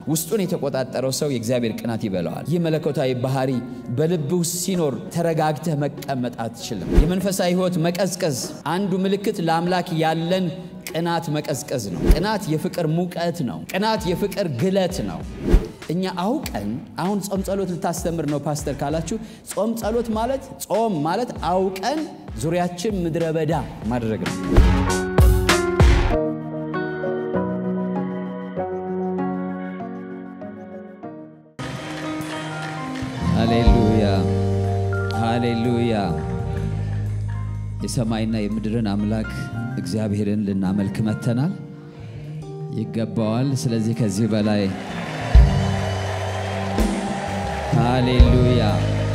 ውስጡን የተቆጣጠረው ሰው የእግዚአብሔር ቅናት ይበላዋል። ይህ መለኮታዊ ባህሪ በልብህ ውስጥ ሲኖር ተረጋግተህ መቀመጥ አትችልም። የመንፈሳዊ ሕይወት መቀዝቀዝ አንዱ ምልክት ለአምላክ ያለን ቅናት መቀዝቀዝ ነው። ቅናት የፍቅር ሙቀት ነው። ቅናት የፍቅር ግለት ነው። እኛ አውቀን አሁን ጾም ጸሎት ልታስተምር ነው ፓስተር ካላችሁ፣ ጾም ጸሎት ማለት ጾም ማለት አውቀን ዙሪያችን ምድረ በዳ ማድረግ ነው። ሃሌሉያ ሃሌሉያ። የሰማይና የምድርን አምላክ እግዚአብሔርን ልናመልክ መተናል። ይገባዋል። ስለዚህ ከዚህ በላይ ሃሌሉያ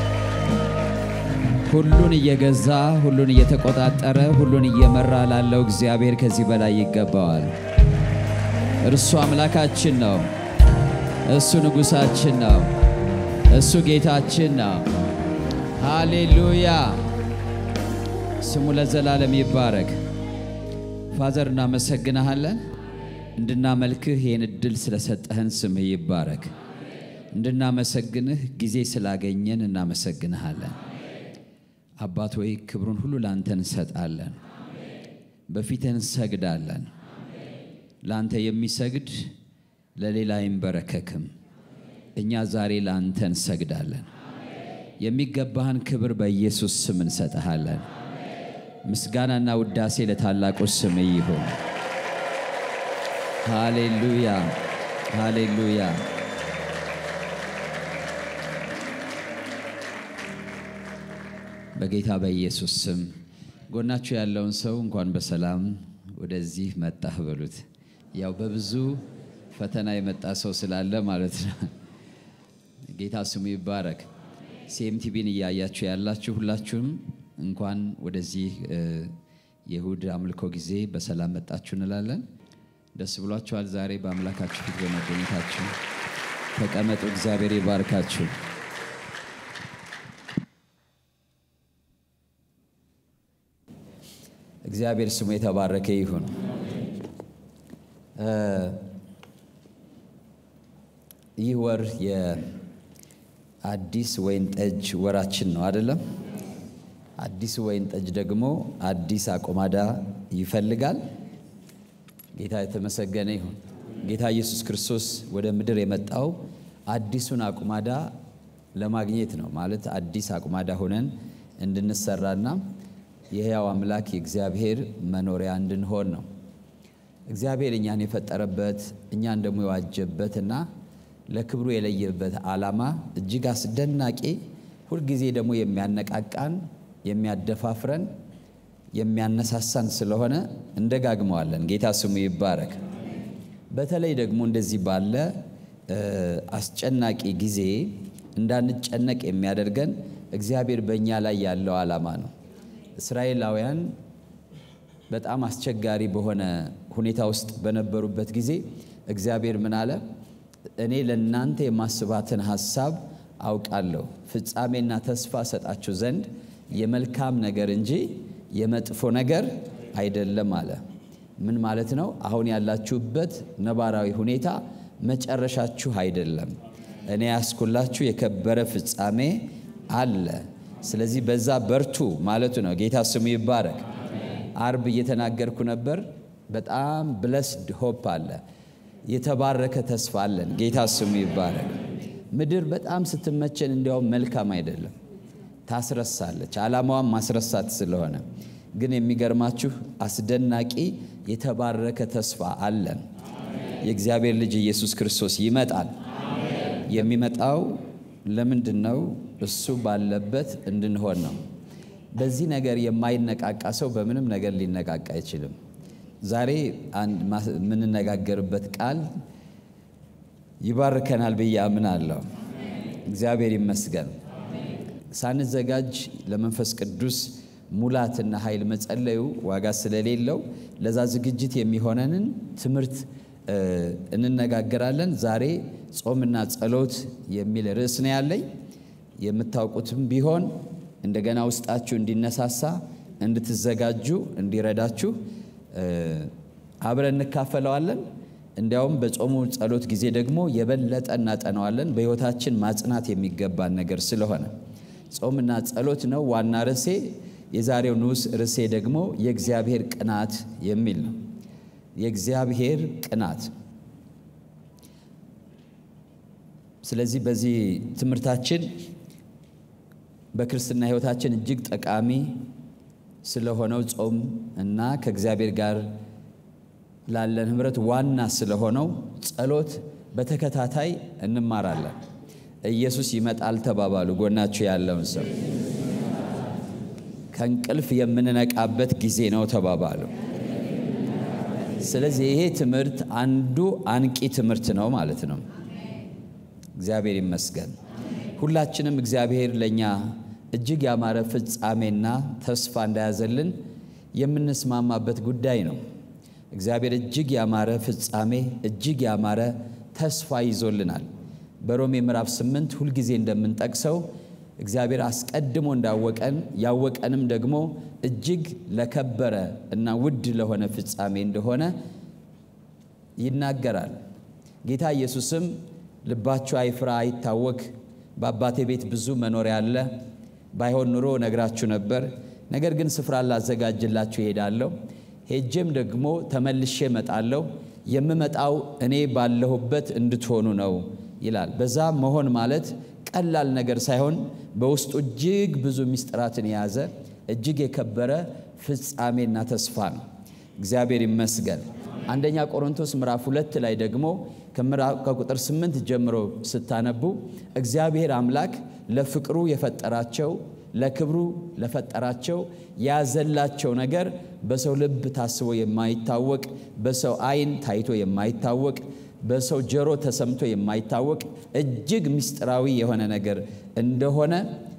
ሁሉን እየገዛ ሁሉን እየተቆጣጠረ ሁሉን እየመራ ላለው እግዚአብሔር ከዚህ በላይ ይገባዋል። እርሱ አምላካችን ነው። እሱ ንጉሣችን ነው። እሱ ጌታችን ነው። ሃሌሉያ ስሙ ለዘላለም ይባረክ። ፋዘር እናመሰግንሃለን። እንድናመልክህ ይህን እድል ስለሰጠህን ስምህ ይባረክ። እንድናመሰግንህ ጊዜ ስላገኘን እናመሰግንሃለን። አባት ወይ ክብሩን ሁሉ ለአንተ እንሰጣለን፣ በፊትህ እንሰግዳለን። ለአንተ የሚሰግድ ለሌላ አይንበረከክም። እኛ ዛሬ ለአንተ እንሰግዳለን። የሚገባህን ክብር በኢየሱስ ስም እንሰጥሃለን። ምስጋናና ውዳሴ ለታላቁ ስም ይሁን። ሃሌሉያ ሃሌሉያ። በጌታ በኢየሱስ ስም ጎናችሁ ያለውን ሰው እንኳን በሰላም ወደዚህ መጣህ በሉት። ያው በብዙ ፈተና የመጣ ሰው ስላለ ማለት ነው። ጌታ ስሙ ይባረክ። ሲኤምቲቪን እያያችሁ ያላችሁ ሁላችሁም እንኳን ወደዚህ የእሁድ አምልኮ ጊዜ በሰላም መጣችሁ እንላለን። ደስ ብሏችኋል ዛሬ በአምላካችሁ ፊት በመገኘታችሁ። ተቀመጡ። እግዚአብሔር ይባርካችሁ። እግዚአብሔር ስሙ የተባረከ ይሁን። ይህ ወር የአዲስ ወይን ጠጅ ወራችን ነው አይደለም? አዲስ ወይን ጠጅ ደግሞ አዲስ አቆማዳ ይፈልጋል። ጌታ የተመሰገነ ይሁን። ጌታ ኢየሱስ ክርስቶስ ወደ ምድር የመጣው አዲሱን አቁማዳ ለማግኘት ነው። ማለት አዲስ አቁማዳ ሆነን እንድንሰራና የሕያው አምላክ የእግዚአብሔር መኖሪያ እንድንሆን ነው። እግዚአብሔር እኛን የፈጠረበት እኛን ደግሞ የዋጀበትና ለክብሩ የለየበት ዓላማ እጅግ አስደናቂ፣ ሁልጊዜ ደግሞ የሚያነቃቃን፣ የሚያደፋፍረን፣ የሚያነሳሳን ስለሆነ እንደጋግመዋለን። ጌታ ስሙ ይባረክ። በተለይ ደግሞ እንደዚህ ባለ አስጨናቂ ጊዜ እንዳንጨነቅ የሚያደርገን እግዚአብሔር በእኛ ላይ ያለው ዓላማ ነው። እስራኤላውያን በጣም አስቸጋሪ በሆነ ሁኔታ ውስጥ በነበሩበት ጊዜ እግዚአብሔር ምን አለ? እኔ ለእናንተ የማስባትን ሐሳብ አውቃለሁ፣ ፍጻሜና ተስፋ ሰጣችሁ ዘንድ የመልካም ነገር እንጂ የመጥፎ ነገር አይደለም አለ። ምን ማለት ነው? አሁን ያላችሁበት ነባራዊ ሁኔታ መጨረሻችሁ አይደለም። እኔ ያስኩላችሁ የከበረ ፍጻሜ አለ። ስለዚህ በዛ በርቱ ማለቱ ነው። ጌታ ስሙ ይባረክ። አርብ እየተናገርኩ ነበር። በጣም ብለስድ ሆፕ አለ፣ የተባረከ ተስፋ አለን። ጌታ ስሙ ይባረክ። ምድር በጣም ስትመቸን እንዲያውም መልካም አይደለም፣ ታስረሳለች። ዓላማዋም ማስረሳት ስለሆነ ግን የሚገርማችሁ አስደናቂ የተባረከ ተስፋ አለን። የእግዚአብሔር ልጅ ኢየሱስ ክርስቶስ ይመጣል። የሚመጣው ለምንድን ነው? እሱ ባለበት እንድንሆን ነው። በዚህ ነገር የማይነቃቃ ሰው በምንም ነገር ሊነቃቃ አይችልም። ዛሬ የምንነጋገርበት ቃል ይባርከናል ብዬ አምናለሁ። እግዚአብሔር ይመስገን። ሳንዘጋጅ ለመንፈስ ቅዱስ ሙላትና ኃይል መጸለዩ ዋጋ ስለሌለው ለዛ ዝግጅት የሚሆነንን ትምህርት እንነጋገራለን። ዛሬ ጾምና ጸሎት የሚል ርዕስ ነው ያለኝ። የምታውቁትም ቢሆን እንደገና ውስጣችሁ እንዲነሳሳ እንድትዘጋጁ እንዲረዳችሁ አብረን እንካፈለዋለን። እንዲያውም በጾሙ ጸሎት ጊዜ ደግሞ የበለጠ እናጠናዋለን በሕይወታችን ማጽናት የሚገባን ነገር ስለሆነ ጾምና ጸሎት ነው ዋና ርዕሴ። የዛሬው ንዑስ ርዕሴ ደግሞ የእግዚአብሔር ቅናት የሚል ነው። የእግዚአብሔር ቅናት። ስለዚህ በዚህ ትምህርታችን በክርስትና ሕይወታችን እጅግ ጠቃሚ ስለሆነው ጾም እና ከእግዚአብሔር ጋር ላለን ኅብረት ዋና ስለሆነው ጸሎት በተከታታይ እንማራለን። ኢየሱስ ይመጣል ተባባሉ። ጎናችሁ ያለውን ሰው ከእንቅልፍ የምንነቃበት ጊዜ ነው ተባባሉ። ስለዚህ ይሄ ትምህርት አንዱ አንቂ ትምህርት ነው ማለት ነው። እግዚአብሔር ይመስገን። ሁላችንም እግዚአብሔር ለእኛ እጅግ ያማረ ፍጻሜና ተስፋ እንዳያዘልን የምንስማማበት ጉዳይ ነው። እግዚአብሔር እጅግ ያማረ ፍጻሜ፣ እጅግ ያማረ ተስፋ ይዞልናል። በሮሜ ምዕራፍ ስምንት ሁልጊዜ እንደምንጠቅሰው እግዚአብሔር አስቀድሞ እንዳወቀን ያወቀንም ደግሞ እጅግ ለከበረ እና ውድ ለሆነ ፍጻሜ እንደሆነ ይናገራል። ጌታ ኢየሱስም ልባችሁ አይፍራ፣ አይታወክ፣ በአባቴ ቤት ብዙ መኖሪያ አለ፣ ባይሆን ኑሮ ነግራችሁ ነበር። ነገር ግን ስፍራ ላዘጋጅላችሁ እሄዳለሁ፣ ሄጄም ደግሞ ተመልሼ እመጣለሁ፣ የምመጣው እኔ ባለሁበት እንድትሆኑ ነው ይላል። በዛ መሆን ማለት ቀላል ነገር ሳይሆን በውስጡ እጅግ ብዙ ምስጢራትን የያዘ እጅግ የከበረ ፍጻሜና ተስፋ ነው። እግዚአብሔር ይመስገን። አንደኛ ቆሮንቶስ ምዕራፍ ሁለት ላይ ደግሞ ከቁጥር ስምንት ጀምሮ ስታነቡ እግዚአብሔር አምላክ ለፍቅሩ የፈጠራቸው ለክብሩ ለፈጠራቸው የያዘላቸው ነገር በሰው ልብ ታስቦ የማይታወቅ በሰው ዓይን ታይቶ የማይታወቅ በሰው ጆሮ ተሰምቶ የማይታወቅ እጅግ ምስጢራዊ የሆነ ነገር እንደሆነ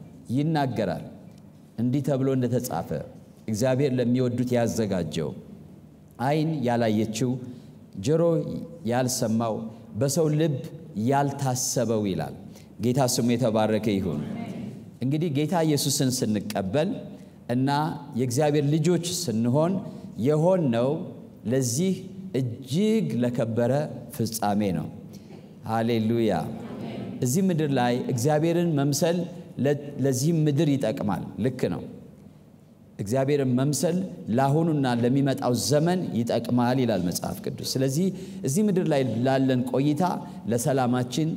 ይናገራል። እንዲህ ተብሎ እንደተጻፈ እግዚአብሔር ለሚወዱት ያዘጋጀው ዓይን ያላየችው ጆሮ ያልሰማው በሰው ልብ ያልታሰበው ይላል። ጌታ ስሙ የተባረከ ይሁን። እንግዲህ ጌታ ኢየሱስን ስንቀበል እና የእግዚአብሔር ልጆች ስንሆን የሆነው ለዚህ እጅግ ለከበረ ፍጻሜ ነው። ሃሌሉያ። እዚህ ምድር ላይ እግዚአብሔርን መምሰል ለዚህ ምድር ይጠቅማል። ልክ ነው። እግዚአብሔርን መምሰል ለአሁኑና ለሚመጣው ዘመን ይጠቅማል ይላል መጽሐፍ ቅዱስ። ስለዚህ እዚህ ምድር ላይ ላለን ቆይታ ለሰላማችን፣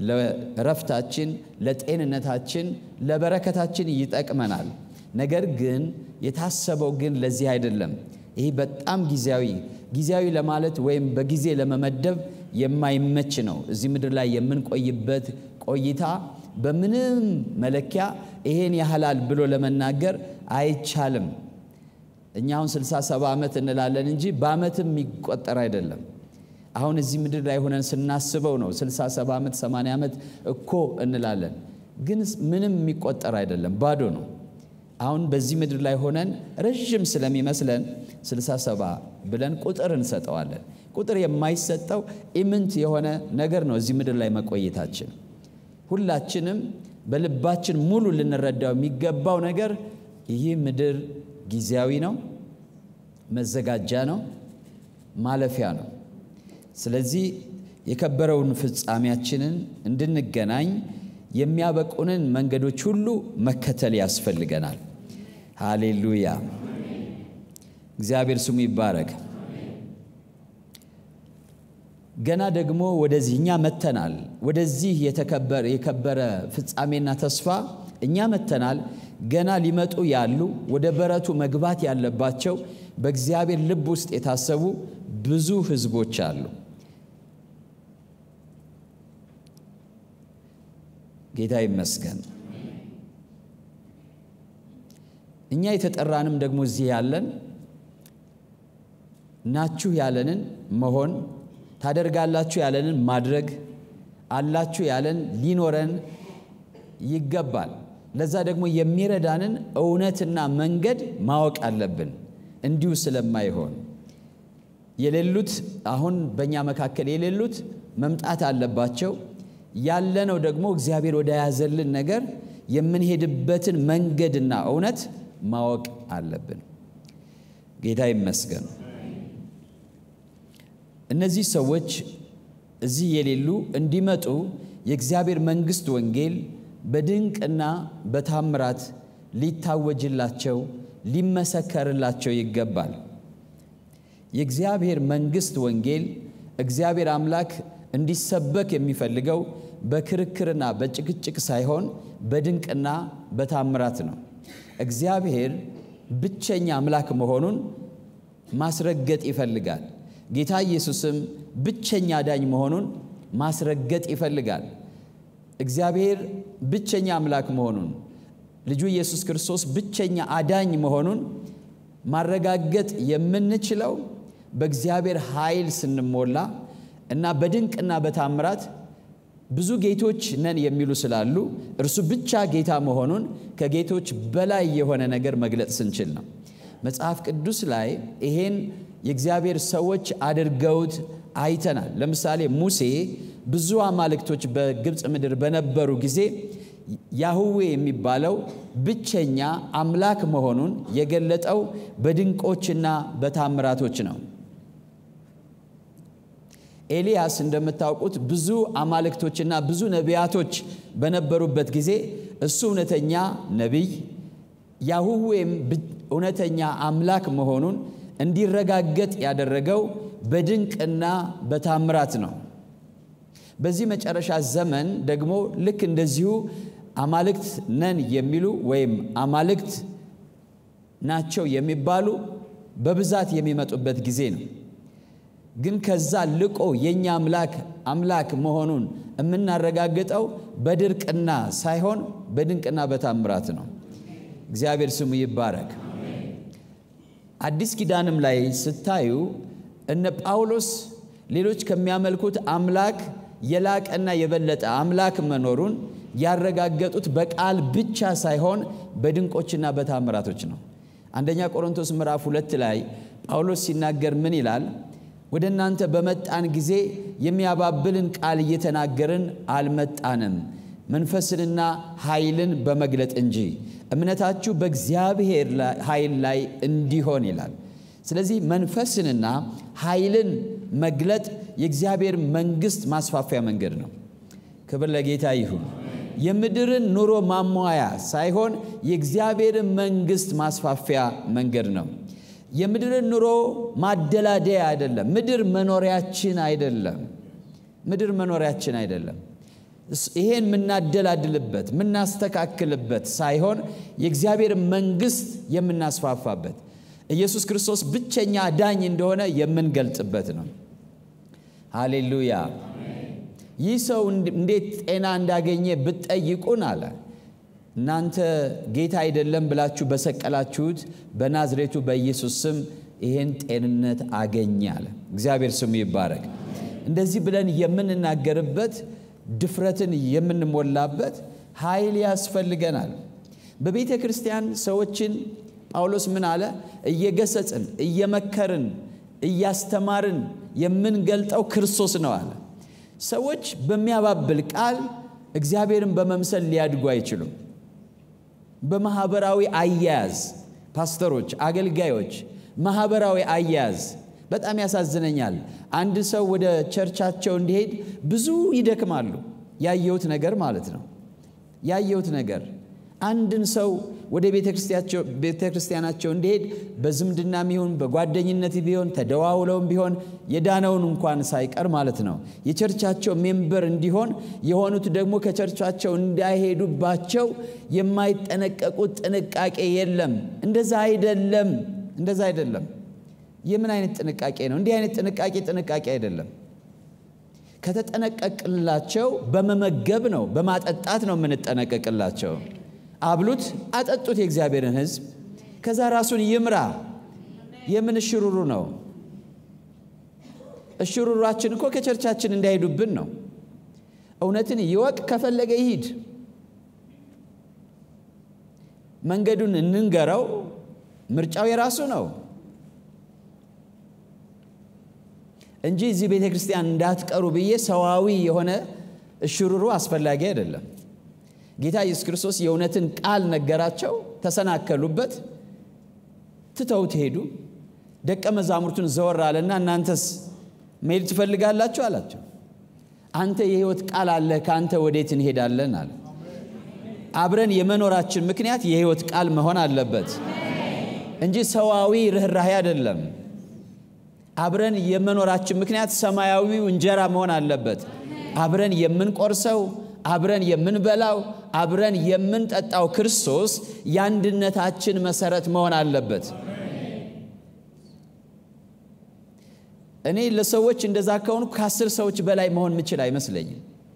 ለእረፍታችን፣ ለጤንነታችን፣ ለበረከታችን ይጠቅመናል። ነገር ግን የታሰበው ግን ለዚህ አይደለም። ይህ በጣም ጊዜያዊ ጊዜያዊ ለማለት ወይም በጊዜ ለመመደብ የማይመች ነው። እዚህ ምድር ላይ የምንቆይበት ቆይታ በምንም መለኪያ ይሄን ያህላል ብሎ ለመናገር አይቻልም። እኛ አሁን 67 ዓመት እንላለን እንጂ በዓመትም የሚቆጠር አይደለም። አሁን እዚህ ምድር ላይ ሆነን ስናስበው ነው 67 ዓመት 80 ዓመት እኮ እንላለን፣ ግን ምንም የሚቆጠር አይደለም፣ ባዶ ነው። አሁን በዚህ ምድር ላይ ሆነን ረዥም ስለሚመስለን 67 ብለን ቁጥር እንሰጠዋለን። ቁጥር የማይሰጠው ኢምንት የሆነ ነገር ነው እዚህ ምድር ላይ መቆየታችን። ሁላችንም በልባችን ሙሉ ልንረዳው የሚገባው ነገር ይህ ምድር ጊዜያዊ ነው፣ መዘጋጃ ነው፣ ማለፊያ ነው። ስለዚህ የከበረውን ፍጻሜያችንን እንድንገናኝ የሚያበቁንን መንገዶች ሁሉ መከተል ያስፈልገናል። ሃሌሉያ! እግዚአብሔር ስሙ ይባረክ። ገና ደግሞ ወደዚህ እኛ መተናል። ወደዚህ የከበረ ፍጻሜና ተስፋ እኛ መተናል። ገና ሊመጡ ያሉ ወደ በረቱ መግባት ያለባቸው በእግዚአብሔር ልብ ውስጥ የታሰቡ ብዙ ሕዝቦች አሉ። ጌታ ይመስገን። እኛ የተጠራንም ደግሞ እዚህ ያለን ናችሁ ያለንን መሆን ታደርጋላችሁ ያለንን ማድረግ አላችሁ ያለን ሊኖረን ይገባል። ለዛ ደግሞ የሚረዳንን እውነትና መንገድ ማወቅ አለብን። እንዲሁ ስለማይሆን የሌሉት አሁን በእኛ መካከል የሌሉት መምጣት አለባቸው። ያለነው ደግሞ እግዚአብሔር ወደ ያዘልን ነገር የምንሄድበትን መንገድና እውነት ማወቅ አለብን። ጌታ ይመስገን። እነዚህ ሰዎች እዚህ የሌሉ እንዲመጡ የእግዚአብሔር መንግሥት ወንጌል በድንቅና በታምራት ሊታወጅላቸው ሊመሰከርላቸው ይገባል። የእግዚአብሔር መንግሥት ወንጌል እግዚአብሔር አምላክ እንዲሰበክ የሚፈልገው በክርክርና በጭቅጭቅ ሳይሆን በድንቅና በታምራት ነው። እግዚአብሔር ብቸኛ አምላክ መሆኑን ማስረገጥ ይፈልጋል። ጌታ ኢየሱስም ብቸኛ አዳኝ መሆኑን ማስረገጥ ይፈልጋል። እግዚአብሔር ብቸኛ አምላክ መሆኑን ልጁ ኢየሱስ ክርስቶስ ብቸኛ አዳኝ መሆኑን ማረጋገጥ የምንችለው በእግዚአብሔር ኃይል ስንሞላ እና በድንቅና በታምራት ብዙ ጌቶች ነን የሚሉ ስላሉ እርሱ ብቻ ጌታ መሆኑን ከጌቶች በላይ የሆነ ነገር መግለጥ ስንችል ነው። መጽሐፍ ቅዱስ ላይ ይሄን የእግዚአብሔር ሰዎች አድርገውት አይተናል። ለምሳሌ ሙሴ ብዙ አማልክቶች በግብፅ ምድር በነበሩ ጊዜ ያህዌ የሚባለው ብቸኛ አምላክ መሆኑን የገለጠው በድንቆችና በታምራቶች ነው። ኤልያስ እንደምታውቁት ብዙ አማልክቶችና ብዙ ነቢያቶች በነበሩበት ጊዜ እሱ እውነተኛ ነቢይ ያህዌም እውነተኛ አምላክ መሆኑን እንዲረጋገጥ ያደረገው በድንቅና በታምራት ነው። በዚህ መጨረሻ ዘመን ደግሞ ልክ እንደዚሁ አማልክት ነን የሚሉ ወይም አማልክት ናቸው የሚባሉ በብዛት የሚመጡበት ጊዜ ነው። ግን ከዛ ልቆ የእኛ አምላክ አምላክ መሆኑን የምናረጋግጠው በድርቅና ሳይሆን በድንቅና በታምራት ነው። እግዚአብሔር ስሙ ይባረክ። አዲስ ኪዳንም ላይ ስታዩ እነ ጳውሎስ ሌሎች ከሚያመልኩት አምላክ የላቀና የበለጠ አምላክ መኖሩን ያረጋገጡት በቃል ብቻ ሳይሆን በድንቆችና በታምራቶች ነው። አንደኛ ቆሮንቶስ ምዕራፍ ሁለት ላይ ጳውሎስ ሲናገር ምን ይላል? ወደ እናንተ በመጣን ጊዜ የሚያባብልን ቃል እየተናገርን አልመጣንም፣ መንፈስንና ኃይልን በመግለጥ እንጂ እምነታችሁ በእግዚአብሔር ኃይል ላይ እንዲሆን ይላል። ስለዚህ መንፈስንና ኃይልን መግለጥ የእግዚአብሔር መንግሥት ማስፋፊያ መንገድ ነው። ክብር ለጌታ ይሁን። የምድርን ኑሮ ማሟያ ሳይሆን የእግዚአብሔርን መንግሥት ማስፋፊያ መንገድ ነው። የምድርን ኑሮ ማደላደያ አይደለም። ምድር መኖሪያችን አይደለም። ምድር መኖሪያችን አይደለም። ይሄን የምናደላድልበት የምናስተካክልበት ሳይሆን የእግዚአብሔር መንግሥት የምናስፋፋበት ኢየሱስ ክርስቶስ ብቸኛ ዳኝ እንደሆነ የምንገልጽበት ነው። ሃሌሉያ። ይህ ሰው እንዴት ጤና እንዳገኘ ብትጠይቁን አለ እናንተ ጌታ አይደለም ብላችሁ በሰቀላችሁት በናዝሬቱ በኢየሱስ ስም ይህን ጤንነት አገኘ አለ። እግዚአብሔር ስሙ ይባረክ። እንደዚህ ብለን የምንናገርበት ድፍረትን የምንሞላበት ኃይል ያስፈልገናል። በቤተ ክርስቲያን ሰዎችን ጳውሎስ ምን አለ? እየገሰጽን፣ እየመከርን፣ እያስተማርን የምንገልጠው ክርስቶስ ነው አለ። ሰዎች በሚያባብል ቃል እግዚአብሔርን በመምሰል ሊያድጉ አይችሉም። በማህበራዊ አያያዝ ፓስተሮች፣ አገልጋዮች ማህበራዊ አያያዝ በጣም ያሳዝነኛል። አንድ ሰው ወደ ቸርቻቸው እንዲሄድ ብዙ ይደክማሉ። ያየሁት ነገር ማለት ነው። ያየሁት ነገር አንድን ሰው ወደ ቤተ ክርስቲያናቸው እንዲሄድ በዝምድናም ይሁን በጓደኝነት ቢሆን ተደዋውለውም ቢሆን የዳነውን እንኳን ሳይቀር ማለት ነው የቸርቻቸው ሜምበር እንዲሆን የሆኑት ደግሞ ከቸርቻቸው እንዳይሄዱባቸው የማይጠነቀቁት ጥንቃቄ የለም። እንደዛ አይደለም፣ እንደዛ አይደለም። የምን አይነት ጥንቃቄ ነው? እንዲህ አይነት ጥንቃቄ ጥንቃቄ አይደለም። ከተጠነቀቅላቸው በመመገብ ነው፣ በማጠጣት ነው የምንጠነቀቅላቸው። አብሉት፣ አጠጡት የእግዚአብሔርን ሕዝብ። ከዛ ራሱን ይምራ። የምን እሽሩሩ ነው? እሽሩሯችን እኮ ከቸርቻችን እንዳይሄዱብን ነው። እውነትን ይወቅ፣ ከፈለገ ይሂድ። መንገዱን እንንገረው፣ ምርጫው የራሱ ነው እንጂ እዚህ ቤተ ክርስቲያን እንዳትቀሩ ብዬ ሰዋዊ የሆነ እሽሩሩ አስፈላጊ አይደለም። ጌታ ኢየሱስ ክርስቶስ የእውነትን ቃል ነገራቸው፣ ተሰናከሉበት፣ ትተውት ሄዱ። ደቀ መዛሙርቱን ዘወር አለና እናንተስ መሄድ ትፈልጋላችሁ አላቸው። አንተ የሕይወት ቃል አለ፣ ከአንተ ወዴት እንሄዳለን አለ። አብረን የመኖራችን ምክንያት የሕይወት ቃል መሆን አለበት እንጂ ሰዋዊ ርኅራሄ አይደለም። አብረን የመኖራችን ምክንያት ሰማያዊው እንጀራ መሆን አለበት። አብረን የምንቆርሰው፣ አብረን የምንበላው፣ አብረን የምንጠጣው ክርስቶስ የአንድነታችን መሰረት መሆን አለበት። እኔ ለሰዎች እንደዛ ከሆኑ ከአስር ሰዎች በላይ መሆን ምችል አይመስለኝም።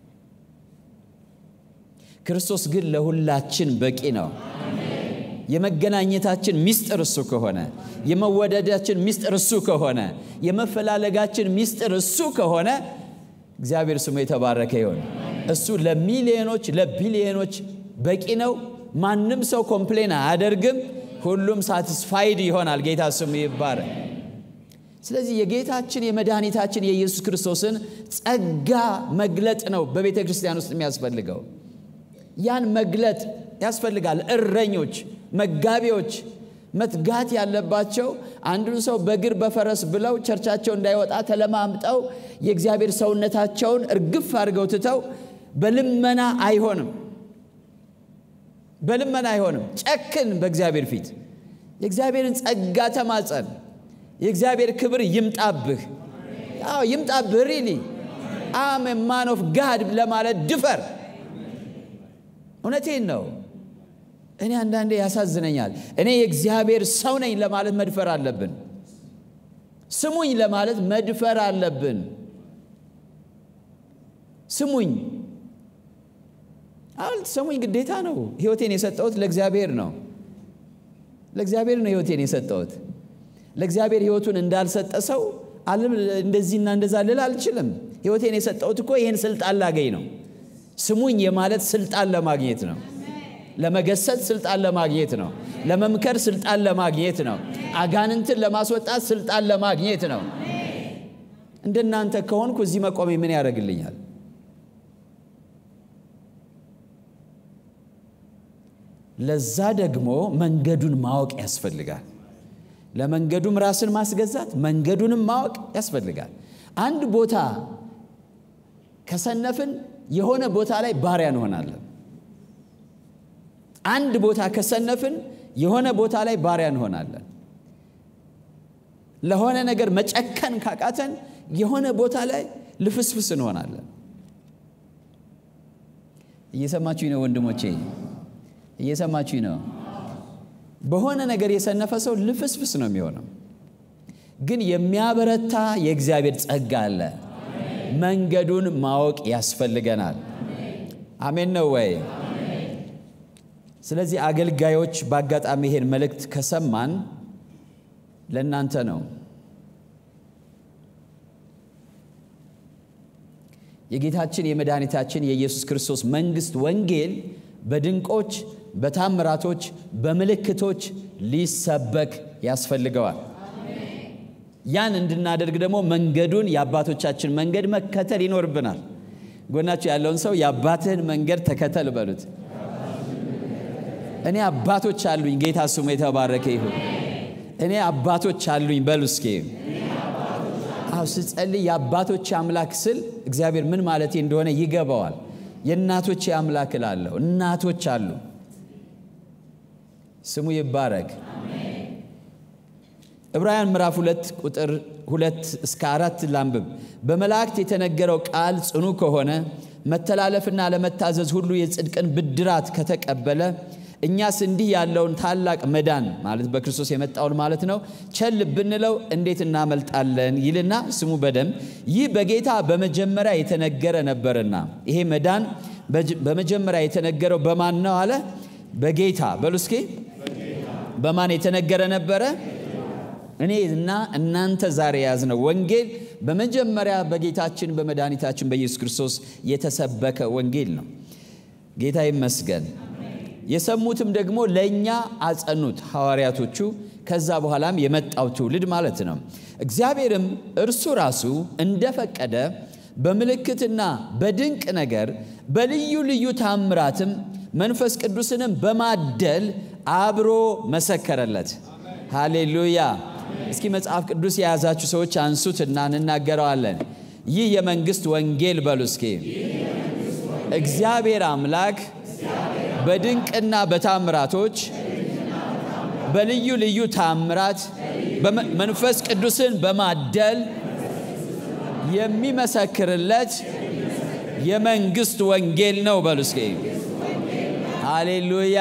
ክርስቶስ ግን ለሁላችን በቂ ነው። የመገናኘታችን ሚስጥር እሱ ከሆነ፣ የመወደዳችን ሚስጥር እሱ ከሆነ፣ የመፈላለጋችን ሚስጥር እሱ ከሆነ እግዚአብሔር ስሙ የተባረከ ይሆን። እሱ ለሚሊዮኖች ለቢሊዮኖች በቂ ነው። ማንም ሰው ኮምፕሌን አያደርግም። ሁሉም ሳቲስፋይድ ይሆናል። ጌታ ስሙ ይባረክ። ስለዚህ የጌታችን የመድኃኒታችን የኢየሱስ ክርስቶስን ጸጋ መግለጥ ነው በቤተ ክርስቲያን ውስጥ የሚያስፈልገው። ያን መግለጥ ያስፈልጋል። እረኞች፣ መጋቢዎች መትጋት ያለባቸው አንዱን ሰው በእግር በፈረስ ብለው ቸርቻቸው እንዳይወጣ ተለማምጠው የእግዚአብሔር ሰውነታቸውን እርግፍ አድርገው ትተው በልመና አይሆንም። በልመና አይሆንም። ጨክን በእግዚአብሔር ፊት የእግዚአብሔርን ጸጋ ተማጸን። የእግዚአብሔር ክብር ይምጣብህ። አዎ ይምጣብህ። ሪሊ አም ማን ኦፍ ጋድ ለማለት ድፈር። እውነቴን ነው። እኔ አንዳንዴ ያሳዝነኛል። እኔ የእግዚአብሔር ሰው ነኝ ለማለት መድፈር አለብን። ስሙኝ ለማለት መድፈር አለብን። ስሙኝ አል ስሙኝ ግዴታ ነው። ሕይወቴን የሰጠሁት ለእግዚአብሔር ነው። ለእግዚአብሔር ነው ሕይወቴን የሰጠሁት። ለእግዚአብሔር ሕይወቱን እንዳልሰጠ ሰው እንደዚህና እንደዛ ልል አልችልም። ሕይወቴን የሰጠሁት እኮ ይህን ስልጣን ላገኝ ነው። ስሙኝ የማለት ስልጣን ለማግኘት ነው። ለመገሰጽ ስልጣን ለማግኘት ነው። ለመምከር ስልጣን ለማግኘት ነው። አጋንንትን ለማስወጣት ስልጣን ለማግኘት ነው። እንደናንተ ከሆንኩ እዚህ መቆሜ ምን ያደርግልኛል? ለዛ ደግሞ መንገዱን ማወቅ ያስፈልጋል። ለመንገዱም ራስን ማስገዛት መንገዱንም ማወቅ ያስፈልጋል። አንድ ቦታ ከሰነፍን የሆነ ቦታ ላይ ባሪያ እንሆናለን። አንድ ቦታ ከሰነፍን የሆነ ቦታ ላይ ባሪያ እንሆናለን። ለሆነ ነገር መጨከን ካቃተን የሆነ ቦታ ላይ ልፍስፍስ እንሆናለን። እየሰማችሁኝ ነው ወንድሞቼ? እየሰማችሁኝ ነው? በሆነ ነገር የሰነፈ ሰው ልፍስፍስ ነው የሚሆነው። ግን የሚያበረታ የእግዚአብሔር ጸጋ አለ። መንገዱን ማወቅ ያስፈልገናል። አሜን ነው ወይ? ስለዚህ አገልጋዮች በአጋጣሚ ይሄን መልእክት ከሰማን ለእናንተ ነው። የጌታችን የመድኃኒታችን የኢየሱስ ክርስቶስ መንግሥት ወንጌል በድንቆች በታምራቶች በምልክቶች ሊሰበክ ያስፈልገዋል። ያን እንድናደርግ ደግሞ መንገዱን የአባቶቻችን መንገድ መከተል ይኖርብናል። ጎናችሁ ያለውን ሰው የአባትህን መንገድ ተከተል በሉት። እኔ አባቶች አሉኝ። ጌታ ስሙ የተባረከ ይሁን። እኔ አባቶች አሉኝ በሉ እስኪ። አዎ ስጸልይ የአባቶች አምላክ ስል እግዚአብሔር ምን ማለቴ እንደሆነ ይገባዋል። የእናቶች አምላክ እላለሁ። እናቶች አሉ። ስሙ ይባረክ። ዕብራውያን ምዕራፍ ሁለት ቁጥር ሁለት እስከ አራት ላንብብ። በመላእክት የተነገረው ቃል ጽኑ ከሆነ መተላለፍና ለመታዘዝ ሁሉ የጽድቅን ብድራት ከተቀበለ እኛስ እንዲህ ያለውን ታላቅ መዳን ማለት በክርስቶስ የመጣውን ማለት ነው ቸል ብንለው እንዴት እናመልጣለን? ይልና ስሙ በደንብ ይህ በጌታ በመጀመሪያ የተነገረ ነበርና። ይሄ መዳን በመጀመሪያ የተነገረው በማን ነው አለ? በጌታ በሉ እስኪ። በማን የተነገረ ነበረ? እኔ እና እናንተ ዛሬ የያዝነው ወንጌል በመጀመሪያ በጌታችን በመድኃኒታችን በኢየሱስ ክርስቶስ የተሰበከ ወንጌል ነው። ጌታ ይመስገን። የሰሙትም ደግሞ ለእኛ አጸኑት፣ ሐዋርያቶቹ፣ ከዛ በኋላም የመጣው ትውልድ ማለት ነው። እግዚአብሔርም እርሱ ራሱ እንደፈቀደ በምልክትና በድንቅ ነገር በልዩ ልዩ ታምራትም መንፈስ ቅዱስንም በማደል አብሮ መሰከረለት። ሃሌሉያ! እስኪ መጽሐፍ ቅዱስ የያዛችሁ ሰዎች አንሱትና እንናገረዋለን። ይህ የመንግስት ወንጌል በሉ እስኪ። እግዚአብሔር አምላክ በድንቅና በታምራቶች በልዩ ልዩ ታምራት መንፈስ ቅዱስን በማደል የሚመሰክርለት የመንግስት ወንጌል ነው በሉ እስኪ። ሃሌሉያ!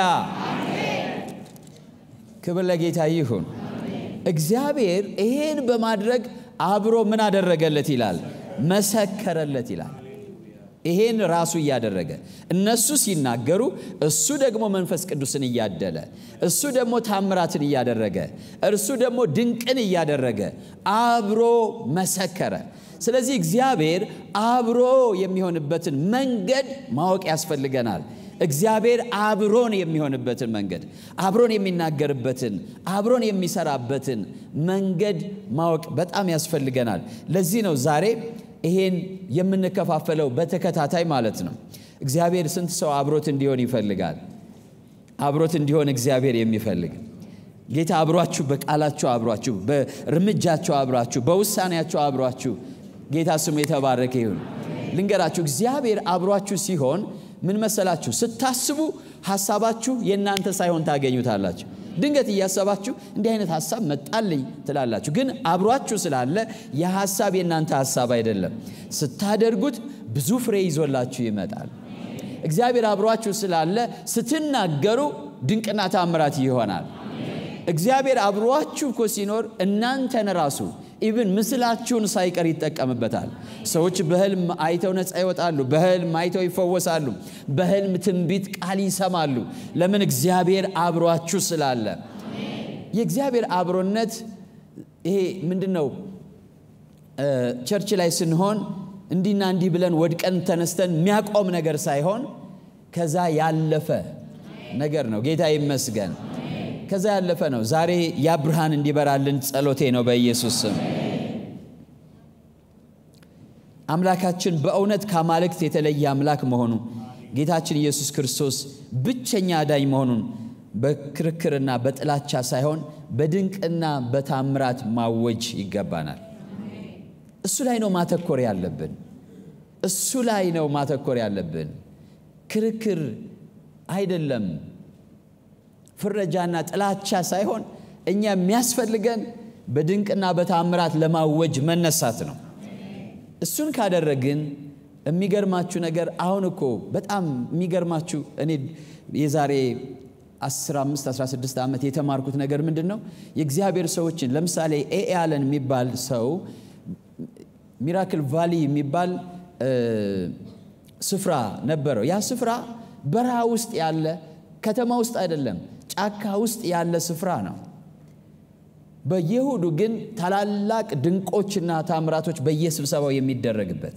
ክብር ለጌታ ይሁን። እግዚአብሔር ይሄን በማድረግ አብሮ ምን አደረገለት ይላል? መሰከረለት ይላል። ይሄን ራሱ እያደረገ እነሱ ሲናገሩ እሱ ደግሞ መንፈስ ቅዱስን እያደለ እሱ ደግሞ ታምራትን እያደረገ እርሱ ደግሞ ድንቅን እያደረገ አብሮ መሰከረ። ስለዚህ እግዚአብሔር አብሮ የሚሆንበትን መንገድ ማወቅ ያስፈልገናል። እግዚአብሔር አብሮን የሚሆንበትን መንገድ፣ አብሮን የሚናገርበትን፣ አብሮን የሚሰራበትን መንገድ ማወቅ በጣም ያስፈልገናል። ለዚህ ነው ዛሬ ይሄን የምንከፋፈለው በተከታታይ ማለት ነው። እግዚአብሔር ስንት ሰው አብሮት እንዲሆን ይፈልጋል? አብሮት እንዲሆን እግዚአብሔር የሚፈልግ ጌታ አብሯችሁ፣ በቃላችሁ አብሯችሁ፣ በእርምጃችሁ አብሯችሁ፣ በውሳኔያችሁ አብሯችሁ ጌታ ስሙ የተባረከ ይሁን። ልንገራችሁ፣ እግዚአብሔር አብሯችሁ ሲሆን ምን መሰላችሁ? ስታስቡ ሐሳባችሁ የእናንተ ሳይሆን ታገኙታላችሁ። ድንገት እያሰባችሁ እንዲህ አይነት ሐሳብ መጣልኝ ትላላችሁ። ግን አብሯችሁ ስላለ የሐሳብ የእናንተ ሐሳብ አይደለም። ስታደርጉት ብዙ ፍሬ ይዞላችሁ ይመጣል። እግዚአብሔር አብሯችሁ ስላለ ስትናገሩ ድንቅና ታምራት ይሆናል። እግዚአብሔር አብሯችሁ እኮ ሲኖር እናንተን ራሱ ኢብን ምስላችሁን ሳይቀር ይጠቀምበታል። ሰዎች በህልም አይተው ነፃ ይወጣሉ። በህልም አይተው ይፈወሳሉ። በህልም ትንቢት ቃል ይሰማሉ። ለምን? እግዚአብሔር አብሯችሁ ስላለ። የእግዚአብሔር አብሮነት ይሄ ምንድን ነው? ቸርች ላይ ስንሆን እንዲና እንዲህ ብለን ወድቀን ተነስተን የሚያቆም ነገር ሳይሆን ከዛ ያለፈ ነገር ነው። ጌታ ይመስገን። ከዛ ያለፈ ነው። ዛሬ ያ ብርሃን እንዲበራልን ጸሎቴ ነው በኢየሱስ ስም። አምላካችን በእውነት ከአማልክት የተለየ አምላክ መሆኑ ጌታችን ኢየሱስ ክርስቶስ ብቸኛ አዳኝ መሆኑን በክርክርና በጥላቻ ሳይሆን በድንቅና በታምራት ማወጅ ይገባናል። እሱ ላይ ነው ማተኮር ያለብን። እሱ ላይ ነው ማተኮር ያለብን። ክርክር አይደለም። ፍረጃና ጥላቻ ሳይሆን እኛ የሚያስፈልገን በድንቅና በታምራት ለማወጅ መነሳት ነው። እሱን ካደረግን የሚገርማችሁ ነገር አሁን እኮ በጣም የሚገርማችሁ እኔ የዛሬ 15 16 ዓመት የተማርኩት ነገር ምንድን ነው? የእግዚአብሔር ሰዎችን ለምሳሌ ኤ አለን የሚባል ሰው ሚራክል ቫሊ የሚባል ስፍራ ነበረው። ያ ስፍራ በረሃ ውስጥ ያለ ከተማ ውስጥ አይደለም፣ ጫካ ውስጥ ያለ ስፍራ ነው። በየእሁዱ ግን ታላላቅ ድንቆችና ታምራቶች በየስብሰባው የሚደረግበት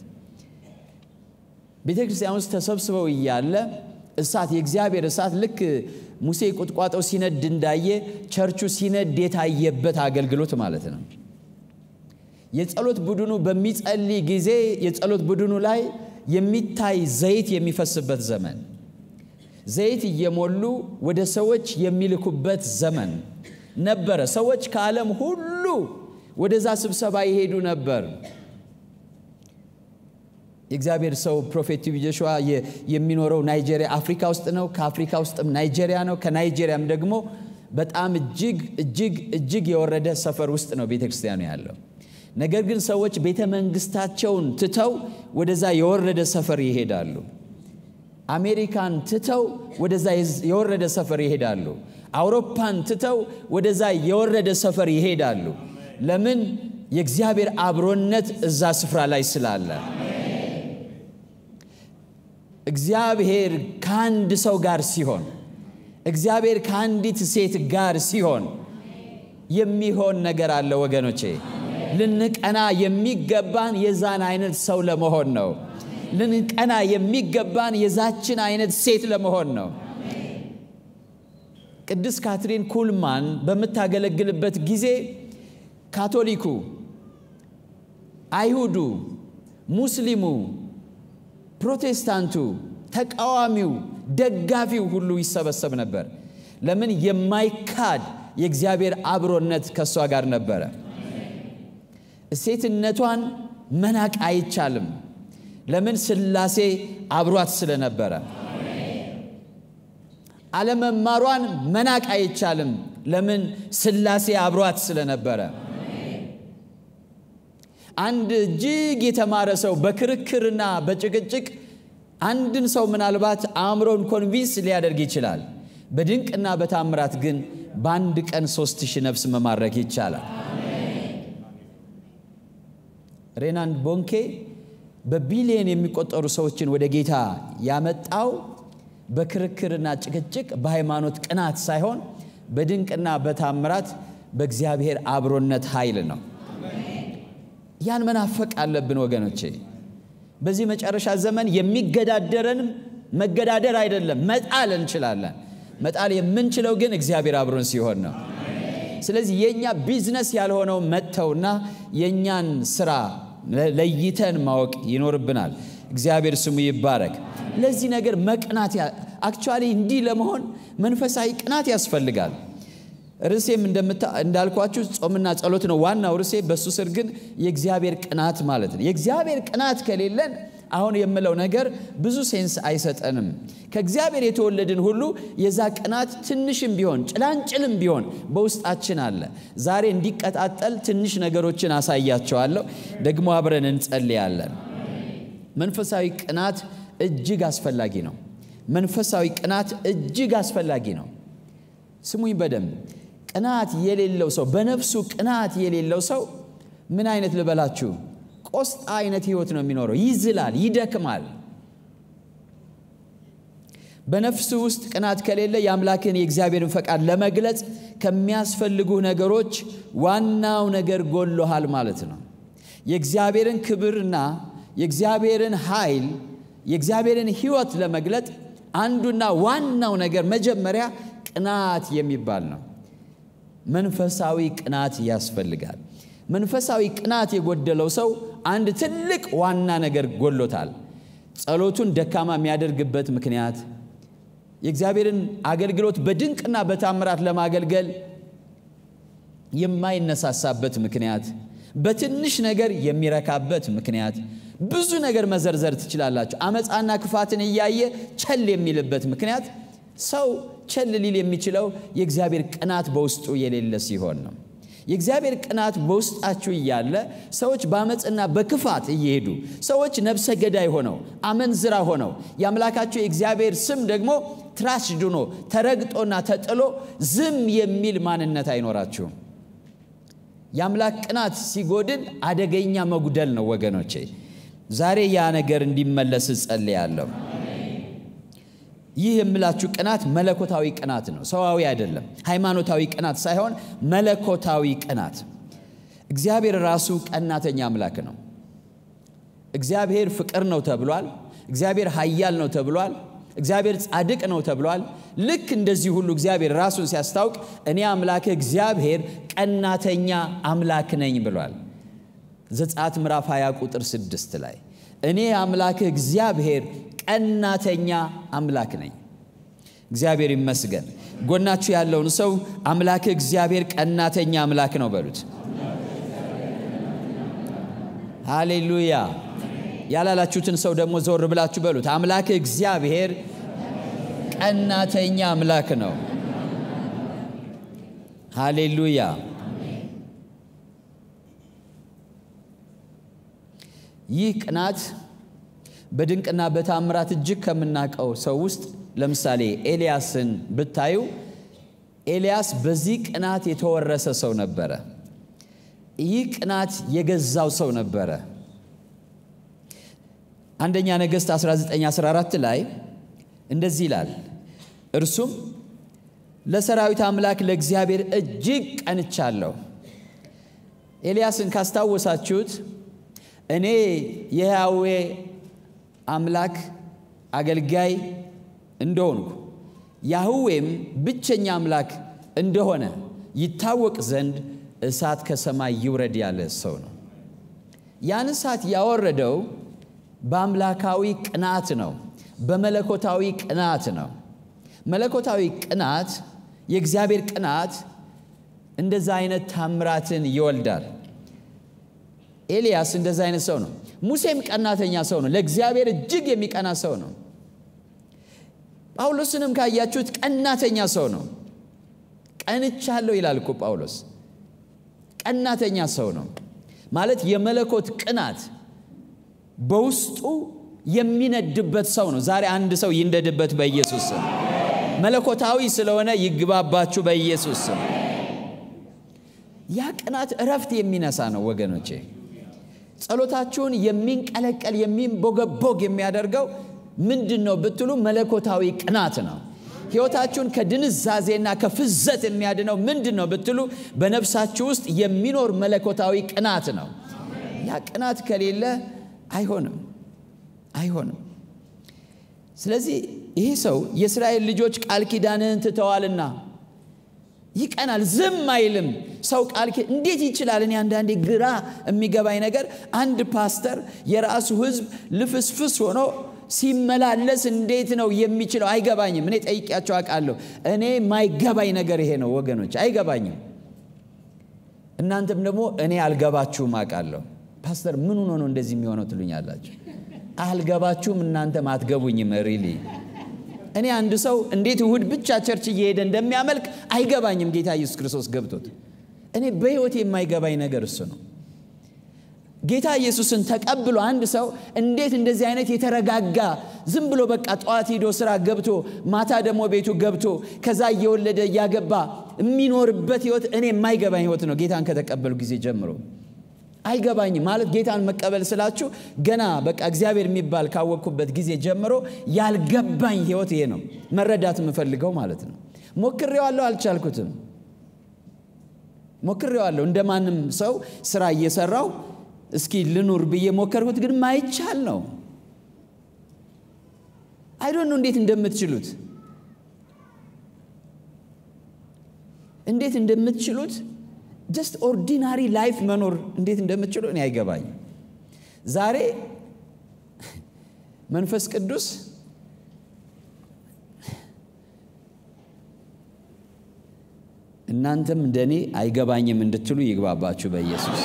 ቤተ ክርስቲያን ውስጥ ተሰብስበው እያለ እሳት የእግዚአብሔር እሳት ልክ ሙሴ ቁጥቋጦው ሲነድ እንዳየ ቸርቹ ሲነድ የታየበት አገልግሎት ማለት ነው። የጸሎት ቡድኑ በሚጸልይ ጊዜ የጸሎት ቡድኑ ላይ የሚታይ ዘይት የሚፈስበት ዘመን ዘይት እየሞሉ ወደ ሰዎች የሚልኩበት ዘመን ነበረ። ሰዎች ከዓለም ሁሉ ወደዛ ስብሰባ ይሄዱ ነበር። የእግዚአብሔር ሰው ፕሮፌት ቲቢ ጆሹዋ የሚኖረው ናይጄሪያ አፍሪካ ውስጥ ነው። ከአፍሪካ ውስጥም ናይጄሪያ ነው። ከናይጄሪያም ደግሞ በጣም እጅግ እጅግ እጅግ የወረደ ሰፈር ውስጥ ነው ቤተ ክርስቲያኑ ያለው። ነገር ግን ሰዎች ቤተ መንግስታቸውን ትተው ወደዛ የወረደ ሰፈር ይሄዳሉ። አሜሪካን ትተው ወደዛ የወረደ ሰፈር ይሄዳሉ። አውሮፓን ትተው ወደዛ የወረደ ሰፈር ይሄዳሉ። ለምን? የእግዚአብሔር አብሮነት እዛ ስፍራ ላይ ስላለ። እግዚአብሔር ከአንድ ሰው ጋር ሲሆን፣ እግዚአብሔር ከአንዲት ሴት ጋር ሲሆን የሚሆን ነገር አለ ወገኖቼ። ልንቀና የሚገባን የዛን አይነት ሰው ለመሆን ነው። ልንቀና የሚገባን የዛችን አይነት ሴት ለመሆን ነው። ቅድስት ካትሪን ኩልማን በምታገለግልበት ጊዜ ካቶሊኩ፣ አይሁዱ፣ ሙስሊሙ፣ ፕሮቴስታንቱ፣ ተቃዋሚው፣ ደጋፊው ሁሉ ይሰበሰብ ነበር። ለምን? የማይካድ የእግዚአብሔር አብሮነት ከእሷ ጋር ነበረ። ሴትነቷን መናቅ አይቻልም። ለምን? ሥላሴ አብሯት ስለነበረ። አለመማሯን መናቅ አይቻልም። ለምን? ሥላሴ አብሯት ስለነበረ። አንድ እጅግ የተማረ ሰው በክርክርና በጭቅጭቅ አንድን ሰው ምናልባት አእምሮን ኮንቪንስ ሊያደርግ ይችላል። በድንቅና በታምራት ግን በአንድ ቀን ሶስት ሺህ ነፍስ መማረክ ይቻላል። ሬናንድ ቦንኬ በቢሊየን የሚቆጠሩ ሰዎችን ወደ ጌታ ያመጣው በክርክርና ጭቅጭቅ በሃይማኖት ቅናት ሳይሆን በድንቅና በታምራት በእግዚአብሔር አብሮነት ኃይል ነው። ያን መናፈቅ አለብን ወገኖቼ። በዚህ መጨረሻ ዘመን የሚገዳደረንም መገዳደር አይደለም፣ መጣል እንችላለን። መጣል የምንችለው ግን እግዚአብሔር አብሮን ሲሆን ነው። ስለዚህ የእኛ ቢዝነስ ያልሆነው መጥተውና የእኛን ስራ ለይተን ማወቅ ይኖርብናል። እግዚአብሔር ስሙ ይባረክ። ለዚህ ነገር መቅናት አክቹዋሊ እንዲህ ለመሆን መንፈሳዊ ቅናት ያስፈልጋል። ርዕሴም እንዳልኳችሁ ጾምና ጸሎት ነው ዋናው ርዕሴ። በሱ ስር ግን የእግዚአብሔር ቅናት ማለት ነው። የእግዚአብሔር ቅናት ከሌለን አሁን የምለው ነገር ብዙ ሴንስ አይሰጠንም። ከእግዚአብሔር የተወለድን ሁሉ የዛ ቅናት ትንሽም ቢሆን ጭላንጭልም ቢሆን በውስጣችን አለ። ዛሬ እንዲቀጣጠል ትንሽ ነገሮችን አሳያቸዋለሁ። ደግሞ አብረን እንጸልያለን። መንፈሳዊ ቅናት እጅግ አስፈላጊ ነው። መንፈሳዊ ቅናት እጅግ አስፈላጊ ነው። ስሙኝ በደንብ ቅናት የሌለው ሰው በነፍሱ ቅናት የሌለው ሰው ምን አይነት ልበላችሁ ቆስጣ አይነት ህይወት ነው የሚኖረው። ይዝላል፣ ይደክማል። በነፍሱ ውስጥ ቅናት ከሌለ የአምላክን የእግዚአብሔርን ፈቃድ ለመግለጽ ከሚያስፈልጉ ነገሮች ዋናው ነገር ጎሎሃል ማለት ነው። የእግዚአብሔርን ክብርና የእግዚአብሔርን ኃይል የእግዚአብሔርን ህይወት ለመግለጥ አንዱና ዋናው ነገር መጀመሪያ ቅናት የሚባል ነው። መንፈሳዊ ቅናት ያስፈልጋል። መንፈሳዊ ቅናት የጎደለው ሰው አንድ ትልቅ ዋና ነገር ጎሎታል። ጸሎቱን ደካማ የሚያደርግበት ምክንያት፣ የእግዚአብሔርን አገልግሎት በድንቅና በታምራት ለማገልገል የማይነሳሳበት ምክንያት፣ በትንሽ ነገር የሚረካበት ምክንያት፣ ብዙ ነገር መዘርዘር ትችላላችሁ። አመፃና ክፋትን እያየ ቸል የሚልበት ምክንያት ሰው ቸል ሊል የሚችለው የእግዚአብሔር ቅናት በውስጡ የሌለ ሲሆን ነው። የእግዚአብሔር ቅናት በውስጣችሁ እያለ ሰዎች በአመፅና በክፋት እየሄዱ ሰዎች ነፍሰ ገዳይ ሆነው አመንዝራ ሆነው የአምላካቸው የእግዚአብሔር ስም ደግሞ ትራሽ ድኖ ተረግጦና ተጥሎ ዝም የሚል ማንነት አይኖራችሁም። የአምላክ ቅናት ሲጎድል አደገኛ መጉደል ነው ወገኖቼ። ዛሬ ያ ነገር እንዲመለስ እጸልያለሁ። ይህ የምላችሁ ቅናት መለኮታዊ ቅናት ነው፣ ሰዋዊ አይደለም። ሃይማኖታዊ ቅናት ሳይሆን መለኮታዊ ቅናት። እግዚአብሔር ራሱ ቀናተኛ አምላክ ነው። እግዚአብሔር ፍቅር ነው ተብሏል። እግዚአብሔር ኃያል ነው ተብሏል። እግዚአብሔር ጻድቅ ነው ተብሏል። ልክ እንደዚህ ሁሉ እግዚአብሔር ራሱን ሲያስታውቅ እኔ አምላክህ እግዚአብሔር ቀናተኛ አምላክ ነኝ ብሏል። ዘጸአት ምዕራፍ 20 ቁጥር 6 ላይ እኔ አምላክህ እግዚአብሔር ቀናተኛ አምላክ ነኝ። እግዚአብሔር ይመስገን። ጎናችሁ ያለውን ሰው አምላክህ እግዚአብሔር ቀናተኛ አምላክ ነው በሉት። ሃሌሉያ። ያላላችሁትን ሰው ደግሞ ዞር ብላችሁ በሉት። አምላክህ እግዚአብሔር ቀናተኛ አምላክ ነው። ሃሌሉያ። ይህ ቅናት በድንቅና በታምራት እጅግ ከምናውቀው ሰው ውስጥ ለምሳሌ ኤልያስን ብታዩ ኤልያስ በዚህ ቅናት የተወረሰ ሰው ነበረ። ይህ ቅናት የገዛው ሰው ነበረ። አንደኛ ነገሥት 1914 ላይ እንደዚህ ይላል፣ እርሱም ለሰራዊት አምላክ ለእግዚአብሔር እጅግ ቀንቻለሁ። ኤልያስን ካስታወሳችሁት እኔ የያዌ አምላክ አገልጋይ እንደሆንኩ ያህዌም ብቸኛ አምላክ እንደሆነ ይታወቅ ዘንድ እሳት ከሰማይ ይውረድ ያለ ሰው ነው። ያን እሳት ያወረደው በአምላካዊ ቅናት ነው፣ በመለኮታዊ ቅናት ነው። መለኮታዊ ቅናት የእግዚአብሔር ቅናት እንደዛ አይነት ታምራትን ይወልዳል። ኤልያስ እንደዛ አይነት ሰው ነው። ሙሴም ቀናተኛ ሰው ነው። ለእግዚአብሔር እጅግ የሚቀና ሰው ነው። ጳውሎስንም ካያችሁት ቀናተኛ ሰው ነው። ቀንቻለሁ ይላል እኮ ጳውሎስ። ቀናተኛ ሰው ነው ማለት የመለኮት ቅናት በውስጡ የሚነድበት ሰው ነው። ዛሬ አንድ ሰው ይንደድበት በኢየሱስ ስም። መለኮታዊ ስለሆነ ይግባባችሁ በኢየሱስ ስም። ያ ቅናት እረፍት የሚነሳ ነው ወገኖቼ። ጸሎታችሁን የሚንቀለቀል የሚንቦገቦግ የሚያደርገው ምንድን ነው ብትሉ መለኮታዊ ቅናት ነው። ሕይወታችሁን ከድንዛዜና ከፍዘት የሚያድነው ምንድን ነው ብትሉ በነፍሳችሁ ውስጥ የሚኖር መለኮታዊ ቅናት ነው። ያ ቅናት ከሌለ አይሆንም አይሆንም። ስለዚህ ይህ ሰው የእስራኤል ልጆች ቃል ኪዳንህን ትተዋልና ይቀናል፣ ዝም አይልም። ሰው ቃል እንዴት ይችላል? እኔ አንዳንዴ ግራ የሚገባኝ ነገር አንድ ፓስተር የራሱ ሕዝብ ልፍስፍስ ሆኖ ሲመላለስ እንዴት ነው የሚችለው? አይገባኝም። እኔ ጠይቄያቸው አውቃለሁ። እኔ ማይገባኝ ነገር ይሄ ነው ወገኖች፣ አይገባኝም። እናንተም ደግሞ እኔ አልገባችሁም አውቃለሁ። ፓስተር ምን ሆኖ ነው እንደዚህ የሚሆነው ትሉኛላችሁ። አልገባችሁም፣ እናንተም አትገቡኝም። ሪሊ እኔ አንድ ሰው እንዴት እሁድ ብቻ ቸርች እየሄደ እንደሚያመልክ አይገባኝም። ጌታ ኢየሱስ ክርስቶስ ገብቶት እኔ በሕይወቴ የማይገባኝ ነገር እሱ ነው። ጌታ ኢየሱስን ተቀብሎ አንድ ሰው እንዴት እንደዚህ አይነት የተረጋጋ ዝም ብሎ በቃ ጠዋት ሄዶ ስራ ገብቶ ማታ ደግሞ ቤቱ ገብቶ ከዛ እየወለደ እያገባ የሚኖርበት ህይወት እኔ የማይገባኝ ህይወት ነው። ጌታን ከተቀበሉ ጊዜ ጀምሮ አይገባኝም። ማለት ጌታን መቀበል ስላችሁ ገና በቃ እግዚአብሔር የሚባል ካወቅኩበት ጊዜ ጀምሮ ያልገባኝ ህይወት ይሄ ነው። መረዳት የምፈልገው ማለት ነው። ሞክሬዋለሁ፣ አልቻልኩትም። ሞክሬዋለሁ እንደ ማንም ሰው ስራ እየሰራው እስኪ ልኑር ብዬ ሞከርኩት፣ ግን ማይቻል ነው። አይዶን ነው እንዴት እንደምትችሉት እንዴት እንደምትችሉት ጀስት ኦርዲናሪ ላይፍ መኖር እንዴት እንደምትችሉ እኔ አይገባኝም። ዛሬ መንፈስ ቅዱስ እናንተም እንደኔ አይገባኝም እንድትሉ ይግባባችሁ በኢየሱስ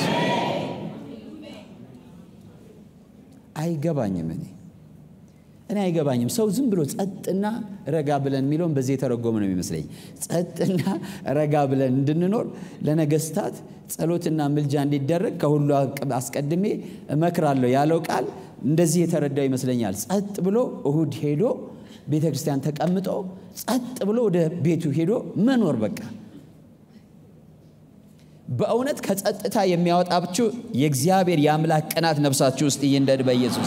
አይገባኝም። እኔ እኔ አይገባኝም። ሰው ዝም ብሎ ጸጥና ረጋ ብለን የሚለውን በዚህ የተረጎመ ነው የሚመስለኝ። ጸጥና ረጋ ብለን እንድንኖር ለነገስታት ጸሎትና ምልጃ እንዲደረግ ከሁሉ አስቀድሜ እመክራለሁ ያለው ቃል እንደዚህ የተረዳው ይመስለኛል። ጸጥ ብሎ እሁድ ሄዶ ቤተ ክርስቲያን ተቀምጦ ጸጥ ብሎ ወደ ቤቱ ሄዶ መኖር በቃ በእውነት ከጸጥታ የሚያወጣችሁ የእግዚአብሔር የአምላክ ቅናት ነፍሳችሁ ውስጥ ይንደድ በኢየሱስ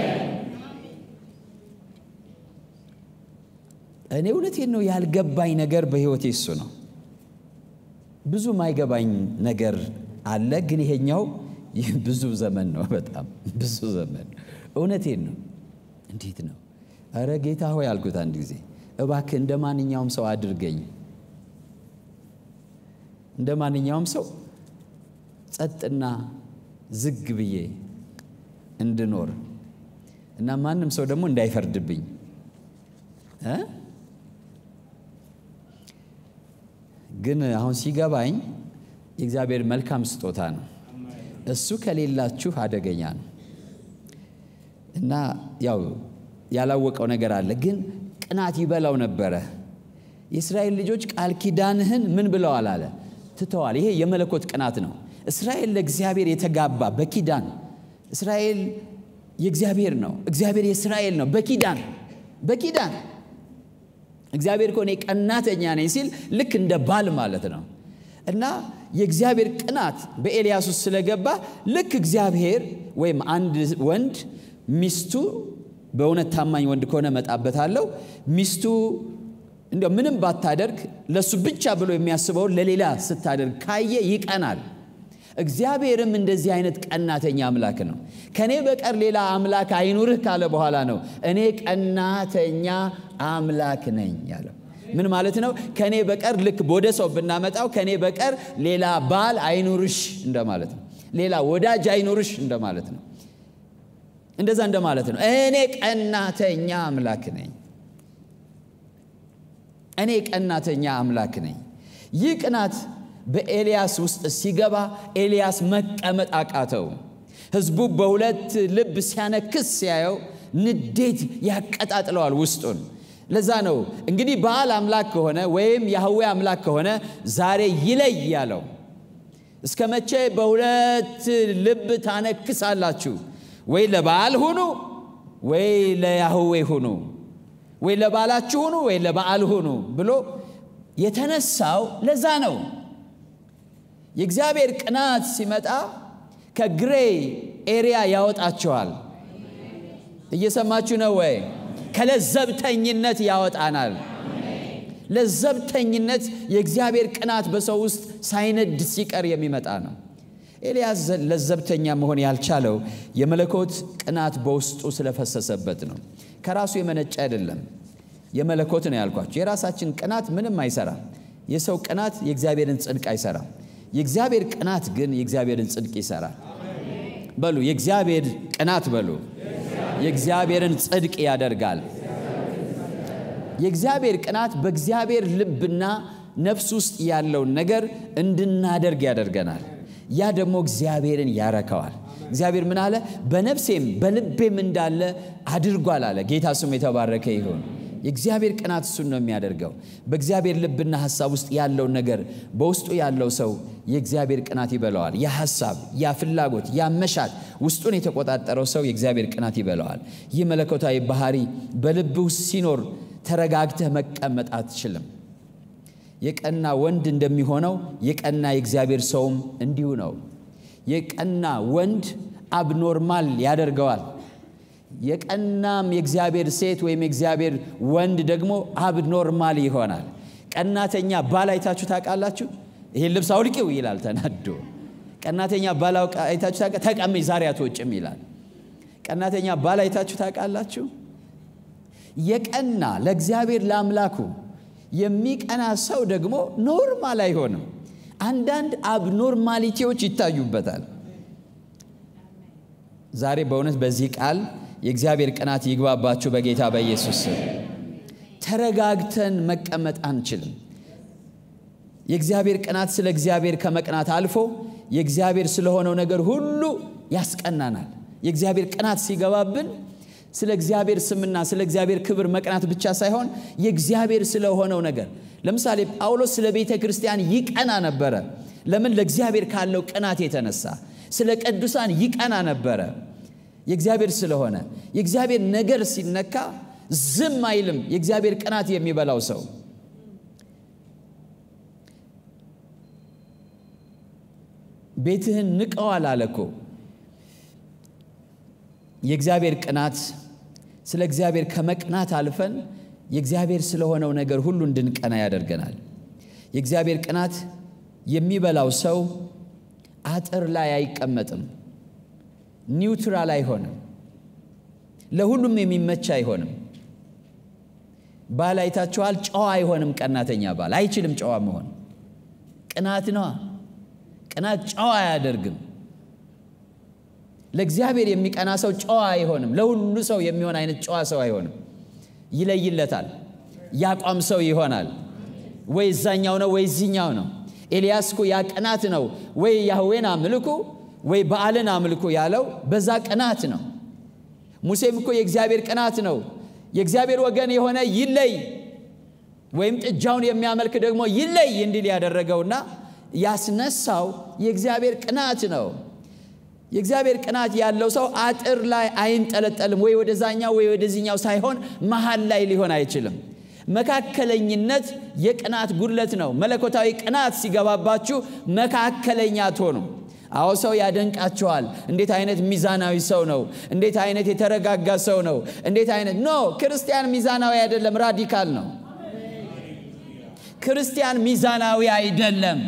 እኔ እውነቴን ነው ያልገባኝ ነገር በሕይወቴ እሱ ነው ብዙ ማይገባኝ ነገር አለ ግን ይሄኛው ብዙ ዘመን ነው በጣም ብዙ ዘመን እውነቴን ነው እንዴት ነው እረ ጌታ ሆይ አልኩት አንድ ጊዜ እባክህ እንደ ማንኛውም ሰው አድርገኝ እንደ ማንኛውም ሰው ጸጥና ዝግ ብዬ እንድኖር እና ማንም ሰው ደግሞ እንዳይፈርድብኝ እ ግን አሁን ሲገባኝ የእግዚአብሔር መልካም ስጦታ ነው። እሱ ከሌላችሁ አደገኛ ነው እና ያው ያላወቀው ነገር አለ። ግን ቅናት ይበላው ነበረ። የእስራኤል ልጆች ቃል ኪዳንህን ምን ብለዋል አለ ትተዋል። ይሄ የመለኮት ቅናት ነው። እስራኤል ለእግዚአብሔር የተጋባ በኪዳን እስራኤል የእግዚአብሔር ነው፣ እግዚአብሔር የእስራኤል ነው። በኪዳን በኪዳን እግዚአብሔር እኮ እኔ ቀናተኛ ነኝ ሲል ልክ እንደ ባል ማለት ነው። እና የእግዚአብሔር ቅናት በኤልያስ ውስጥ ስለገባ ልክ እግዚአብሔር ወይም አንድ ወንድ ሚስቱ በእውነት ታማኝ ወንድ ከሆነ መጣበታለሁ ሚስቱ እንዲያው ምንም ባታደርግ ለእሱ ብቻ ብሎ የሚያስበውን ለሌላ ስታደርግ ካየ ይቀናል። እግዚአብሔርም እንደዚህ አይነት ቀናተኛ አምላክ ነው። ከእኔ በቀር ሌላ አምላክ አይኑርህ ካለ በኋላ ነው እኔ ቀናተኛ አምላክ ነኝ ያለው። ምን ማለት ነው? ከእኔ በቀር ልክ ወደ ሰው ብናመጣው ከእኔ በቀር ሌላ ባል አይኑርሽ እንደማለት ነው። ሌላ ወዳጅ አይኑርሽ እንደማለት ነው። እንደዛ እንደማለት ነው። እኔ ቀናተኛ አምላክ ነኝ። እኔ ቀናተኛ አምላክ ነኝ። ይህ ቅናት በኤልያስ ውስጥ ሲገባ ኤልያስ መቀመጥ አቃተው። ሕዝቡ በሁለት ልብ ሲያነክስ ሲያየው ንዴት ያቀጣጥለዋል ውስጡን። ለዛ ነው እንግዲህ በዓል አምላክ ከሆነ ወይም ያህዌ አምላክ ከሆነ ዛሬ ይለይ ያለው። እስከ መቼ በሁለት ልብ ታነክሳላችሁ? ወይ ለበዓል ሁኑ ወይ ለያህዌ ሁኑ፣ ወይ ለበዓላችሁ ሁኑ ወይ ለበዓል ሁኑ ብሎ የተነሳው ለዛ ነው። የእግዚአብሔር ቅናት ሲመጣ ከግሬ ኤሪያ ያወጣቸዋል። እየሰማችሁ ነው ወይ? ከለዘብተኝነት ያወጣናል። ለዘብተኝነት የእግዚአብሔር ቅናት በሰው ውስጥ ሳይነድ ሲቀር የሚመጣ ነው። ኤልያስ ለዘብተኛ መሆን ያልቻለው የመለኮት ቅናት በውስጡ ስለፈሰሰበት ነው። ከራሱ የመነጨ አይደለም። የመለኮት ነው ያልኳቸው። የራሳችን ቅናት ምንም አይሰራም። የሰው ቅናት የእግዚአብሔርን ጽድቅ አይሰራም። የእግዚአብሔር ቅናት ግን የእግዚአብሔርን ጽድቅ ይሰራል። በሉ የእግዚአብሔር ቅናት በሉ የእግዚአብሔርን ጽድቅ ያደርጋል። የእግዚአብሔር ቅናት በእግዚአብሔር ልብና ነፍስ ውስጥ ያለውን ነገር እንድናደርግ ያደርገናል። ያ ደግሞ እግዚአብሔርን ያረከዋል። እግዚአብሔር ምን አለ? በነፍሴም በልቤም እንዳለ አድርጓል አለ። ጌታ ስሙ የተባረከ ይሁን። የእግዚአብሔር ቅናት እሱን ነው የሚያደርገው። በእግዚአብሔር ልብና ሐሳብ ውስጥ ያለውን ነገር በውስጡ ያለው ሰው የእግዚአብሔር ቅናት ይበለዋል። ያ ሐሳብ፣ ያ ፍላጎት፣ ያ መሻት ውስጡን የተቆጣጠረው ሰው የእግዚአብሔር ቅናት ይበለዋል። ይህ መለኮታዊ ባህሪ በልብህ ውስጥ ሲኖር ተረጋግተህ መቀመጥ አትችልም። የቀና ወንድ እንደሚሆነው የቀና የእግዚአብሔር ሰውም እንዲሁ ነው። የቀና ወንድ አብኖርማል ያደርገዋል። የቀናም የእግዚአብሔር ሴት ወይም የእግዚአብሔር ወንድ ደግሞ አብኖርማል ይሆናል። ቀናተኛ ባል አይታችሁ ታውቃላችሁ? ይሄን ልብስ አውልቂው ይላል ተናዶ። ቀናተኛ ባል አይታችሁ ታውቃ ተቀመጭ ዛሬ አትወጭም ይላል። ቀናተኛ ባል አይታችሁ ታውቃላችሁ? የቀና ለእግዚአብሔር ለአምላኩ የሚቀና ሰው ደግሞ ኖርማል አይሆንም። አንዳንድ አብኖርማሊቲዎች ይታዩበታል። ዛሬ በእውነት በዚህ ቃል የእግዚአብሔር ቅናት ይግባባችሁ በጌታ በኢየሱስ ስም። ተረጋግተን መቀመጥ አንችልም። የእግዚአብሔር ቅናት ስለ እግዚአብሔር ከመቅናት አልፎ የእግዚአብሔር ስለሆነው ነገር ሁሉ ያስቀናናል። የእግዚአብሔር ቅናት ሲገባብን ስለ እግዚአብሔር ስምና ስለ እግዚአብሔር ክብር መቅናት ብቻ ሳይሆን የእግዚአብሔር ስለሆነው ነገር ለምሳሌ ጳውሎስ ስለ ቤተ ክርስቲያን ይቀና ነበረ። ለምን? ለእግዚአብሔር ካለው ቅናት የተነሳ ስለ ቅዱሳን ይቀና ነበረ። የእግዚአብሔር ስለሆነ የእግዚአብሔር ነገር ሲነካ ዝም አይልም። የእግዚአብሔር ቅናት የሚበላው ሰው ቤትህን ንቀዋል አለ እኮ። የእግዚአብሔር ቅናት ስለ እግዚአብሔር ከመቅናት አልፈን የእግዚአብሔር ስለሆነው ነገር ሁሉ እንድንቀና ያደርገናል። የእግዚአብሔር ቅናት የሚበላው ሰው አጥር ላይ አይቀመጥም። ኒውትራል አይሆንም። ለሁሉም የሚመች አይሆንም። ባል አይታችኋል? ጨዋ አይሆንም። ቀናተኛ ባል አይችልም ጨዋ መሆን። ቅናት ነዋ። ቅናት ጨዋ አያደርግም። ለእግዚአብሔር የሚቀና ሰው ጨዋ አይሆንም። ለሁሉ ሰው የሚሆን አይነት ጨዋ ሰው አይሆንም። ይለይለታል። ያቋም ሰው ይሆናል። ወይ እዛኛው ነው ወይ እዚኛው ነው። ኤልያስ እኮ ያ ቅናት ነው። ወይ ያህዌን አምልኩ ወይ በዓልን አምልኩ ያለው በዛ ቅናት ነው። ሙሴም እኮ የእግዚአብሔር ቅናት ነው። የእግዚአብሔር ወገን የሆነ ይለይ ወይም ጥጃውን የሚያመልክ ደግሞ ይለይ እንዲል ያደረገውና ያስነሳው የእግዚአብሔር ቅናት ነው። የእግዚአብሔር ቅናት ያለው ሰው አጥር ላይ አይንጠለጠልም። ወይ ወደዛኛው ወይ ወደዚህኛው ሳይሆን መሀል ላይ ሊሆን አይችልም። መካከለኝነት የቅናት ጉድለት ነው። መለኮታዊ ቅናት ሲገባባችሁ መካከለኛ አትሆኑም። አዎ ሰው ያደንቃችኋል። እንዴት አይነት ሚዛናዊ ሰው ነው! እንዴት አይነት የተረጋጋ ሰው ነው! እንዴት አይነት ኖ ክርስቲያን ሚዛናዊ አይደለም፣ ራዲካል ነው። ክርስቲያን ሚዛናዊ አይደለም።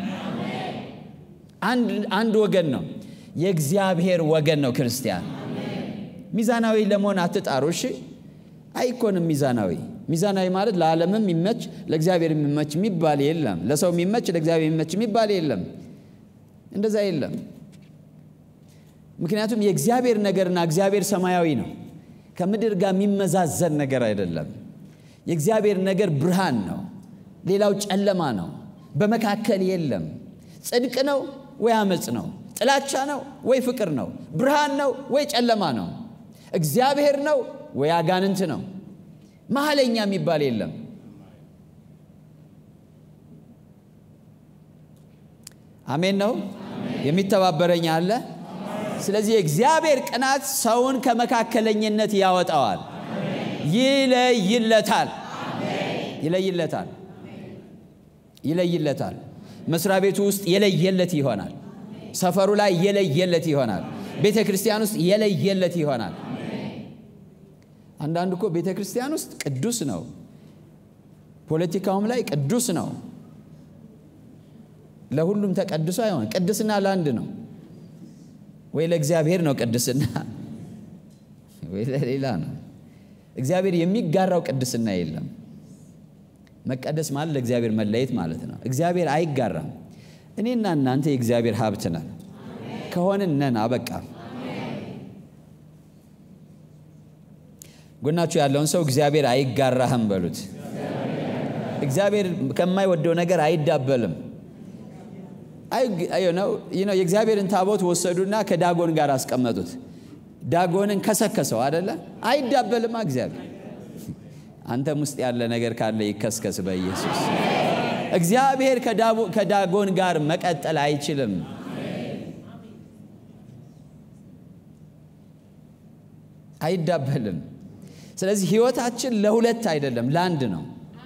አንድ ወገን ነው። የእግዚአብሔር ወገን ነው ክርስቲያን። ሚዛናዊ ለመሆን አትጣሩ። እሺ፣ አይኮንም ሚዛናዊ። ሚዛናዊ ማለት ለዓለምም የሚመች ለእግዚአብሔር የሚመች የሚባል የለም። ለሰው የሚመች ለእግዚአብሔር የሚመች የሚባል የለም። እንደዛ የለም። ምክንያቱም የእግዚአብሔር ነገርና እግዚአብሔር ሰማያዊ ነው። ከምድር ጋር የሚመዛዘን ነገር አይደለም። የእግዚአብሔር ነገር ብርሃን ነው፣ ሌላው ጨለማ ነው። በመካከል የለም። ጽድቅ ነው ወይ አመፅ ነው? ጥላቻ ነው ወይ ፍቅር ነው? ብርሃን ነው ወይ ጨለማ ነው? እግዚአብሔር ነው ወይ አጋንንት ነው? መሀለኛ የሚባል የለም። አሜን ነው። የሚተባበረኝ አለ። ስለዚህ የእግዚአብሔር ቅናት ሰውን ከመካከለኝነት ያወጣዋል፣ ይለይለታል፣ ይለይለታል፣ ይለይለታል። መስሪያ ቤቱ ውስጥ የለየለት ይሆናል። ሰፈሩ ላይ የለየለት ይሆናል። ቤተ ክርስቲያን ውስጥ የለየለት ይሆናል። አንዳንድ እኮ ቤተ ክርስቲያን ውስጥ ቅዱስ ነው፣ ፖለቲካውም ላይ ቅዱስ ነው። ለሁሉም ተቀድሶ አይሆን። ቅድስና ለአንድ ነው። ወይ ለእግዚአብሔር ነው ቅድስና፣ ወይ ለሌላ ነው። እግዚአብሔር የሚጋራው ቅድስና የለም። መቀደስ ማለት ለእግዚአብሔር መለየት ማለት ነው። እግዚአብሔር አይጋራም። እኔና እናንተ የእግዚአብሔር ሀብት ነን። ከሆንን ነን፣ አበቃ። ጎናችሁ ያለውን ሰው እግዚአብሔር አይጋራህም በሉት። እግዚአብሔር ከማይወደው ነገር አይዳበልም። ነው የእግዚአብሔርን ታቦት ወሰዱና ከዳጎን ጋር አስቀመጡት። ዳጎንን ከሰከሰው አደለ? አይዳበልማ እግዚአብሔር። አንተም ውስጥ ያለ ነገር ካለ ይከስከስ በኢየሱስ። እግዚአብሔር ከዳጎን ጋር መቀጠል አይችልም። አይዳበልም። ስለዚህ ህይወታችን ለሁለት አይደለም፣ ለአንድ ነው።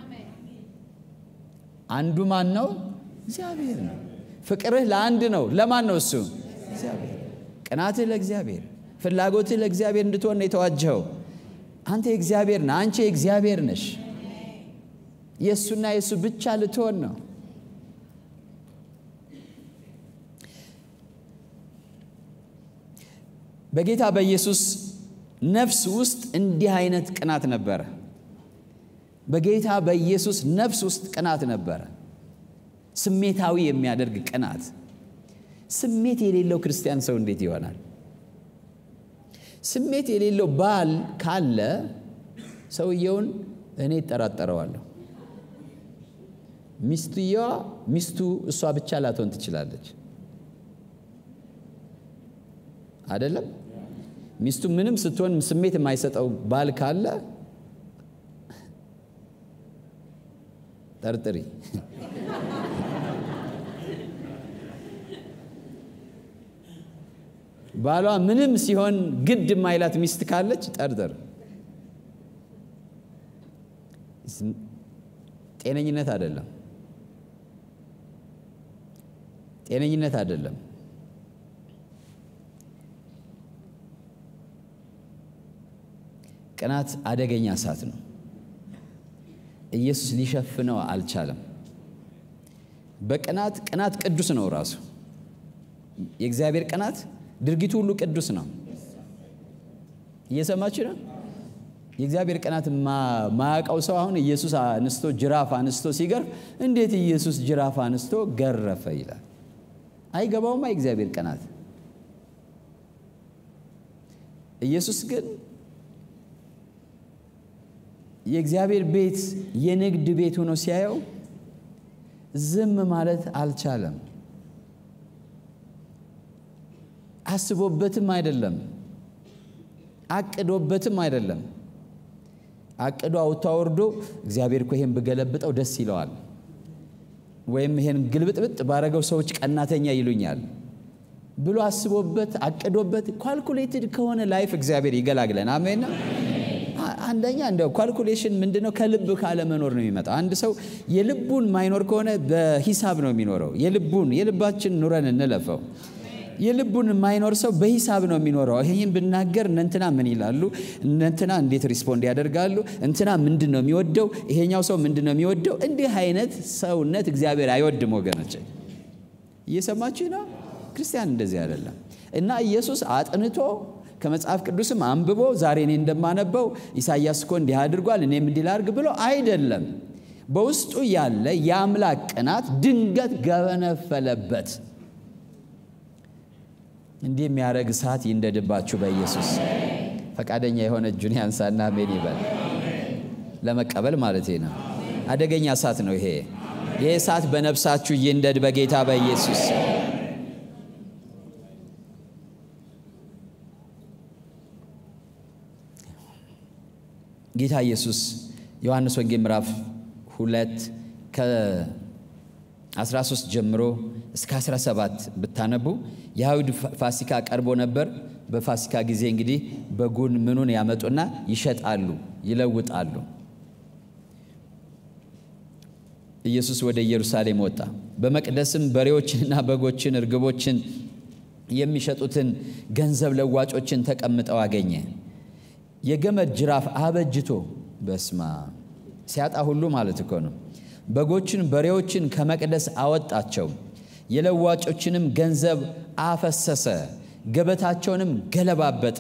አንዱ ማን ነው? እግዚአብሔር ነው። ፍቅርህ ለአንድ ነው። ለማን ነው እሱ? እግዚአብሔር። ቅናትህ ለእግዚአብሔር፣ ፍላጎትህ ለእግዚአብሔር እንድትሆን ነው የተዋጀኸው። አንተ የእግዚአብሔር ነህ። አንቺ የእግዚአብሔር ነሽ። የእሱና የእሱ ብቻ ልትሆን ነው። በጌታ በኢየሱስ ነፍስ ውስጥ እንዲህ አይነት ቅናት ነበረ። በጌታ በኢየሱስ ነፍስ ውስጥ ቅናት ነበረ። ስሜታዊ የሚያደርግ ቅናት። ስሜት የሌለው ክርስቲያን ሰው እንዴት ይሆናል? ስሜት የሌለው ባል ካለ ሰውየውን እኔ እጠራጠረዋለሁ። ሚስትየዋ ሚስቱ እሷ ብቻ ላትሆን ትችላለች። አይደለም? ሚስቱ ምንም ስትሆን ስሜት የማይሰጠው ባል ካለ ጠርጥሪ። ባሏ ምንም ሲሆን ግድ የማይላት ሚስት ካለች ጠርጥር። ጤነኝነት አይደለም። ጤነኝነት አይደለም። ቅናት አደገኛ እሳት ነው። ኢየሱስ ሊሸፍነው አልቻለም። በቅናት ቅናት ቅዱስ ነው ራሱ የእግዚአብሔር ቅናት ድርጊቱ ሁሉ ቅዱስ ነው። እየሰማች ነው። የእግዚአብሔር ቅናት ማያውቀው ሰው አሁን ኢየሱስ አንስቶ ጅራፍ አንስቶ ሲገርፍ እንዴት ኢየሱስ ጅራፍ አንስቶ ገረፈ ይላል። አይገባውማ የእግዚአብሔር ቅናት። ኢየሱስ ግን የእግዚአብሔር ቤት የንግድ ቤት ሆኖ ሲያየው ዝም ማለት አልቻለም። አስቦበትም አይደለም፣ አቅዶበትም አይደለም። አቅዶ አውጥቶ አውርዶ እግዚአብሔር እኮ ይሄን ብገለብጠው ደስ ይለዋል፣ ወይም ይሄን ግልብጥብጥ ባረገው ሰዎች ቀናተኛ ይሉኛል ብሎ አስቦበት አቅዶበት ኳልኩሌትድ ከሆነ ላይፍ እግዚአብሔር ይገላግለን። አሜን። አንደኛ እንደው ኳልኩሌሽን ምንድነው? ከልብ ካለመኖር ነው የሚመጣው። አንድ ሰው የልቡን ማይኖር ከሆነ በሂሳብ ነው የሚኖረው። የልቡን የልባችን ኑረን እንለፈው። የልቡን የማይኖር ሰው በሂሳብ ነው የሚኖረው። ይህን ብናገር እነንትና ምን ይላሉ? እነንትና እንዴት ሪስፖንድ ያደርጋሉ? እንትና ምንድን ነው የሚወደው? ይሄኛው ሰው ምንድን ነው የሚወደው? እንዲህ አይነት ሰውነት እግዚአብሔር አይወድም ወገኖች። እየሰማችሁ ነው። ክርስቲያን እንደዚህ አይደለም እና ኢየሱስ አጥንቶ ከመጽሐፍ ቅዱስም አንብቦ ዛሬ እኔ እንደማነበው ኢሳይያስ እኮ እንዲህ አድርጓል እኔም እንዲህ ላድርግ ብሎ አይደለም። በውስጡ ያለ የአምላክ ቅናት ድንገት ገበነፈለበት። እንዲህ የሚያደርግ እሳት ይንደድባችሁ በኢየሱስ። ፈቃደኛ የሆነ እጁን ያንሳና አሜን ይበል። ለመቀበል ማለት ነው። አደገኛ እሳት ነው ይሄ። ይህ እሳት በነፍሳችሁ ይንደድ በጌታ በኢየሱስ ስም። ጌታ ኢየሱስ ዮሐንስ ወንጌል ምዕራፍ ሁለት ከ13 ጀምሮ እስከ 17 ብታነቡ የአይሁድ ፋሲካ ቀርቦ ነበር። በፋሲካ ጊዜ እንግዲህ በጉን ምኑን ያመጡና ይሸጣሉ፣ ይለውጣሉ። ኢየሱስ ወደ ኢየሩሳሌም ወጣ። በመቅደስም በሬዎችንና በጎችን፣ እርግቦችን የሚሸጡትን ገንዘብ ለዋጮችን ተቀምጠው አገኘ። የገመድ ጅራፍ አበጅቶ በስማ ሲያጣ ሁሉ ማለት እኮ ነው። በጎችን በሬዎችን ከመቅደስ አወጣቸው፣ የለዋጮችንም ገንዘብ አፈሰሰ፣ ገበታቸውንም ገለባበጠ።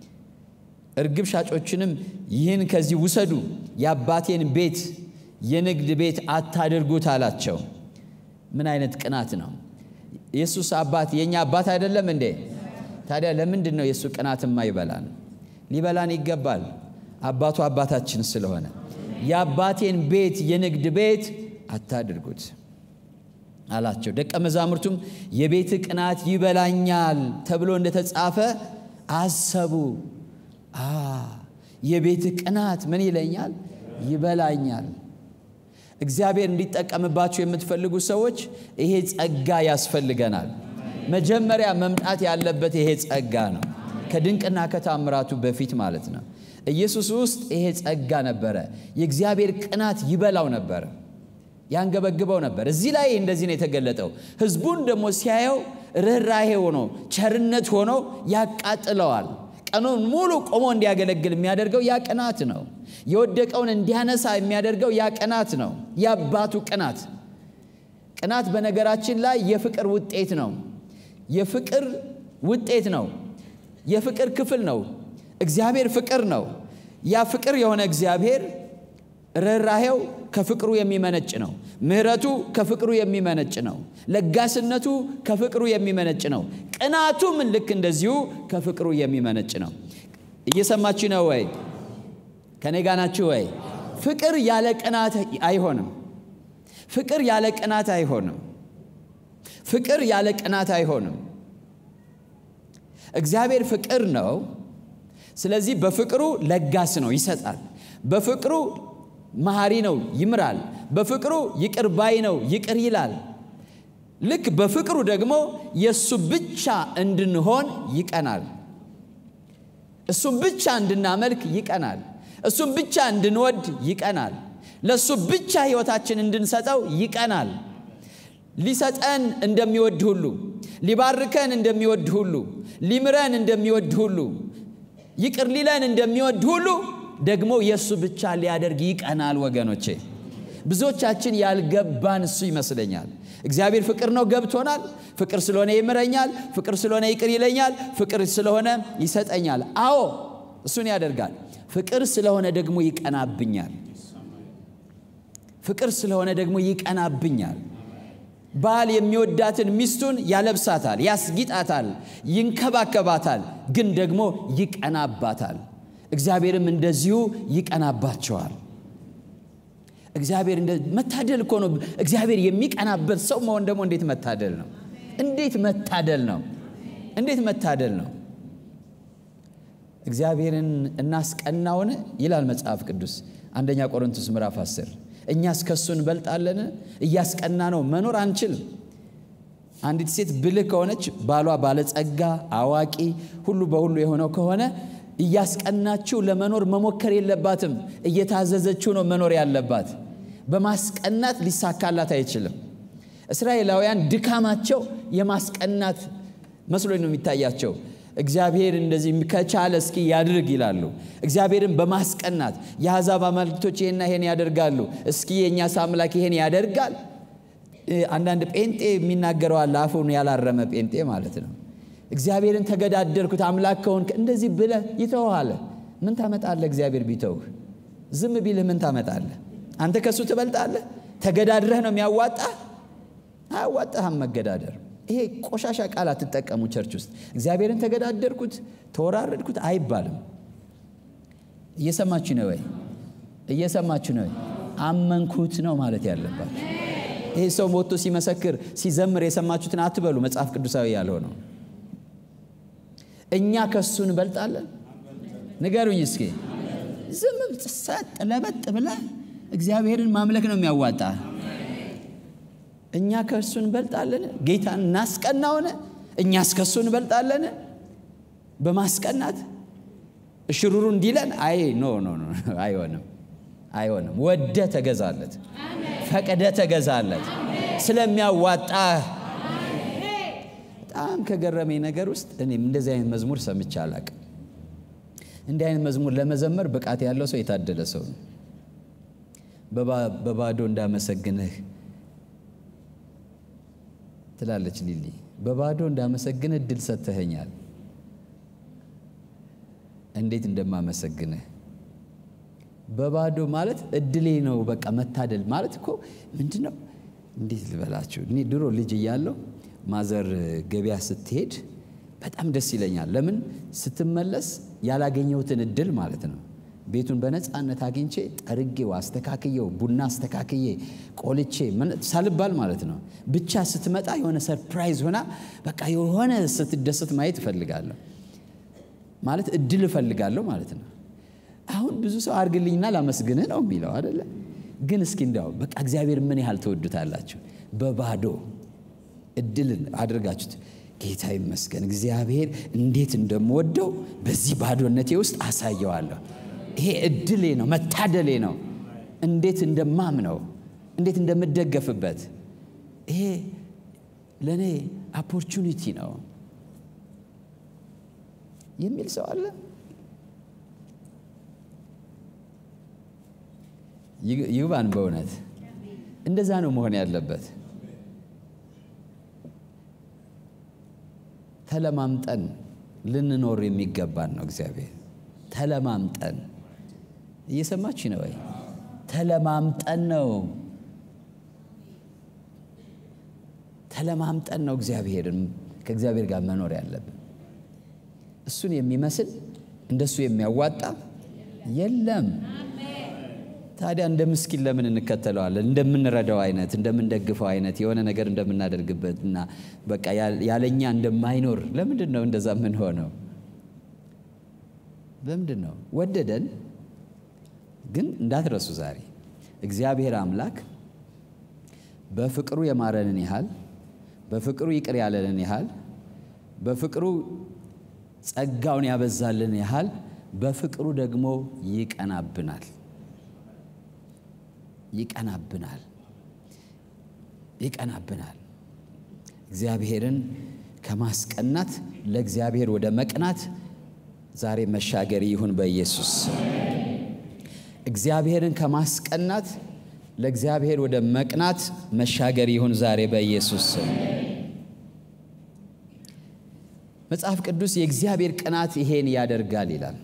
እርግብ ሻጮችንም ይህን ከዚህ ውሰዱ፣ የአባቴን ቤት የንግድ ቤት አታድርጉት አላቸው። ምን አይነት ቅናት ነው! ኢየሱስ አባት የእኛ አባት አይደለም እንዴ? ታዲያ ለምንድን ነው የእሱ ቅናትማ ይበላን? ሊበላን ይገባል። አባቱ አባታችን ስለሆነ የአባቴን ቤት የንግድ ቤት አታድርጉት አላቸው። ደቀ መዛሙርቱም የቤት ቅናት ይበላኛል ተብሎ እንደተጻፈ አሰቡ። አ የቤት ቅናት ምን ይለኛል? ይበላኛል። እግዚአብሔር እንዲጠቀምባችሁ የምትፈልጉ ሰዎች ይሄ ጸጋ ያስፈልገናል። መጀመሪያ መምጣት ያለበት ይሄ ጸጋ ነው። ከድንቅና ከታምራቱ በፊት ማለት ነው። ኢየሱስ ውስጥ ይሄ ጸጋ ነበረ። የእግዚአብሔር ቅናት ይበላው ነበረ፣ ያንገበግበው ነበር። እዚህ ላይ እንደዚህ ነው የተገለጠው። ሕዝቡን ደግሞ ሲያየው ርኅራሄ ሆኖ ቸርነት ሆኖ ያቃጥለዋል። ቀኑን ሙሉ ቆሞ እንዲያገለግል የሚያደርገው ያ ቅናት ነው። የወደቀውን እንዲያነሳ የሚያደርገው ያ ቅናት ነው። የአባቱ ቅናት። ቅናት በነገራችን ላይ የፍቅር ውጤት ነው። የፍቅር ውጤት ነው። የፍቅር ክፍል ነው። እግዚአብሔር ፍቅር ነው። ያ ፍቅር የሆነ እግዚአብሔር ርኅራሄው ከፍቅሩ የሚመነጭ ነው። ምሕረቱ ከፍቅሩ የሚመነጭ ነው። ለጋስነቱ ከፍቅሩ የሚመነጭ ነው። ቅናቱም ልክ እንደዚሁ ከፍቅሩ የሚመነጭ ነው። እየሰማችሁ ነው ወይ? ከኔ ጋ ናችሁ ወይ? ፍቅር ያለ ቅናት አይሆንም። ፍቅር ያለ ቅናት አይሆንም። ፍቅር ያለ ቅናት አይሆንም። እግዚአብሔር ፍቅር ነው። ስለዚህ በፍቅሩ ለጋስ ነው፣ ይሰጣል። በፍቅሩ መሐሪ ነው፣ ይምራል። በፍቅሩ ይቅር ባይ ነው፣ ይቅር ይላል። ልክ በፍቅሩ ደግሞ የእሱ ብቻ እንድንሆን ይቀናል። እሱም ብቻ እንድናመልክ ይቀናል። እሱም ብቻ እንድንወድ ይቀናል። ለእሱ ብቻ ሕይወታችን እንድንሰጠው ይቀናል። ሊሰጠን እንደሚወድ ሁሉ ሊባርከን እንደሚወድ ሁሉ ሊምረን እንደሚወድ ሁሉ ይቅር ሊለን እንደሚወድ ሁሉ ደግሞ የእሱ ብቻ ሊያደርግ ይቀናል። ወገኖቼ ብዙዎቻችን ያልገባን እሱ ይመስለኛል። እግዚአብሔር ፍቅር ነው፣ ገብቶናል። ፍቅር ስለሆነ ይምረኛል፣ ፍቅር ስለሆነ ይቅር ይለኛል፣ ፍቅር ስለሆነ ይሰጠኛል። አዎ እሱን ያደርጋል። ፍቅር ስለሆነ ደግሞ ይቀናብኛል። ፍቅር ስለሆነ ደግሞ ይቀናብኛል። ባል የሚወዳትን ሚስቱን ያለብሳታል፣ ያስጊጣታል፣ ይንከባከባታል፣ ግን ደግሞ ይቀናባታል። እግዚአብሔርም እንደዚሁ ይቀናባቸዋል። እግዚአብሔር መታደል እኮ ነው። እግዚአብሔር የሚቀናበት ሰው መሆን ደግሞ እንዴት መታደል ነው! እንዴት መታደል ነው! እንዴት መታደል ነው! እግዚአብሔርን እናስቀናውን ይላል መጽሐፍ ቅዱስ አንደኛ ቆሮንቶስ ምዕራፍ 10 እኛስ ከሱ እንበልጣለን? እያስቀና ነው መኖር አንችልም። አንዲት ሴት ብልህ ከሆነች ባሏ ባለጸጋ፣ አዋቂ፣ ሁሉ በሁሉ የሆነው ከሆነ እያስቀናችው ለመኖር መሞከር የለባትም። እየታዘዘችው ነው መኖር ያለባት። በማስቀናት ሊሳካላት አይችልም። እስራኤላውያን ድካማቸው የማስቀናት መስሎኝ ነው የሚታያቸው። እግዚአብሔር እንደዚህ ከቻለ እስኪ ያድርግ ይላሉ። እግዚአብሔርን በማስቀናት የአሕዛብ አማልክቶች ይሄና ይሄን ያደርጋሉ፣ እስኪ የእኛስ አምላክ ይሄን ያደርጋል። አንዳንድ ጴንጤ የሚናገረው አለ፣ አፉን ያላረመ ጴንጤ ማለት ነው። እግዚአብሔርን ተገዳደርኩት አምላክ ከሆንክ እንደዚህ ብለህ ይተውሃል። ምን ታመጣለህ? እግዚአብሔር ቢተውህ ዝም ቢልህ ምን ታመጣለህ? አንተ ከእሱ ትበልጣለህ? ተገዳድረህ ነው የሚያዋጣህ? አያዋጣህም መገዳደር። ይሄ ቆሻሻ ቃል አትጠቀሙ ቸርች ውስጥ። እግዚአብሔርን ተገዳደርኩት ተወራረድኩት አይባልም። እየሰማችሁ ነው ወይ? እየሰማችሁ ነው ወይ? አመንኩት ነው ማለት ያለባችሁ። ይሄ ሰው ሞቶ ሲመሰክር ሲዘምር የሰማችሁትን አትበሉ። መጽሐፍ ቅዱሳዊ ያልሆነው እኛ ከሱ እንበልጣለን። ንገሩኝ እስኪ። ዝም ሰጥ ለበጥ ብለ እግዚአብሔርን ማምለክ ነው የሚያዋጣ። እኛ ከእሱ እንበልጣለን። ጌታን እናስቀናውን? እኛስ ከእሱ እንበልጣለን? በማስቀናት እሽሩሩ እንዲለን አይ ኖ ኖ ኖ አይሆንም፣ አይሆንም። ወደ ተገዛለት፣ ፈቅደ ተገዛለት ስለሚያዋጣ። በጣም ከገረመኝ ነገር ውስጥ እኔም እንደዚህ አይነት መዝሙር ሰምቼ አላቅም። እንዲህ አይነት መዝሙር ለመዘመር ብቃት ያለው ሰው የታደለ ሰው ነው። በባዶ እንዳመሰግንህ ትላለች ሊሊ። በባዶ እንዳመሰግንህ እድል ሰጥተኸኛል። እንዴት እንደማመሰግንህ በባዶ ማለት እድሌ ነው። በቃ መታደል ማለት እኮ ምንድን ነው? እንዴት ልበላችሁ? እኔ ድሮ ልጅ እያለሁ ማዘር ገበያ ስትሄድ በጣም ደስ ይለኛል። ለምን ስትመለስ ያላገኘሁትን እድል ማለት ነው። ቤቱን በነፃነት አግኝቼ ጠርጌው አስተካክየው ቡና አስተካክዬ ቆልቼ ሳልባል ማለት ነው። ብቻ ስትመጣ የሆነ ሰርፕራይዝ ሆና በቃ የሆነ ስትደሰት ማየት እፈልጋለሁ ማለት እድል እፈልጋለሁ ማለት ነው። አሁን ብዙ ሰው አድርግልኝና ላመስግንህ ነው የሚለው አደለ? ግን እስኪ እንዲያው በቃ እግዚአብሔር ምን ያህል ትወዱታላችሁ? በባዶ እድልን አድርጋችሁት ጌታ ይመስገን እግዚአብሔር እንዴት እንደምወደው በዚህ ባዶነቴ ውስጥ አሳየዋለሁ። ይሄ እድሌ ነው፣ መታደሌ ነው። እንዴት እንደማምነው፣ እንዴት እንደምደገፍበት ይሄ ለእኔ ኦፖርቹኒቲ ነው የሚል ሰው አለ። ይግባን። በእውነት እንደዛ ነው መሆን ያለበት። ተለማምጠን ልንኖር የሚገባን ነው። እግዚአብሔር ተለማምጠን እየሰማች ነው ወይ? ተለማምጠን ነው ተለማምጠን ነው እግዚአብሔርን ከእግዚአብሔር ጋር መኖር ያለብን። እሱን የሚመስል እንደሱ የሚያዋጣ የለም። ታዲያ እንደ ምስኪን ለምን እንከተለዋለን? እንደምንረዳው አይነት እንደምንደግፈው አይነት የሆነ ነገር እንደምናደርግበት እና በቃ ያለኛ እንደማይኖር ለምንድን ነው እንደዛ የምንሆነው? ለምንድን ነው? ወደደን። ግን እንዳትረሱ ዛሬ እግዚአብሔር አምላክ በፍቅሩ የማረንን ያህል በፍቅሩ ይቅር ያለንን ያህል በፍቅሩ ጸጋውን ያበዛልን ያህል በፍቅሩ ደግሞ ይቀናብናል ይቀናብናል ይቀናብናል። እግዚአብሔርን ከማስቀናት ለእግዚአብሔር ወደ መቅናት ዛሬ መሻገር ይሁን በኢየሱስ እግዚአብሔርን ከማስቀናት ለእግዚአብሔር ወደ መቅናት መሻገር ይሁን ዛሬ በኢየሱስ መጽሐፍ ቅዱስ የእግዚአብሔር ቅናት ይሄን ያደርጋል ይላል።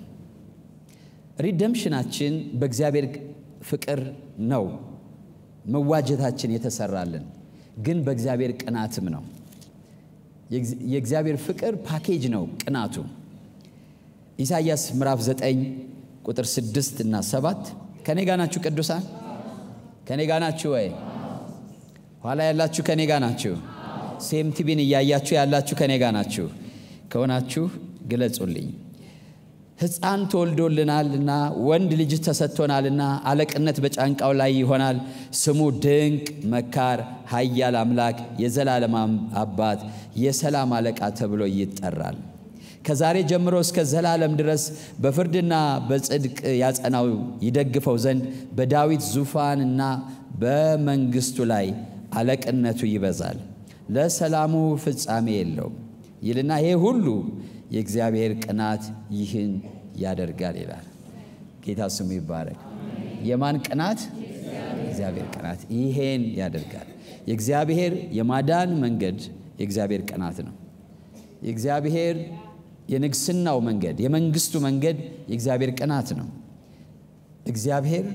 ሪደምሽናችን በእግዚአብሔር ፍቅር ነው። መዋጀታችን የተሰራልን ግን በእግዚአብሔር ቅናትም ነው። የእግዚአብሔር ፍቅር ፓኬጅ ነው ቅናቱ። ኢሳይያስ ምዕራፍ 9 ቁጥር 6 እና 7 ከኔ ጋ ናችሁ ቅዱሳን? ከኔ ጋ ናችሁ ወይ? ኋላ ያላችሁ ከኔ ጋ ናችሁ? ሴም ቲቪን እያያችሁ ያላችሁ ከኔ ጋ ናችሁ? ከሆናችሁ ግለጹልኝ። ሕፃን ተወልዶልናልና ወንድ ልጅ ተሰጥቶናልና አለቅነት በጫንቃው ላይ ይሆናል። ስሙ ድንቅ መካር፣ ኃያል አምላክ፣ የዘላለም አባት፣ የሰላም አለቃ ተብሎ ይጠራል። ከዛሬ ጀምሮ እስከ ዘላለም ድረስ በፍርድና በጽድቅ ያጸናው ይደግፈው ዘንድ በዳዊት ዙፋንና በመንግስቱ ላይ አለቅነቱ ይበዛል። ለሰላሙ ፍጻሜ የለውም ይልና ይሄ ሁሉ የእግዚአብሔር ቅናት ይህን ያደርጋል ይላል። ጌታ ስሙ ይባረክ። የማን ቅናት? እግዚአብሔር ቅናት ይሄን ያደርጋል። የእግዚአብሔር የማዳን መንገድ የእግዚአብሔር ቅናት ነው። የእግዚአብሔር የንግስናው መንገድ የመንግስቱ መንገድ የእግዚአብሔር ቅናት ነው። እግዚአብሔር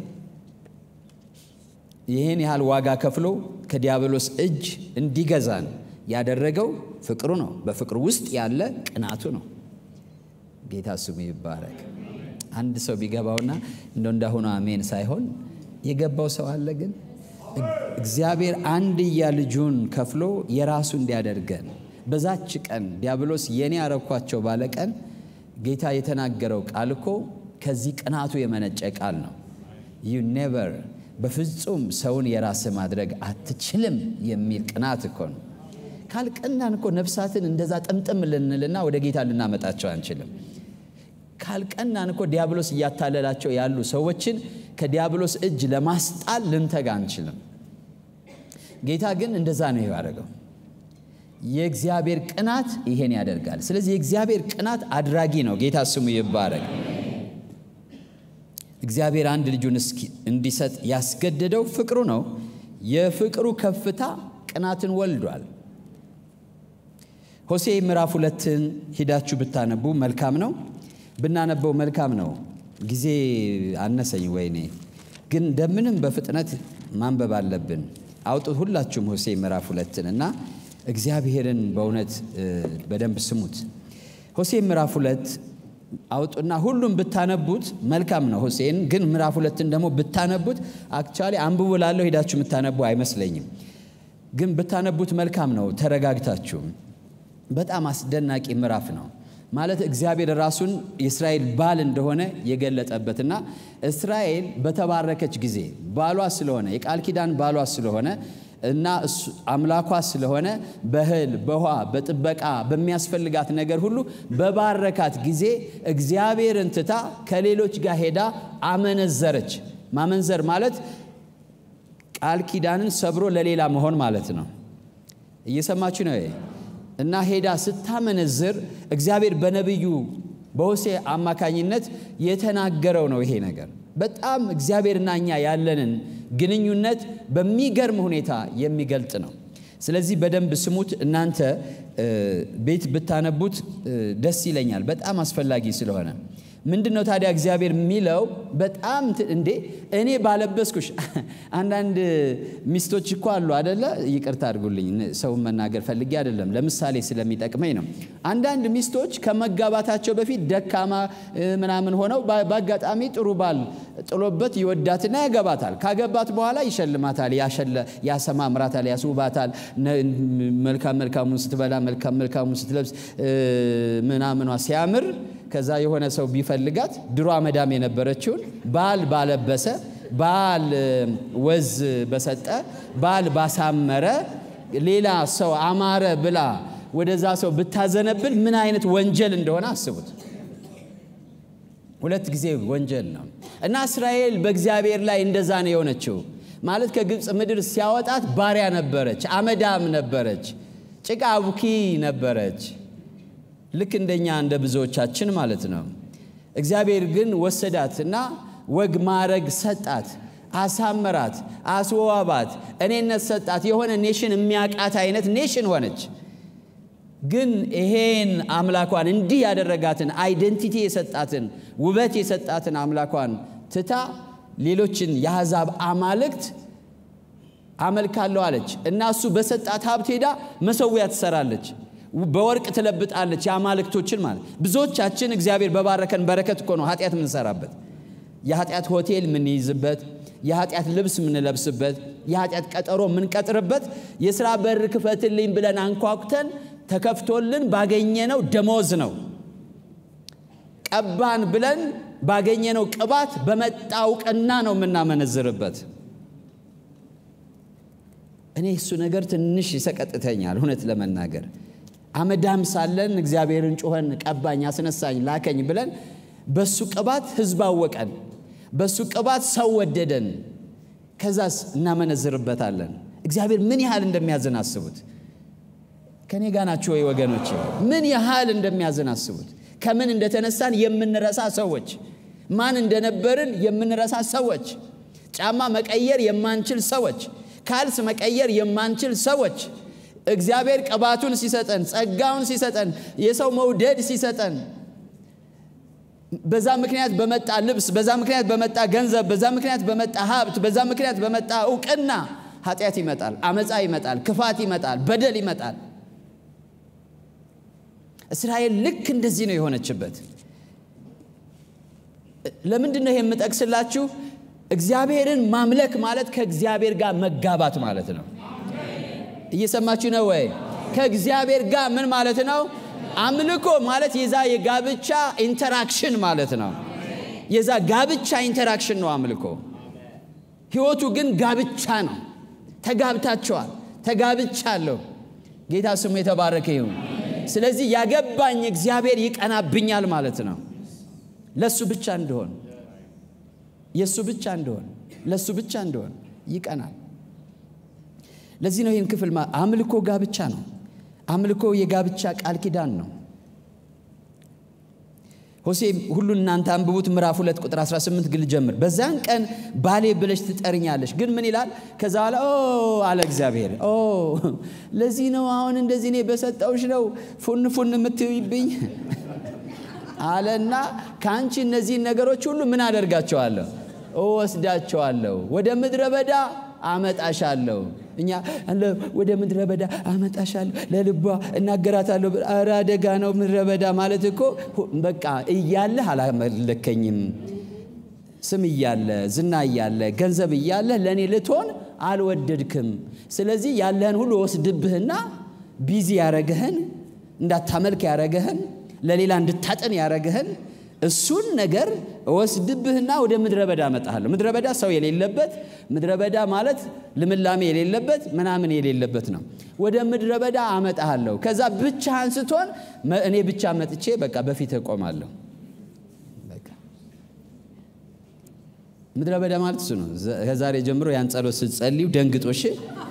ይህን ያህል ዋጋ ከፍሎ ከዲያብሎስ እጅ እንዲገዛን ያደረገው ፍቅሩ ነው። በፍቅሩ ውስጥ ያለ ቅናቱ ነው። ጌታ ስሙ ይባረክ። አንድ ሰው ቢገባውና እንደ እንዳሁኑ አሜን ሳይሆን የገባው ሰው አለ። ግን እግዚአብሔር አንድያ ልጁን ከፍሎ የራሱ እንዲያደርገን በዛች ቀን ዲያብሎስ የኔ ያረኳቸው ባለ ቀን ጌታ የተናገረው ቃል እኮ ከዚህ ቅናቱ የመነጨ ቃል ነው። ዩ ኔቨር በፍጹም ሰውን የራስ ማድረግ አትችልም የሚል ቅናት እኮ ነው። ካልቀናን እኮ ነፍሳትን እንደዛ ጥምጥም ልንልና ወደ ጌታ ልናመጣቸው አንችልም። ካልቀናን እኮ ዲያብሎስ እያታለላቸው ያሉ ሰዎችን ከዲያብሎስ እጅ ለማስጣል ልንተጋ አንችልም። ጌታ ግን እንደዛ ነው ያደረገው። የእግዚአብሔር ቅናት ይሄን ያደርጋል። ስለዚህ የእግዚአብሔር ቅናት አድራጊ ነው። ጌታ ስሙ ይባረክ። እግዚአብሔር አንድ ልጁን እንዲሰጥ ያስገደደው ፍቅሩ ነው። የፍቅሩ ከፍታ ቅናትን ወልዷል። ሆሴ ምዕራፍ ሁለትን ሂዳችሁ ብታነቡ መልካም ነው። ብናነበው መልካም ነው። ጊዜ አነሰኝ ወይኔ፣ ግን እንደምንም በፍጥነት ማንበብ አለብን። አውጡት ሁላችሁም ሆሴ ምዕራፍ ሁለትን እና እግዚአብሔርን በእውነት በደንብ ስሙት። ሆሴ ምዕራፍ ሁለት አውጡና ሁሉም ብታነቡት መልካም ነው። ሆሴን ግን ምዕራፍ ሁለትን ደግሞ ብታነቡት አክቹዋሊ አንብቡ ላለው ሄዳችሁ የምታነቡ አይመስለኝም፣ ግን ብታነቡት መልካም ነው። ተረጋግታችሁ በጣም አስደናቂ ምዕራፍ ነው። ማለት እግዚአብሔር ራሱን የእስራኤል ባል እንደሆነ የገለጠበትና እስራኤል በተባረከች ጊዜ ባሏ ስለሆነ የቃል ኪዳን ባሏ ስለሆነ እና አምላኳ ስለሆነ በእህል በውሃ በጥበቃ በሚያስፈልጋት ነገር ሁሉ በባረካት ጊዜ እግዚአብሔርን ትታ ከሌሎች ጋር ሄዳ አመነዘረች። ማመንዘር ማለት ቃል ኪዳንን ሰብሮ ለሌላ መሆን ማለት ነው። እየሰማችሁ ነው። እና ሄዳ ስታመነዝር እግዚአብሔር በነቢዩ በሆሴ አማካኝነት የተናገረው ነው። ይሄ ነገር በጣም እግዚአብሔርና እኛ ያለንን ግንኙነት በሚገርም ሁኔታ የሚገልጥ ነው። ስለዚህ በደንብ ስሙት። እናንተ ቤት ብታነቡት ደስ ይለኛል፣ በጣም አስፈላጊ ስለሆነ። ምንድን ነው ታዲያ እግዚአብሔር የሚለው? በጣም እንዴ እኔ ባለበስኩሽ። አንዳንድ ሚስቶች እኮ አሉ አደለ? ይቅርታ አድርጉልኝ፣ ሰውን መናገር ፈልጌ አይደለም፣ ለምሳሌ ስለሚጠቅመኝ ነው። አንዳንድ ሚስቶች ከመጋባታቸው በፊት ደካማ ምናምን ሆነው በአጋጣሚ ጥሩ ባል ጥሎበት ይወዳትና ያገባታል። ካገባት በኋላ ይሸልማታል፣ ያሰማምራታል፣ ያስውባታል። መልካም መልካሙን ስትበላ፣ መልካም መልካሙን ስትለብስ ምናምኗ ሲያምር ከዛ የሆነ ሰው ቢፈልጋት ድሮ መዳም የነበረችውን ባል ባለበሰ፣ ባል ወዝ በሰጠ፣ ባል ባሳመረ ሌላ ሰው አማረ ብላ ወደዛ ሰው ብታዘነብል ምን አይነት ወንጀል እንደሆነ አስቡት። ሁለት ጊዜ ወንጀል ነው እና እስራኤል በእግዚአብሔር ላይ እንደዛ ነው የሆነችው። ማለት ከግብፅ ምድር ሲያወጣት ባሪያ ነበረች፣ አመዳም ነበረች፣ ጭቃ አቡኪ ነበረች። ልክ እንደኛ እንደ ብዙዎቻችን ማለት ነው። እግዚአብሔር ግን ወሰዳት እና ወግ ማዕረግ ሰጣት፣ አሳመራት፣ አስዋባት፣ እኔነት ሰጣት። የሆነ ኔሽን የሚያቃት አይነት ኔሽን ሆነች። ግን ይሄን አምላኳን እንዲህ ያደረጋትን አይደንቲቲ የሰጣትን ውበት የሰጣትን አምላኳን ትታ ሌሎችን የአሕዛብ አማልክት አመልካለሁ አለች እና እሱ በሰጣት ሀብት ሄዳ መሰዊያ ትሰራለች። በወርቅ ትለብጣለች የአማልክቶችን ማለት ብዙዎቻችን እግዚአብሔር በባረከን በረከት እኮ ነው ኃጢአት የምንሰራበት የኃጢአት ሆቴል የምንይዝበት የኃጢአት ልብስ የምንለብስበት የኃጢአት ቀጠሮ የምንቀጥርበት የሥራ በር ክፈትልኝ ብለን አንኳኩተን ተከፍቶልን ባገኘነው ደሞዝ ነው ቀባን ብለን ባገኘነው ቅባት በመጣ እውቅና ነው የምናመነዝርበት እኔ እሱ ነገር ትንሽ ይሰቀጥተኛል እውነት ለመናገር አመዳም ሳለን እግዚአብሔርን ጮኸን ቀባኝ፣ አስነሳኝ፣ ላከኝ ብለን በሱ ቅባት ህዝብ አወቀን፣ በሱ ቅባት ሰው ወደደን። ከዛስ እናመነዝርበታለን። እግዚአብሔር ምን ያህል እንደሚያዝን አስቡት። ከኔ ጋ ናችሁ ወይ ወገኖች? ምን ያህል እንደሚያዝን አስቡት። ከምን እንደተነሳን የምንረሳ ሰዎች፣ ማን እንደነበርን የምንረሳ ሰዎች፣ ጫማ መቀየር የማንችል ሰዎች፣ ካልስ መቀየር የማንችል ሰዎች እግዚአብሔር ቅባቱን ሲሰጠን ጸጋውን ሲሰጠን የሰው መውደድ ሲሰጠን በዛ ምክንያት በመጣ ልብስ፣ በዛ ምክንያት በመጣ ገንዘብ፣ በዛ ምክንያት በመጣ ሀብት፣ በዛ ምክንያት በመጣ እውቅና ኃጢአት ይመጣል፣ አመፃ ይመጣል፣ ክፋት ይመጣል፣ በደል ይመጣል። እስራኤል ልክ እንደዚህ ነው የሆነችበት። ለምንድን ነው ይሄ የምጠቅስላችሁ? እግዚአብሔርን ማምለክ ማለት ከእግዚአብሔር ጋር መጋባት ማለት ነው። እየሰማችሁ ነው ወይ? ከእግዚአብሔር ጋር ምን ማለት ነው? አምልኮ ማለት የዛ የጋብቻ ኢንተራክሽን ማለት ነው። የዛ ጋብቻ ኢንተራክሽን ነው አምልኮ። ህይወቱ ግን ጋብቻ ነው። ተጋብታችኋል። ተጋብቻለሁ። ጌታ ስሙ የተባረከ ይሁን። ስለዚህ ያገባኝ እግዚአብሔር ይቀናብኛል ማለት ነው። ለሱ ብቻ እንደሆን የእሱ ብቻ እንደሆን ለእሱ ብቻ እንደሆን ይቀናል። ለዚህ ነው ይህን ክፍል አምልኮ ጋብቻ ነው። አምልኮ የጋብቻ ቃል ኪዳን ነው። ሆሴ ሁሉን እናንተ አንብቡት ምዕራፍ ሁለት ቁጥር 18 ግል ጀምር። በዛን ቀን ባሌ ብለሽ ትጠርኛለሽ። ግን ምን ይላል? ከዛ በኋላ ኦ አለ እግዚአብሔር፣ ኦ ለዚህ ነው አሁን እንደዚህ እኔ በሰጠውሽ ነው ፉን ፉን የምትይብኝ አለና ከአንቺ እነዚህን ነገሮች ሁሉ ምን አደርጋቸዋለሁ? እወስዳቸዋለሁ፣ ወደ ምድረ በዳ አመጣሻለሁ። እኛ ወደ ምድረ በዳ አመጣሻለሁ፣ ለልቧ እናገራታለሁ። ኧረ አደጋ ነው ምድረ በዳ ማለት እኮ በቃ እያለህ አላመለከኝም። ስም እያለ ዝና እያለ ገንዘብ እያለ ለእኔ ልትሆን አልወደድክም። ስለዚህ ያለህን ሁሉ ወስድብህና ቢዚ ያረገህን እንዳታመልክ ያረገህን ለሌላ እንድታጠን ያረገህን እሱን ነገር እወስድብህና ወደ ምድረ በዳ አመጣሃለሁ። ምድረ በዳ ሰው የሌለበት ምድረ በዳ ማለት ልምላሜ የሌለበት ምናምን የሌለበት ነው። ወደ ምድረ በዳ አመጣሃለሁ። ከዛ ብቻህን ስትሆን እኔ ብቻ መጥቼ በቃ በፊት እቆማለሁ። ምድረ በዳ ማለት እሱ ነው። ከዛሬ ጀምሮ ያን ጸሎት ስትጸልዩ ደንግጦሽ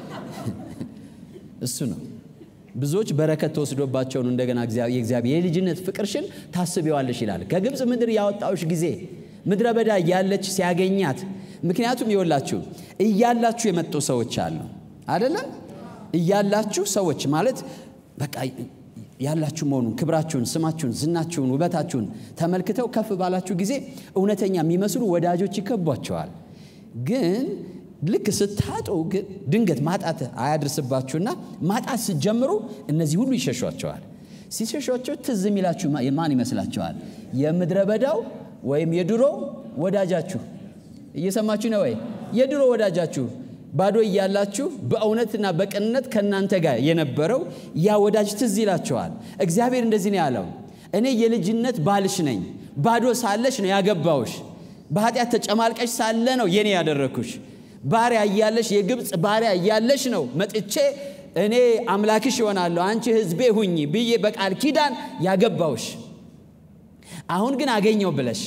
እሱ ነው። ብዙዎች በረከት ተወስዶባቸው ነው እንደገና የእግዚአብሔር የልጅነት ፍቅርሽን ታስቢዋለሽ ይላል። ከግብፅ ምድር ያወጣውሽ ጊዜ ምድረ በዳ እያለች ሲያገኛት። ምክንያቱም ይወላችሁ እያላችሁ የመጡ ሰዎች አሉ አደለም? እያላችሁ ሰዎች ማለት በቃ ያላችሁ መሆኑን ክብራችሁን፣ ስማችሁን፣ ዝናችሁን፣ ውበታችሁን ተመልክተው ከፍ ባላችሁ ጊዜ እውነተኛ የሚመስሉ ወዳጆች ይከቧቸዋል ግን ልክ ስታጡ ግን ድንገት ማጣት አያድርስባችሁና ማጣት ስትጀምሩ እነዚህ ሁሉ ይሸሿቸዋል። ሲሸሿቸው ትዝ የሚላችሁ ማን ይመስላችኋል? የምድረ በዳው ወይም የድሮ ወዳጃችሁ። እየሰማችሁ ነው ወይ? የድሮ ወዳጃችሁ ባዶ እያላችሁ በእውነትና በቅንነት ከእናንተ ጋር የነበረው ያ ወዳጅ ትዝ ይላችኋል። እግዚአብሔር እንደዚህ ነው ያለው፣ እኔ የልጅነት ባልሽ ነኝ። ባዶ ሳለሽ ነው ያገባውሽ። በኃጢአት ተጨማልቀሽ ሳለ ነው የኔ ያደረግኩሽ ባሪያ እያለሽ የግብፅ ባሪያ እያለሽ ነው መጥቼ እኔ አምላክሽ ይሆናለሁ አንቺ ሕዝቤ ሁኚ ብዬ በቃል ኪዳን ያገባውሽ። አሁን ግን አገኘው ብለሽ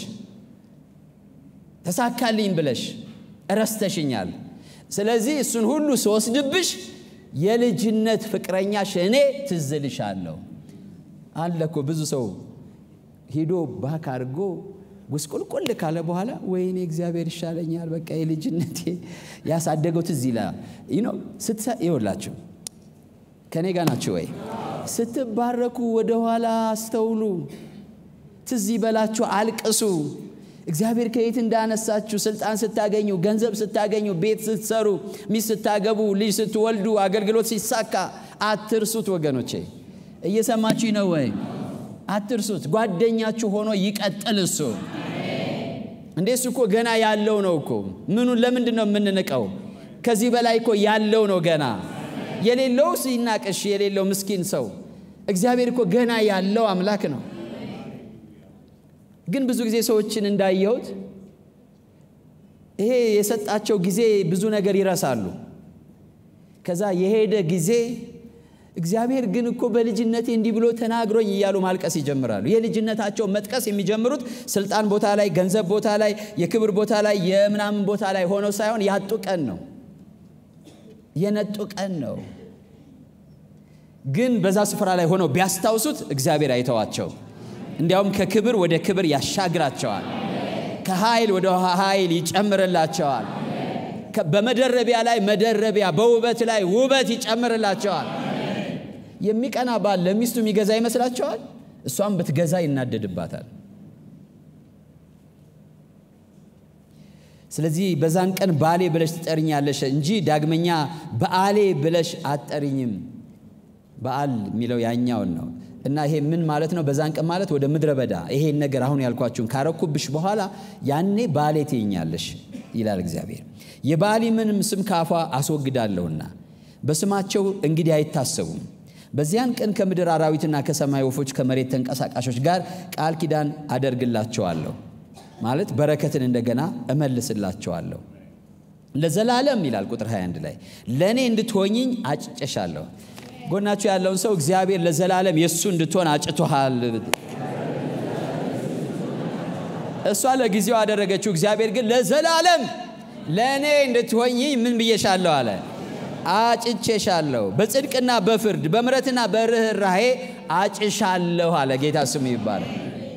ተሳካልኝ ብለሽ እረስተሽኛል። ስለዚህ እሱን ሁሉ ስወስድብሽ የልጅነት ፍቅረኛሽ እኔ ትዝልሻለሁ አለ እኮ ብዙ ሰው ሂዶ ባክ አድርጎ ጉስቁልቁል ካለ በኋላ ወይኔ እግዚአብሔር ይሻለኛል፣ በቃ የልጅነቴ ያሳደገው ትዝ ይላል። ይኸውላችሁ ከእኔ ጋር ናችሁ ወይ? ስትባረኩ ወደኋላ አስተውሉ፣ ትዝ ይበላችሁ፣ አልቅሱ። እግዚአብሔር ከየት እንዳነሳችሁ ስልጣን ስታገኙ፣ ገንዘብ ስታገኙ፣ ቤት ስትሰሩ፣ ሚስት ስታገቡ፣ ልጅ ስትወልዱ፣ አገልግሎት ሲሳካ አትርሱት ወገኖቼ። እየሰማችሁ ነው ወይ? አትርሱት። ጓደኛችሁ ሆኖ ይቀጥል እሱ። እንዴ እሱ እኮ ገና ያለው ነው እኮ። ምኑን ለምንድን ነው የምንንቀው? ከዚህ በላይ እኮ ያለው ነው ገና። የሌለው ሲናቅሽ የሌለው ምስኪን ሰው እግዚአብሔር እኮ ገና ያለው አምላክ ነው። ግን ብዙ ጊዜ ሰዎችን እንዳየሁት ይሄ የሰጣቸው ጊዜ ብዙ ነገር ይረሳሉ። ከዛ የሄደ ጊዜ እግዚአብሔር ግን እኮ በልጅነቴ እንዲህ ብሎ ተናግሮኝ እያሉ ማልቀስ ይጀምራሉ። የልጅነታቸው መጥቀስ የሚጀምሩት ስልጣን ቦታ ላይ፣ ገንዘብ ቦታ ላይ፣ የክብር ቦታ ላይ፣ የምናምን ቦታ ላይ ሆነው ሳይሆን ያጡ ቀን ነው፣ የነጡ ቀን ነው። ግን በዛ ስፍራ ላይ ሆነው ቢያስታውሱት እግዚአብሔር አይተዋቸው። እንዲያውም ከክብር ወደ ክብር ያሻግራቸዋል። ከኃይል ወደ ኃይል ይጨምርላቸዋል። በመደረቢያ ላይ መደረቢያ፣ በውበት ላይ ውበት ይጨምርላቸዋል። የሚቀና ባል ለሚስቱ የሚገዛ ይመስላቸዋል። እሷም ብትገዛ ይናደድባታል። ስለዚህ በዛን ቀን ባሌ ብለሽ ትጠርኛለሽ እንጂ ዳግመኛ በአሌ ብለሽ አትጠሪኝም። በዓል የሚለው ያኛውን ነው እና ይሄ ምን ማለት ነው? በዛን ቀን ማለት ወደ ምድረ በዳ ይሄን ነገር አሁን ያልኳችሁን ካረኩብሽ በኋላ ያኔ ባሌ ትይኛለሽ። ይላል እግዚአብሔር። የባሊምንም ስም ካፏ አስወግዳለሁና በስማቸው እንግዲህ አይታሰቡም። በዚያን ቀን ከምድር አራዊትና ከሰማይ ወፎች ከመሬት ተንቀሳቃሾች ጋር ቃል ኪዳን አደርግላቸዋለሁ ማለት በረከትን እንደገና እመልስላቸዋለሁ ለዘላለም ይላል ቁጥር 21 ላይ ለእኔ እንድትሆኝኝ አጭጨሻለሁ። ጎናችሁ ያለውን ሰው እግዚአብሔር ለዘላለም የእሱ እንድትሆን አጭቶሃል። እሷ ለጊዜው አደረገችው፣ እግዚአብሔር ግን ለዘላለም ለእኔ እንድትሆኝኝ ምን ብዬሻለሁ አለ አጭቼሻለሁ። በጽድቅና በፍርድ በምሕረትና በርኅራሄ አጭሻለሁ አለ። ጌታ ስሙ ይባላል።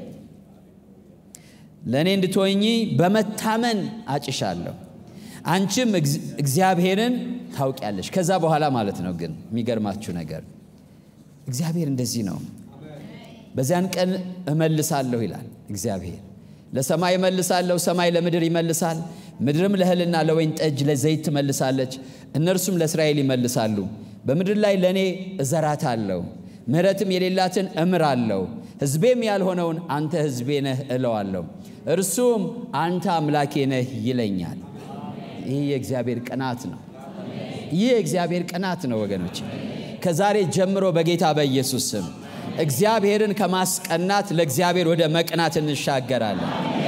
ለእኔ እንድትሆኚ በመታመን አጭሻለሁ። አንቺም እግዚአብሔርን ታውቂያለሽ። ከዛ በኋላ ማለት ነው። ግን የሚገርማችሁ ነገር እግዚአብሔር እንደዚህ ነው። በዚያን ቀን እመልሳለሁ ይላል እግዚአብሔር። ለሰማይ እመልሳለሁ፣ ሰማይ ለምድር ይመልሳል፣ ምድርም ለእህልና ለወይን ጠጅ ለዘይት ትመልሳለች፣ እነርሱም ለእስራኤል ይመልሳሉ። በምድር ላይ ለእኔ እዘራታለሁ፣ ምሕረትም የሌላትን እምራለሁ፣ ሕዝቤም ያልሆነውን አንተ ሕዝቤ ነህ እለዋለሁ፣ እርሱም አንተ አምላኬ ነህ ይለኛል። ይህ የእግዚአብሔር ቅናት ነው። ይህ የእግዚአብሔር ቅናት ነው ወገኖች። ከዛሬ ጀምሮ በጌታ በኢየሱስ ስም እግዚአብሔርን ከማስቀናት ለእግዚአብሔር ወደ መቅናት እንሻገራለን።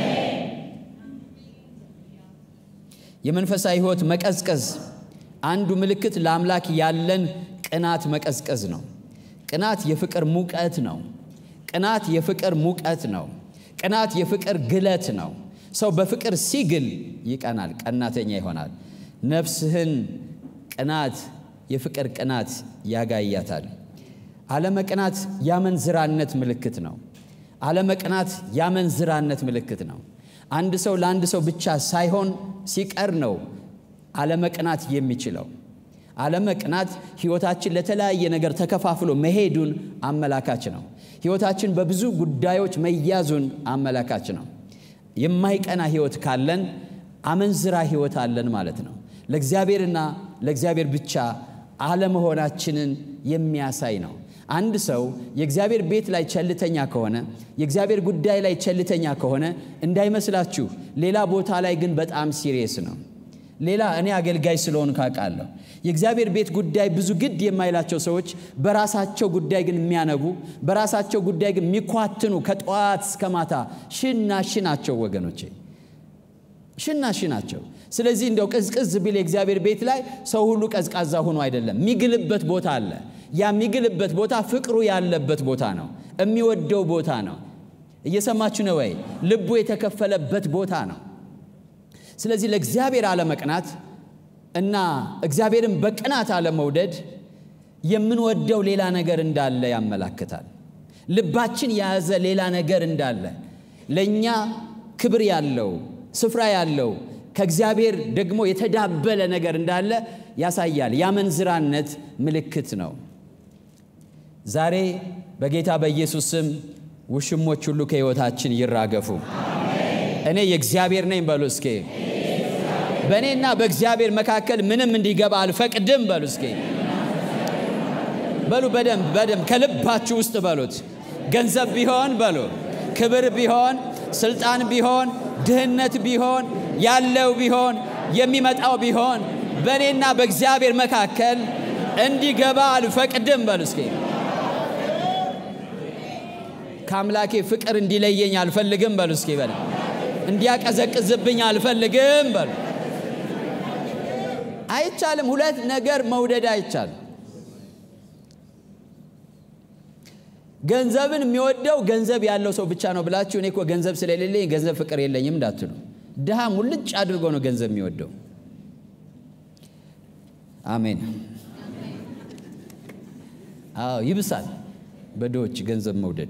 የመንፈሳዊ ሕይወት መቀዝቀዝ አንዱ ምልክት ለአምላክ ያለን ቅናት መቀዝቀዝ ነው። ቅናት የፍቅር ሙቀት ነው። ቅናት የፍቅር ሙቀት ነው። ቅናት የፍቅር ግለት ነው። ሰው በፍቅር ሲግል ይቀናል፣ ቀናተኛ ይሆናል። ነፍስህን ቅናት የፍቅር ቅናት ያጋያታል። አለመቅናት ያመንዝራነት ምልክት ነው። አለመቅናት ያመንዝራነት ምልክት ነው። አንድ ሰው ለአንድ ሰው ብቻ ሳይሆን ሲቀር ነው አለመቅናት የሚችለው። አለመቅናት ሕይወታችን ለተለያየ ነገር ተከፋፍሎ መሄዱን አመላካች ነው። ሕይወታችን በብዙ ጉዳዮች መያዙን አመላካች ነው። የማይቀና ሕይወት ካለን አመንዝራ ሕይወት አለን ማለት ነው። ለእግዚአብሔርና ለእግዚአብሔር ብቻ አለመሆናችንን የሚያሳይ ነው። አንድ ሰው የእግዚአብሔር ቤት ላይ ቸልተኛ ከሆነ የእግዚአብሔር ጉዳይ ላይ ቸልተኛ ከሆነ እንዳይመስላችሁ፣ ሌላ ቦታ ላይ ግን በጣም ሲሪየስ ነው። ሌላ እኔ አገልጋይ ስለሆን ካውቃለሁ። የእግዚአብሔር ቤት ጉዳይ ብዙ ግድ የማይላቸው ሰዎች በራሳቸው ጉዳይ ግን የሚያነቡ በራሳቸው ጉዳይ ግን የሚኳትኑ ከጠዋት እስከ ማታ ሽና ሽ ናቸው ወገኖቼ፣ ሽና ሽ ናቸው። ስለዚህ እንደው ቅዝቅዝ ቢል የእግዚአብሔር ቤት ላይ ሰው ሁሉ ቀዝቃዛ ሆኖ አይደለም። የሚግልበት ቦታ አለ። ያ የሚግልበት ቦታ ፍቅሩ ያለበት ቦታ ነው። የሚወደው ቦታ ነው። እየሰማችሁ ነው ወይ? ልቡ የተከፈለበት ቦታ ነው። ስለዚህ ለእግዚአብሔር አለመቅናት እና እግዚአብሔርን በቅናት አለመውደድ የምንወደው ሌላ ነገር እንዳለ ያመላክታል። ልባችን የያዘ ሌላ ነገር እንዳለ ለእኛ ክብር ያለው ስፍራ ያለው ከእግዚአብሔር ደግሞ የተዳበለ ነገር እንዳለ ያሳያል። የአመንዝራነት ምልክት ነው። ዛሬ በጌታ በኢየሱስ ስም ውሽሞች ሁሉ ከሕይወታችን ይራገፉ። እኔ የእግዚአብሔር ነኝ በሉ እስኬ። በእኔና በእግዚአብሔር መካከል ምንም እንዲገባ አልፈቅድም በሉ እስኬ። በሉ በደንብ በደንብ ከልባችሁ ውስጥ በሉት። ገንዘብ ቢሆን በሉ፣ ክብር ቢሆን፣ ስልጣን ቢሆን፣ ድህነት ቢሆን፣ ያለው ቢሆን፣ የሚመጣው ቢሆን በእኔና በእግዚአብሔር መካከል እንዲገባ አልፈቅድም በሉ እስኬ። ከአምላኬ ፍቅር እንዲለየኝ አልፈልግም በሉ እስኪ። በለ እንዲያቀዘቅዝብኝ አልፈልግም በሉ። አይቻልም። ሁለት ነገር መውደድ አይቻልም። ገንዘብን የሚወደው ገንዘብ ያለው ሰው ብቻ ነው ብላችሁ እኔ እኮ ገንዘብ ስለሌለኝ ገንዘብ ፍቅር የለኝም እንዳትሉ። ድሃ ሙልጭ አድርጎ ነው ገንዘብ የሚወደው። አሜን። አዎ ይብሳል በድሆች ገንዘብ መውደድ።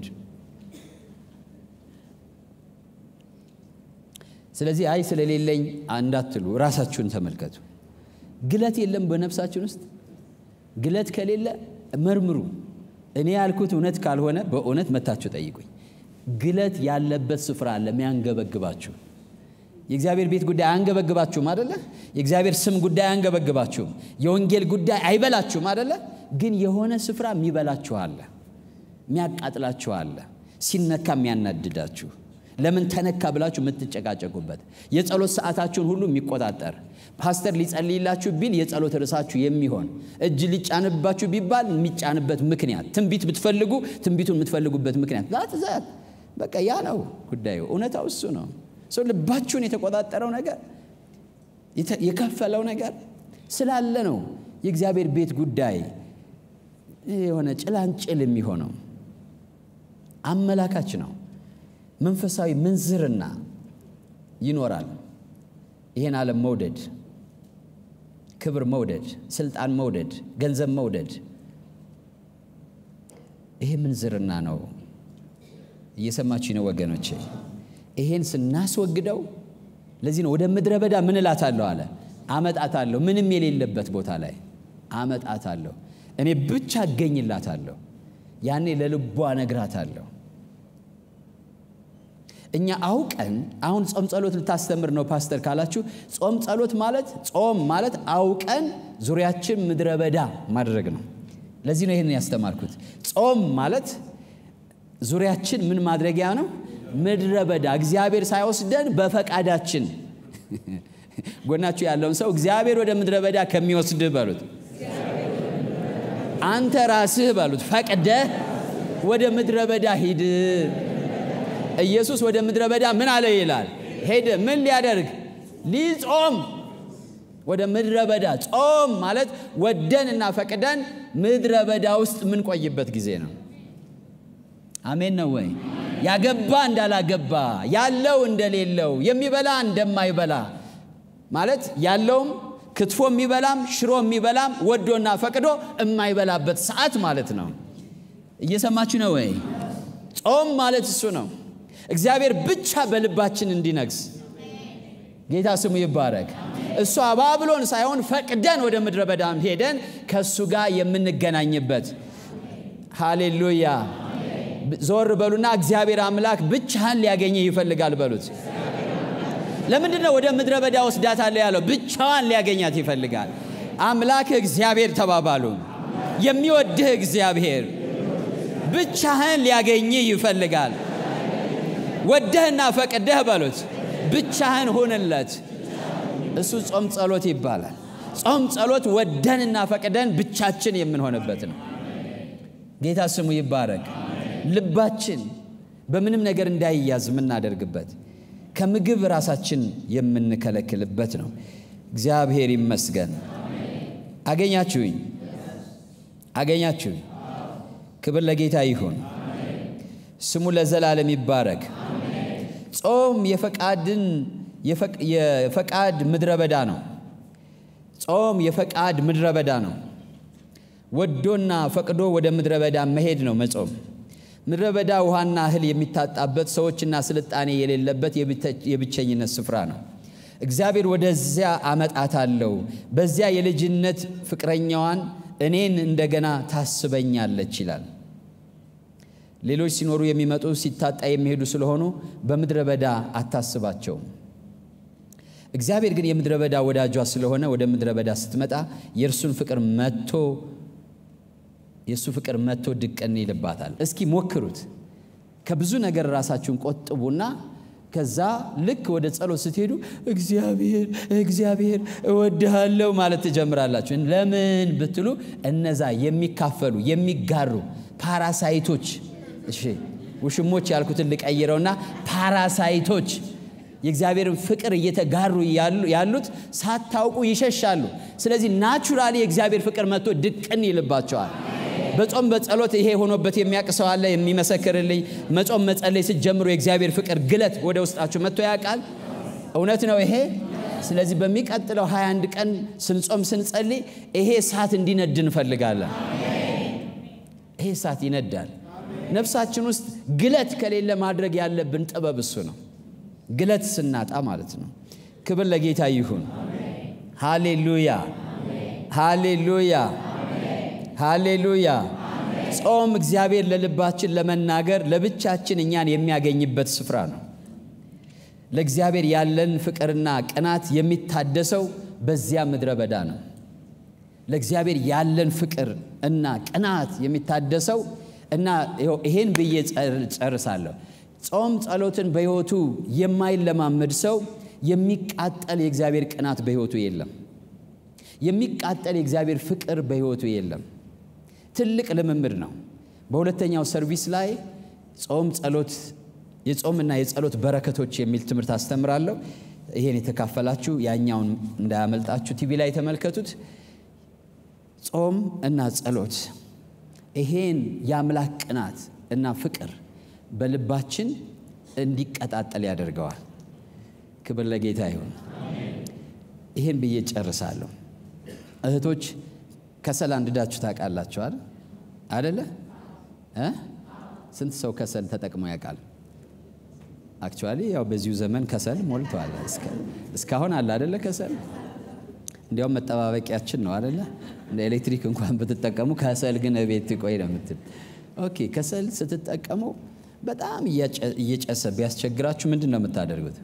ስለዚህ አይ ስለሌለኝ እንዳትሉ፣ ራሳችሁን ተመልከቱ። ግለት የለም በነፍሳችን ውስጥ ግለት ከሌለ መርምሩ። እኔ ያልኩት እውነት ካልሆነ በእውነት መታችሁ ጠይቁኝ። ግለት ያለበት ስፍራ አለ የሚያንገበግባችሁ። የእግዚአብሔር ቤት ጉዳይ አያንገበግባችሁም አደለ? የእግዚአብሔር ስም ጉዳይ አያንገበግባችሁም። የወንጌል ጉዳይ አይበላችሁም አደለ? ግን የሆነ ስፍራ የሚበላችሁ አለ፣ የሚያቃጥላችሁ አለ፣ ሲነካ የሚያናድዳችሁ፣ ለምን ተነካ ብላችሁ የምትጨቃጨቁበት የጸሎት ሰዓታችሁን ሁሉ የሚቆጣጠር ፓስተር ሊጸልይላችሁ ቢል የጸሎት ርዕሳችሁ የሚሆን እጅ ሊጫንባችሁ ቢባል የሚጫንበት ምክንያት ትንቢት ብትፈልጉ ትንቢቱን የምትፈልጉበት ምክንያት ዛት ዛት በቃ ያ ነው ጉዳዩ። እውነታው እሱ ነው። ሰው ልባችሁን የተቆጣጠረው ነገር የከፈለው ነገር ስላለ ነው የእግዚአብሔር ቤት ጉዳይ የሆነ ጭላንጭል የሚሆነው አመላካች ነው። መንፈሳዊ ምንዝርና ይኖራል። ይህን ዓለም መውደድ፣ ክብር መውደድ፣ ስልጣን መውደድ፣ ገንዘብ መውደድ፣ ይሄ ምንዝርና ነው። እየሰማችሁ ነው ወገኖቼ? ይሄን ስናስወግደው ለዚህ ነው ወደ ምድረ በዳ ምን እላታለሁ አለ አመጣታለሁ። ምንም የሌለበት ቦታ ላይ አመጣታለሁ። እኔ ብቻ እገኝላታለሁ። ያኔ ለልቧ እነግራታለሁ። እኛ አውቀን አሁን ጾም ጸሎት ልታስተምር ነው ፓስተር ካላችሁ፣ ጾም ጸሎት ማለት ጾም ማለት አውቀን ዙሪያችን ምድረ በዳ ማድረግ ነው። ለዚህ ነው ይህን ያስተማርኩት። ጾም ማለት ዙሪያችን ምን ማድረጊያ ነው? ምድረ በዳ እግዚአብሔር ሳይወስደን በፈቃዳችን ጎናችሁ ያለውን ሰው እግዚአብሔር ወደ ምድረ በዳ ከሚወስድህ በሉት፣ አንተ ራስህ በሉት፣ ፈቅደህ ወደ ምድረ በዳ ሂድ። ኢየሱስ ወደ ምድረ በዳ ምን አለ ይላል? ሄደ። ምን ሊያደርግ? ሊጾም ወደ ምድረ በዳ። ጾም ማለት ወደን እና ፈቅደን ምድረ በዳ ውስጥ የምንቆይበት ጊዜ ነው። አሜን ነው ወይ? ያገባ እንዳላገባ፣ ያለው እንደሌለው፣ የሚበላ እንደማይበላ ማለት ያለውም ክትፎ የሚበላም ሽሮ የሚበላም ወዶና ፈቅዶ የማይበላበት ሰዓት ማለት ነው። እየሰማችሁ ነው ወይ? ጾም ማለት እሱ ነው። እግዚአብሔር ብቻ በልባችን እንዲነግስ ጌታ ስሙ ይባረክ። እሱ አባብሎን ሳይሆን ፈቅደን ወደ ምድረ በዳም ሄደን ከእሱ ጋር የምንገናኝበት ሃሌሉያ። ዞር በሉና እግዚአብሔር አምላክ ብቻህን ሊያገኘ ይፈልጋል በሉት። ለምንድን ነው ወደ ምድረ በዳ ወስዳታለሁ ያለው? ብቻዋን ሊያገኛት ይፈልጋል። አምላክህ እግዚአብሔር ተባባሉ። የሚወድህ እግዚአብሔር ብቻህን ሊያገኝህ ይፈልጋል። ወደህና ፈቅደህ በሉት። ብቻህን ሁንለት። እሱ ጾም ጸሎት ይባላል። ጾም ጸሎት ወደንና ፈቅደን ብቻችን የምንሆንበት ነው። ጌታ ስሙ ይባረክ። ልባችን በምንም ነገር እንዳይያዝ የምናደርግበት ከምግብ ራሳችን የምንከለክልበት ነው። እግዚአብሔር ይመስገን። አገኛችሁኝ? አገኛችሁኝ? ክብር ለጌታ ይሁን። ስሙ ለዘላለም ይባረክ። ጾም የፈቃድን የፈቃድ ምድረ በዳ ነው። ጾም የፈቃድ ምድረ በዳ ነው። ወዶና ፈቅዶ ወደ ምድረ በዳ መሄድ ነው መጾም። ምድረ በዳ ውሃና እህል የሚታጣበት ሰዎችና ስልጣኔ የሌለበት የብቸኝነት ስፍራ ነው። እግዚአብሔር ወደዚያ አመጣታለሁ፣ በዚያ የልጅነት ፍቅረኛዋን እኔን እንደገና ታስበኛለች ይላል። ሌሎች ሲኖሩ የሚመጡ ሲታጣ የሚሄዱ ስለሆኑ በምድረ በዳ አታስባቸውም። እግዚአብሔር ግን የምድረ በዳ ወዳጇ ስለሆነ ወደ ምድረ በዳ ስትመጣ የእርሱን ፍቅር መጥቶ የእሱ ፍቅር መጥቶ ድቅን ይልባታል። እስኪ ሞክሩት። ከብዙ ነገር ራሳችሁን ቆጥቡና ከዛ ልክ ወደ ጸሎት ስትሄዱ እግዚአብሔር እግዚአብሔር እወድሃለሁ ማለት ትጀምራላችሁ። ለምን ብትሉ እነዛ የሚካፈሉ የሚጋሩ ፓራሳይቶች፣ እሺ ውሽሞች ያልኩትን ልቀይረውና ፓራሳይቶች የእግዚአብሔርን ፍቅር እየተጋሩ ያሉት ሳታውቁ ይሸሻሉ። ስለዚህ ናቹራሊ የእግዚአብሔር ፍቅር መጥቶ ድቅን ይልባቸዋል። በጾም በጸሎት ይሄ ሆኖበት የሚያውቅ ሰው አለ የሚመሰክርልኝ? መጾም መጸለይ ስትጀምሩ የእግዚአብሔር ፍቅር ግለት ወደ ውስጣችሁ መጥቶ ያውቃል? እውነት ነው ይሄ። ስለዚህ በሚቀጥለው 21 ቀን ስንጾም ስንጸልይ ይሄ እሳት እንዲነድ እንፈልጋለን። ይሄ እሳት ይነዳል። ነፍሳችን ውስጥ ግለት ከሌለ ማድረግ ያለብን ጥበብ እሱ ነው። ግለት ስናጣ ማለት ነው። ክብር ለጌታ ይሁን። ሃሌሉያ ሃሌሉያ ሃሌሉያ። ጾም እግዚአብሔር ለልባችን ለመናገር ለብቻችን እኛን የሚያገኝበት ስፍራ ነው። ለእግዚአብሔር ያለን ፍቅርና ቅናት የሚታደሰው በዚያ ምድረ በዳ ነው። ለእግዚአብሔር ያለን ፍቅር እና ቅናት የሚታደሰው እና ይሄን ብዬ ጨርሳለሁ። ጾም ጸሎትን በሕይወቱ የማይለማመድ ሰው የሚቃጠል የእግዚአብሔር ቅናት በሕይወቱ የለም። የሚቃጠል የእግዚአብሔር ፍቅር በሕይወቱ የለም። ትልቅ ልምምድ ነው። በሁለተኛው ሰርቪስ ላይ ጾም ጸሎት፣ የጾምና የጸሎት በረከቶች የሚል ትምህርት አስተምራለሁ። ይሄን የተካፈላችሁ ያኛውን እንዳያመልጣችሁ ቲቪ ላይ የተመልከቱት። ጾም እና ጸሎት ይሄን የአምላክ ቅናት እና ፍቅር በልባችን እንዲቀጣጠል ያደርገዋል። ክብር ለጌታ ይሁን። ይሄን ብዬ ጨርሳለሁ። እህቶች ከሰል አንድዳችሁ ታውቃላችኋል አደለ? ስንት ሰው ከሰል ተጠቅሞ ያውቃል? አክቹዋሊ ያው በዚሁ ዘመን ከሰል ሞልተዋል። እስካሁን አለ አደለ? ከሰል እንዲያውም መጠባበቂያችን ነው አደለ? እንደ ኤሌክትሪክ እንኳን ብትጠቀሙ ከሰል ግን ቤት ቆይ ነው የምትል። ኦኬ ከሰል ስትጠቀሙ በጣም እየጨሰ ቢያስቸግራችሁ ምንድን ነው የምታደርጉት?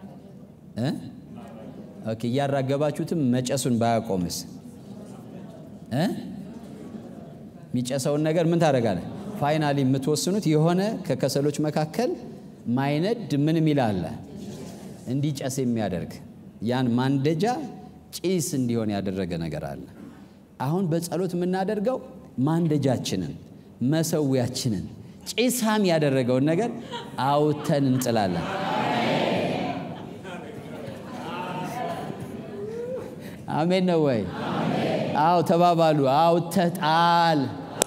ኦኬ እያራገባችሁትም መጨሱን ባያቆምስ የሚጨሰውን ነገር ምን ታደርጋለህ? ፋይናሊ የምትወስኑት የሆነ ከከሰሎች መካከል ማይነድ ምን የሚል አለ እንዲጨስ የሚያደርግ ያን ማንደጃ ጭስ እንዲሆን ያደረገ ነገር አለ። አሁን በጸሎት የምናደርገው ማንደጃችንን መሰዊያችንን ጭሳም ያደረገውን ነገር አውተን እንጥላለን። አሜን ነው ወይ? አው ተባባሉ። አውተህ ጣል።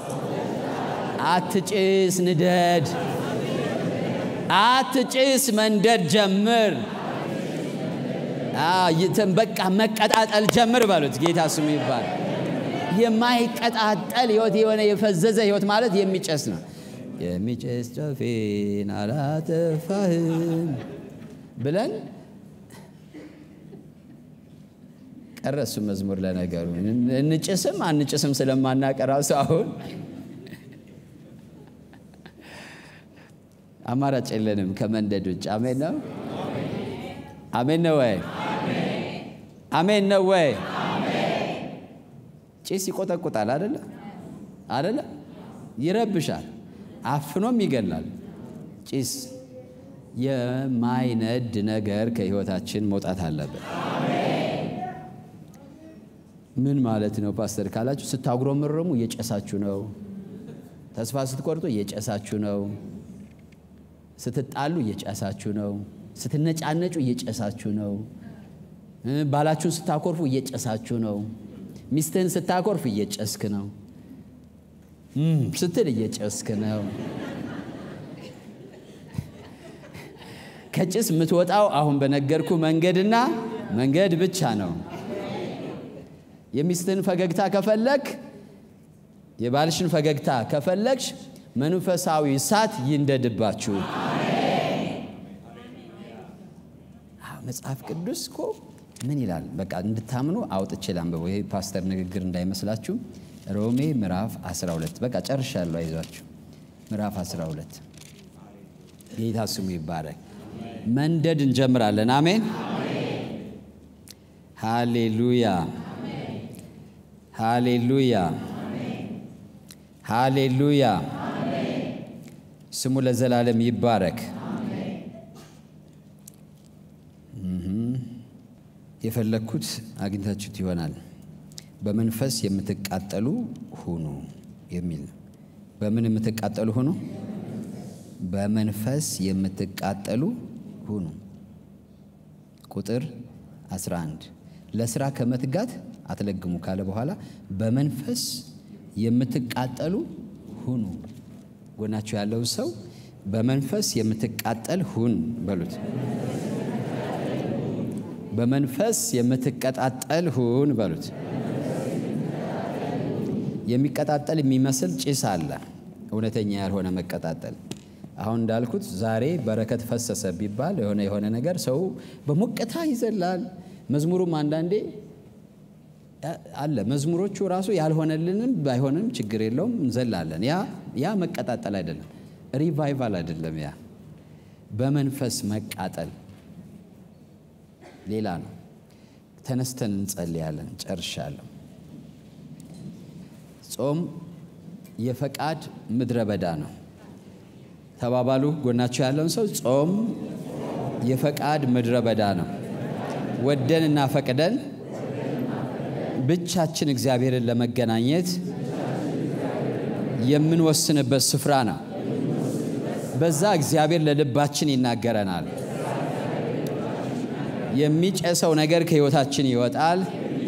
አትጭስ፣ ንደድ። አትጭስ፣ መንደድ ጀምር። በቃ መቀጣጠል ጀምር በሉት። ጌታ ስሙ ይባል። የማይቀጣጠል ህይወት የሆነ የፈዘዘ ህይወት ማለት የሚጨስ ነው። የሚጨስ ጨፌን አላጠፋህም ብለን ቀረ እሱ መዝሙር ለነገሩ እንጭስም አንጭስም ስለማናቀራው ሰው አሁን አማራጭ የለንም ከመንደድ ውጭ። አሜን ነው አሜን ነው ወይ? አሜን ነው ወይ? ጭስ ይቆጠቁጣል አደለ አደለ? ይረብሻል፣ አፍኖም ይገላል። ጭስ የማይነድ ነገር ከህይወታችን መውጣት አለበት። ምን ማለት ነው ፓስተር ካላችሁ፣ ስታጉረመረሙ እየጨሳችሁ ነው። ተስፋ ስትቆርጡ እየጨሳችሁ ነው። ስትጣሉ እየጨሳችሁ ነው። ስትነጫነጩ እየጨሳችሁ ነው። ባላችሁን ስታኮርፉ እየጨሳችሁ ነው። ሚስትህን ስታኮርፍ እየጨስክ ነው ስትል እየጨስክ ነው። ከጭስ የምትወጣው አሁን በነገርኩ መንገድና መንገድ ብቻ ነው። የሚስትህን ፈገግታ ከፈለግ የባልሽን ፈገግታ ከፈለግሽ መንፈሳዊ እሳት ይንደድባችሁ። መጽሐፍ ቅዱስ እኮ ምን ይላል? በቃ እንድታምኑ አውጥቼ ላንብበው። ይሄ ፓስተር ንግግር እንዳይመስላችሁ። ሮሜ ምዕራፍ 12 በቃ ጨርሻለሁ። አይዟችሁ። ምዕራፍ 12 ጌታ ስሙ ይባረክ። መንደድ እንጀምራለን። አሜን፣ ሃሌሉያ፣ ሃሌሉያ፣ ሃሌሉያ። ስሙ ለዘላለም ይባረክ። የፈለግኩት አግኝታችሁት ይሆናል። በመንፈስ የምትቃጠሉ ሁኑ የሚል በምን የምትቃጠሉ ሁኑ? በመንፈስ የምትቃጠሉ ሁኑ። ቁጥር 11 ለስራ ከመትጋት አትለግሙ ካለ በኋላ በመንፈስ የምትቃጠሉ ሁኑ። ጎናችሁ ያለው ሰው በመንፈስ የምትቃጠል ሁን በሉት። በመንፈስ የምትቀጣጠል ሁን በሉት። የሚቀጣጠል የሚመስል ጭስ አለ፣ እውነተኛ ያልሆነ መቀጣጠል። አሁን እንዳልኩት ዛሬ በረከት ፈሰሰ ቢባል የሆነ የሆነ ነገር ሰው በሞቅታ ይዘላል። መዝሙሩም አንዳንዴ አለ። መዝሙሮቹ ራሱ ያልሆነልንም ባይሆንም ችግር የለውም እንዘላለን። ያ ያ መቀጣጠል አይደለም፣ ሪቫይቫል አይደለም። ያ በመንፈስ መቃጠል ሌላ ነው። ተነስተን እንጸልያለን። ጨርሻለሁ። ጾም የፈቃድ ምድረ በዳ ነው። ተባባሉ። ጎናቸው ያለውን ሰው ጾም የፈቃድ ምድረ በዳ ነው። ወደን እና ፈቅደን ብቻችን እግዚአብሔርን ለመገናኘት የምንወስንበት ስፍራ ነው። በዛ እግዚአብሔር ለልባችን ይናገረናል። የሚጨሰው ነገር ከሕይወታችን ይወጣል።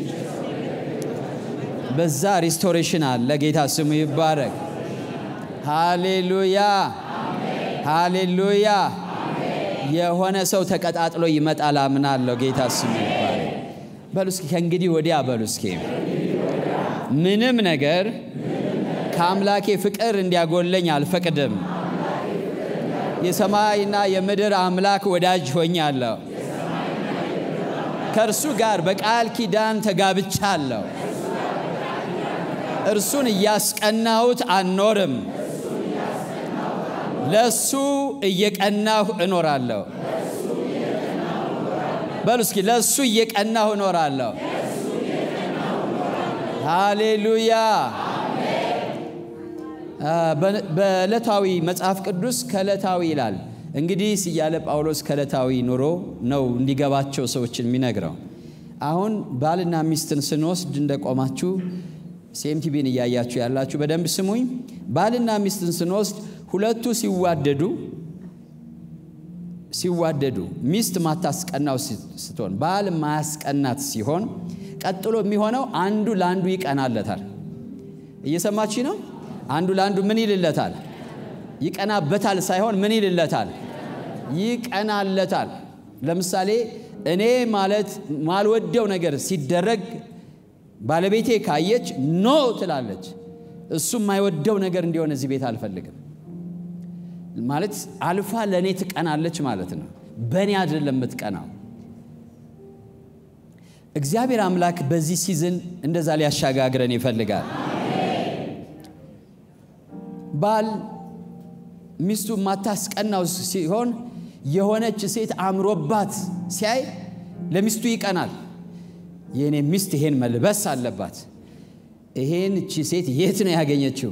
በዛ ሪስቶሬሽን አለ። ጌታ ስሙ ይባረክ። ሃሌሉያ ሃሌሉያ። የሆነ ሰው ተቀጣጥሎ ይመጣል አምናለሁ። ጌታ ስሙ ይባረክ። በሉ እስኪ ከእንግዲህ ወዲያ በሉ እስኪ ምንም ነገር ከአምላኬ ፍቅር እንዲያጎለኝ አልፈቅድም። የሰማይና የምድር አምላክ ወዳጅ ሆኛለሁ። ከእርሱ ጋር በቃል ኪዳን ተጋብቻለሁ። እርሱን እያስቀናሁት አልኖርም፣ ለእሱ እየቀናሁ እኖራለሁ። በሉ እስኪ ለእሱ እየቀናሁ እኖራለሁ። ሃሌሉያ። በዕለታዊ መጽሐፍ ቅዱስ ከዕለታዊ ይላል። እንግዲህ እያለ ጳውሎስ ከዕለታዊ ኑሮ ነው እንዲገባቸው ሰዎችን የሚነግረው። አሁን ባልና ሚስትን ስንወስድ እንደቆማችሁ ሲኤምቲቪን እያያችሁ ያላችሁ በደንብ ስሙኝ። ባልና ሚስትን ስንወስድ ሁለቱ ሲዋደዱ ሲዋደዱ ሚስት ማታስቀናው ስትሆን ባል ማያስቀናት ሲሆን ቀጥሎ የሚሆነው አንዱ ለአንዱ ይቀናለታል። እየሰማች ነው። አንዱ ለአንዱ ምን ይልለታል? ይቀናበታል ሳይሆን ምን ይልለታል? ይቀናለታል። ለምሳሌ እኔ ማለት ማልወደው ነገር ሲደረግ ባለቤቴ ካየች ኖ ትላለች። እሱ የማይወደው ነገር እንዲሆን እዚህ ቤት አልፈልግም ማለት አልፋ ለእኔ ትቀናለች ማለት ነው። በእኔ አይደለም የምትቀናው። እግዚአብሔር አምላክ በዚህ ሲዝን እንደዛ ሊያሻጋግረን ይፈልጋል። ባል ሚስቱ ማታስቀናው ሲሆን የሆነች ሴት አምሮባት ሲያይ ለሚስቱ ይቀናል። የእኔ ሚስት ይሄን መልበስ አለባት። ይሄን እቺ ሴት የት ነው ያገኘችው?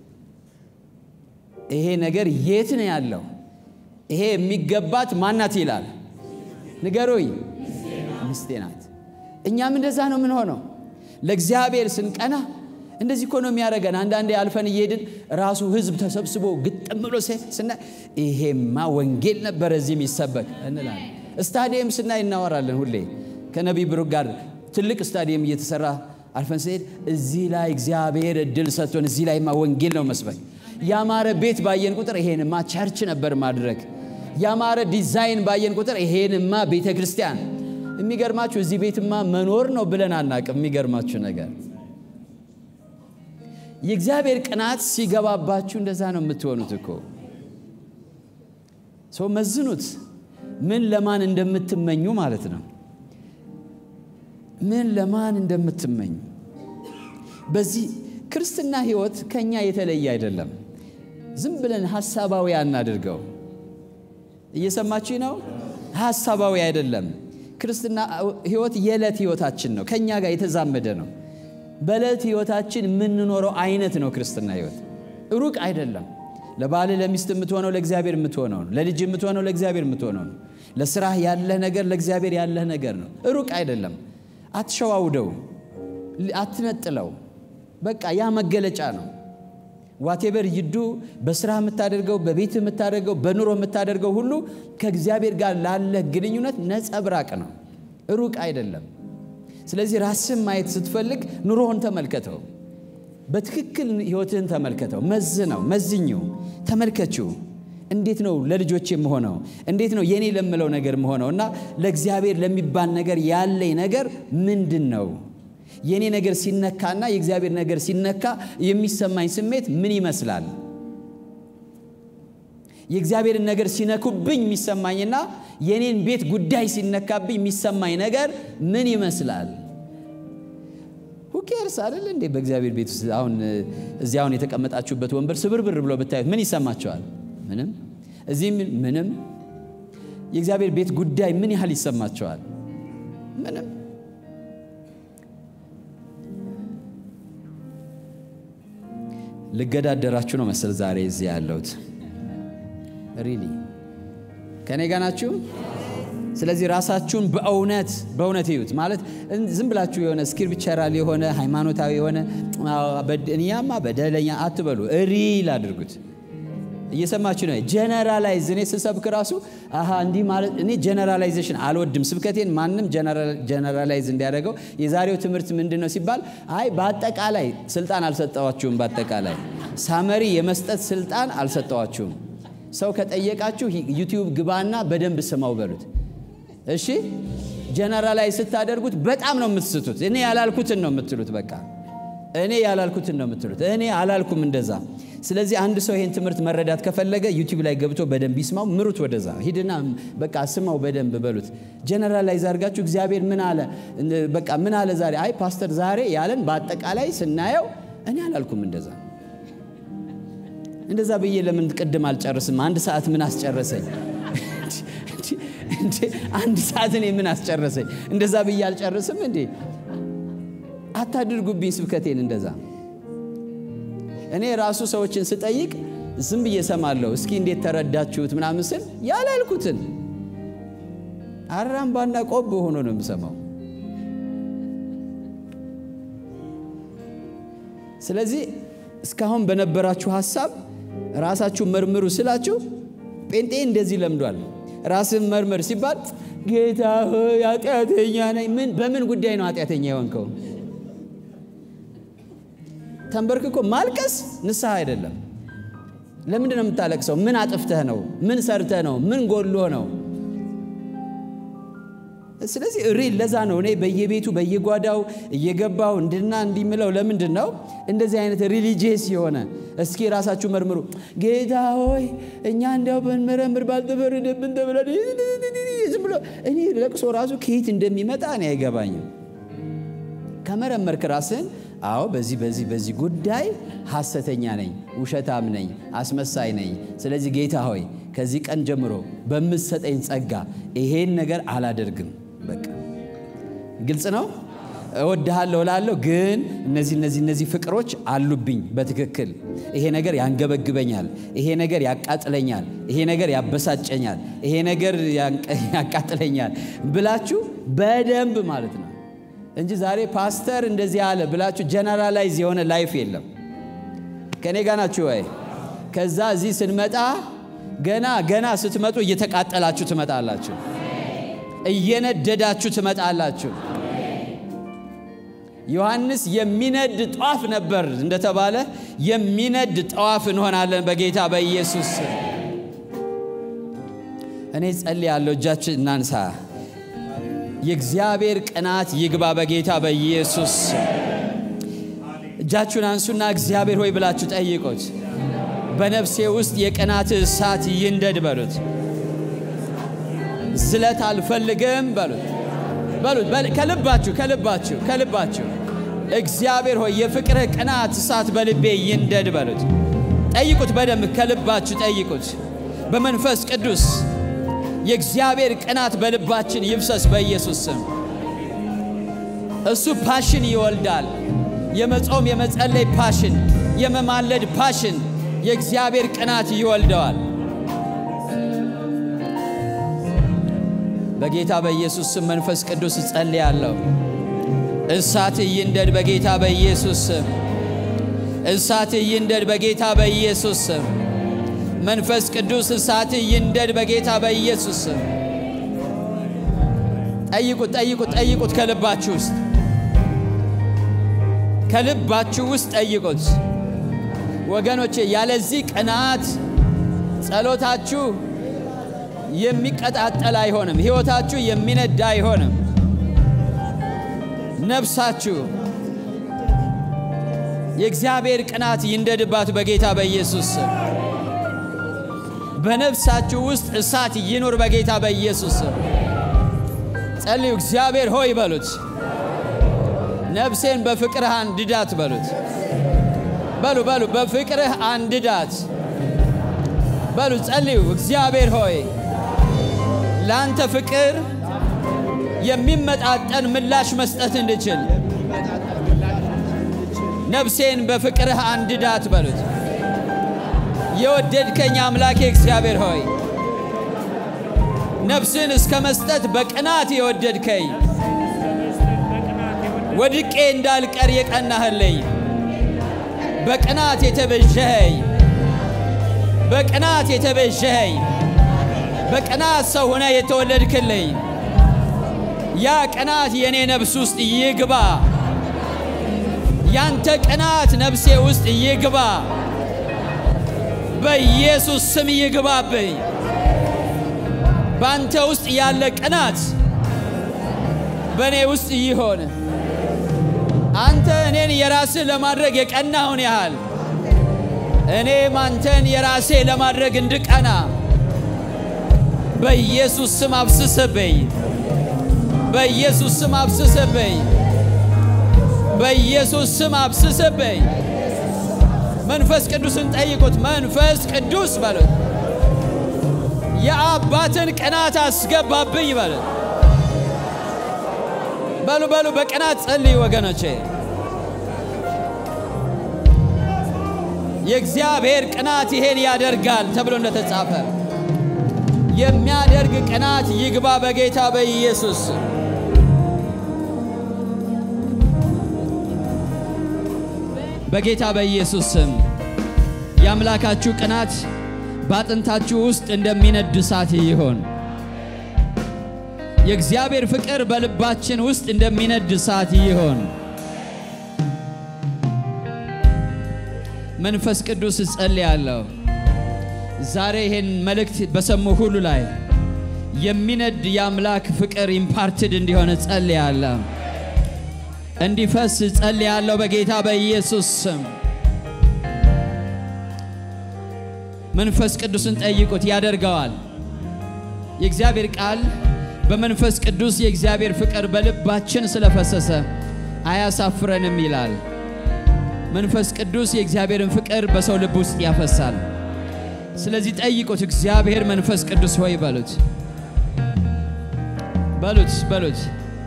ይሄ ነገር የት ነው ያለው? ይሄ የሚገባት ማናት ይላል። ንገሩኝ። ሚስቴ ናት። እኛም እንደዛ ነው የምንሆነው። ለእግዚአብሔር ስንቀና እንደዚህ እኮ ነው የሚያደርገን። አንዳንዴ አልፈን እየሄድን ራሱ ሕዝብ ተሰብስቦ ግጥም ብሎ ስናይ ይሄማ ወንጌል ነበረ እዚህ የሚሰበክ እንላለን። ስታዲየም ስናይ እናወራለን። ሁሌ ከነቢይ ብሩክ ጋር ትልቅ ስታዲየም እየተሰራ አልፈን ስንሄድ እዚህ ላይ እግዚአብሔር እድል ሰጥቶን እዚህ ላይማ ወንጌል ነው መስበክ። ያማረ ቤት ባየን ቁጥር ይሄንማ ቸርች ነበር ማድረግ። ያማረ ዲዛይን ባየን ቁጥር ይሄንማ ቤተ ክርስቲያን። የሚገርማችሁ እዚህ ቤትማ መኖር ነው ብለን አናቅም። የሚገርማችሁ ነገር የእግዚአብሔር ቅናት ሲገባባችሁ እንደዛ ነው የምትሆኑት እኮ። ሰው መዝኑት፣ ምን ለማን እንደምትመኙ ማለት ነው። ምን ለማን እንደምትመኙ በዚህ ክርስትና ሕይወት ከኛ የተለየ አይደለም። ዝም ብለን ሀሳባዊ አናድርገው። እየሰማችሁ ነው? ሀሳባዊ አይደለም። ክርስትና ሕይወት የዕለት ሕይወታችን ነው። ከኛ ጋር የተዛመደ ነው። በዕለት ሕይወታችን የምንኖረው አይነት ነው ክርስትና ሕይወት። ሩቅ አይደለም። ለባል ለሚስት የምትሆነው ለእግዚአብሔር የምትሆነው ነው። ለልጅ የምትሆነው ለእግዚአብሔር የምትሆነው ነው። ለስራህ ያለህ ነገር ለእግዚአብሔር ያለህ ነገር ነው። ሩቅ አይደለም። አትሸዋውደው፣ አትነጥለው። በቃ ያ መገለጫ ነው። ዋቴበር ይዱ በስራ የምታደርገው በቤት የምታደርገው በኑሮ የምታደርገው ሁሉ ከእግዚአብሔር ጋር ላለህ ግንኙነት ነጸብራቅ ነው። ሩቅ አይደለም። ስለዚህ ራስን ማየት ስትፈልግ ኑሮህን ተመልከተው። በትክክል ህይወትህን ተመልከተው። መዝነው፣ መዝኝው፣ ተመልከችው። እንዴት ነው ለልጆች የምሆነው? እንዴት ነው የኔ ለምለው ነገር የምሆነው? እና ለእግዚአብሔር ለሚባል ነገር ያለኝ ነገር ምንድን ነው? የእኔ ነገር ሲነካና የእግዚአብሔር ነገር ሲነካ የሚሰማኝ ስሜት ምን ይመስላል? የእግዚአብሔርን ነገር ሲነኩብኝ የሚሰማኝና የእኔን ቤት ጉዳይ ሲነካብኝ የሚሰማኝ ነገር ምን ይመስላል? ሁኬርስ አይደል እንዴ? በእግዚአብሔር ቤት ውስጥ አሁን እዚህ አሁን የተቀመጣችሁበት ወንበር ስብርብር ብሎ ብታዩት ምን ይሰማቸዋል? ምንም። እዚህም ምንም። የእግዚአብሔር ቤት ጉዳይ ምን ያህል ይሰማቸዋል? ምንም። ልገዳደራችሁ ነው መሰል ዛሬ እዚህ ያለሁት። ሪሊ ከኔ ጋር ናችሁ? ስለዚህ ራሳችሁን በእውነት በእውነት እዩት። ማለት ዝም ብላችሁ የሆነ ስክሪፕቸራል የሆነ ሃይማኖታዊ የሆነ እኛማ በደለኛ አትበሉ፣ ሪል አድርጉት። እየሰማችሁ ነው። ጀነራላይዝ እኔ ስሰብክ ራሱ አሃ እንዲህ ማለት እኔ ጀነራላይዜሽን አልወድም። ስብከቴን ማንም ጀነራላይዝ እንዲያደርገው የዛሬው ትምህርት ምንድን ነው ሲባል አይ በአጠቃላይ ስልጣን አልሰጠዋችሁም። በአጠቃላይ ሳመሪ የመስጠት ስልጣን አልሰጠዋችሁም። ሰው ከጠየቃችሁ ዩቲዩብ ግባና በደንብ ስማው በሉት። እሺ ጀነራላይዝ ስታደርጉት በጣም ነው የምትስቱት። እኔ ያላልኩትን ነው የምትሉት። በቃ እኔ ያላልኩትን ነው የምትሉት። እኔ አላልኩም እንደዛ። ስለዚህ አንድ ሰው ይሄን ትምህርት መረዳት ከፈለገ ዩቲዩብ ላይ ገብቶ በደንብ ይስማው። ምሩት፣ ወደዛ ሂድና በቃ ስማው በደንብ በሉት። ጀነራላይዝ አድርጋችሁ እግዚአብሔር ምን አለ በቃ ምን አለ ዛሬ፣ አይ ፓስተር ዛሬ ያለን በአጠቃላይ ስናየው እኔ አላልኩም እንደዛ እንደዛ ብዬ ለምን ቅድም አልጨርስም? አንድ ሰዓት ምን አስጨረሰኝ? አንድ ሰዓት እኔ ምን አስጨረሰኝ? እንደዛ ብዬ አልጨርስም እንዴ? አታድርጉብኝ ስብከቴን እንደዛ። እኔ ራሱ ሰዎችን ስጠይቅ ዝም ብዬ እሰማለሁ። እስኪ እንዴት ተረዳችሁት ምናምን ስል ያላልኩትን አራምባና ቆብ ሆኖ ነው የምሰማው። ስለዚህ እስካሁን በነበራችሁ ሀሳብ ራሳችሁ መርምሩ ስላችሁ ጴንጤ እንደዚህ ለምዷል። ራስን መርምር ሲባል ጌታ ሆይ ኃጢአተኛ ነኝ። ምን በምን ጉዳይ ነው ኃጢአተኛ የሆንከው? ተንበርክኮ ማልቀስ ንስሐ አይደለም። ለምንድን ነው የምታለቅሰው? ምን አጥፍተህ ነው? ምን ሰርተህ ነው? ምን ጎሎ ነው? ስለዚህ ሪል ለዛ ነው እኔ በየቤቱ በየጓዳው እየገባው እንድና እንዲምለው ለምንድን ነው እንደዚህ አይነት ሪሊጂየስ የሆነ እስኪ ራሳችሁ መርምሩ። ጌታ ሆይ እኛ እንዲያው ብንመረምር ባልተፈረደብን ተብለን ዝም ብሎ እኔ ለቅሶ ራሱ ከየት እንደሚመጣ እኔ አይገባኝም። ከመረመርክ ራስህን አዎ በዚህ በዚህ በዚህ ጉዳይ ሐሰተኛ ነኝ፣ ውሸታም ነኝ፣ አስመሳይ ነኝ። ስለዚህ ጌታ ሆይ ከዚህ ቀን ጀምሮ በምትሰጠኝ ጸጋ ይሄን ነገር አላደርግም። በቃ ግልጽ ነው። እወድሃለሁ እላለሁ፣ ግን እነዚህ እነዚህ እነዚህ ፍቅሮች አሉብኝ በትክክል ይሄ ነገር ያንገበግበኛል፣ ይሄ ነገር ያቃጥለኛል፣ ይሄ ነገር ያበሳጨኛል፣ ይሄ ነገር ያቃጥለኛል ብላችሁ በደንብ ማለት ነው እንጂ ዛሬ ፓስተር እንደዚህ አለ ብላችሁ ጀነራላይዝ የሆነ ላይፍ የለም። ከእኔ ጋር ናችሁ ወይ? ከዛ እዚህ ስንመጣ ገና ገና ስትመጡ እየተቃጠላችሁ ትመጣላችሁ፣ እየነደዳችሁ ትመጣላችሁ። ዮሐንስ የሚነድ ጧፍ ነበር እንደተባለ የሚነድ ጠዋፍ እንሆናለን በጌታ በኢየሱስ እኔ ጸልያለሁ። እጃችን እናንሳ። የእግዚአብሔር ቅናት ይግባ በጌታ በኢየሱስ እጃችሁን አንሱና እግዚአብሔር ሆይ ብላችሁ ጠይቁት። በነፍሴ ውስጥ የቅናት እሳት ይንደድ በሉት። ዝለት አልፈልግም በሉት በሉት ከልባችሁ ከልባችሁ ከልባችሁ እግዚአብሔር ሆይ የፍቅርህ ቅናት እሳት በልቤ ይንደድ በሉት። ጠይቁት፣ በደንብ ከልባችሁ ጠይቁት። በመንፈስ ቅዱስ የእግዚአብሔር ቅናት በልባችን ይፍሰስ በኢየሱስ ስም። እሱ ፓሽን ይወልዳል። የመጾም የመጸለይ ፓሽን፣ የመማለድ ፓሽን የእግዚአብሔር ቅናት ይወልደዋል። በጌታ በኢየሱስ ስም መንፈስ ቅዱስ እጸልያለሁ። እሳት ይንደድ በጌታ በኢየሱስ ስም። እሳት ይንደድ በጌታ በኢየሱስ ስም። መንፈስ ቅዱስ እሳት ይንደድ በጌታ በኢየሱስ ስም። ጠይቁት፣ ጠይቁት፣ ጠይቁት ከልባችሁ ውስጥ ከልባችሁ ውስጥ ጠይቁት ወገኖቼ። ያለዚህ ቅናት ጸሎታችሁ የሚቀጣጠል አይሆንም። ሕይወታችሁ የሚነዳ አይሆንም። ነፍሳችሁ የእግዚአብሔር ቅናት ይንደድባት በጌታ በኢየሱስ ስም። በነፍሳችሁ ውስጥ እሳት ይኑር በጌታ በኢየሱስ ስም። ጸልዩ። እግዚአብሔር ሆይ በሉት። ነፍሴን በፍቅርህ አንድዳት በሉት። በሉ በሉ፣ በፍቅርህ አንድዳት በሉ። ጸልዩ። እግዚአብሔር ሆይ ለአንተ ፍቅር የሚመጣጠን ምላሽ መስጠት እንድችል ነፍሴን በፍቅርህ አንድዳት በሉት። የወደድከኝ አምላኬ እግዚአብሔር ሆይ ነፍስን እስከ መስጠት በቅናት የወደድከኝ ወድቄ እንዳልቀር የቀናህልኝ በቅናት የተቤዠኸኝ በቅናት የተቤዠኸኝ በቅናት ሰው ሆነ የተወለድክልኝ ያ ቅናት የእኔ ነፍስ ውስጥ ይግባ። ያንተ ቅናት ነፍሴ ውስጥ ይግባ። በኢየሱስ ስም ይግባብኝ። በአንተ ውስጥ ያለ ቅናት በእኔ ውስጥ ይሆን። አንተ እኔን የራስህ ለማድረግ የቀናውን ያህል እኔም አንተን የራሴ ለማድረግ እንድቀና በኢየሱስ ስም አብስስብኝ። በኢየሱስ ስም አብስስብኝ። በኢየሱስ ስም አብስስብኝ። መንፈስ ቅዱስን ጠይቁት። መንፈስ ቅዱስ በሉት። የአባትን ቅናት አስገባብኝ በሉት። በሉ በሉ፣ በቅናት ጸልይ ወገኖቼ። የእግዚአብሔር ቅናት ይሄን ያደርጋል ተብሎ እንደተጻፈ የሚያደርግ ቅናት ይግባ በጌታ በኢየሱስ በጌታ በኢየሱስ ስም የአምላካችሁ ቅናት በአጥንታችሁ ውስጥ እንደሚነድ እሳት ይሆን። የእግዚአብሔር ፍቅር በልባችን ውስጥ እንደሚነድ እሳት ይሆን። መንፈስ ቅዱስ እጸልያለሁ ዛሬ ይሄን መልእክት በሰሙ ሁሉ ላይ የሚነድ የአምላክ ፍቅር ኢምፓርትድ እንዲሆን እጸልያለሁ፣ እንዲፈስ እጸልያለሁ በጌታ በኢየሱስ ስም። መንፈስ ቅዱስን ጠይቁት፣ ያደርገዋል። የእግዚአብሔር ቃል በመንፈስ ቅዱስ የእግዚአብሔር ፍቅር በልባችን ስለፈሰሰ አያሳፍረንም ይላል። መንፈስ ቅዱስ የእግዚአብሔርን ፍቅር በሰው ልብ ውስጥ ያፈሳል። ስለዚህ ጠይቁት። እግዚአብሔር መንፈስ ቅዱስ ሆይ በሉት በሉት በሉት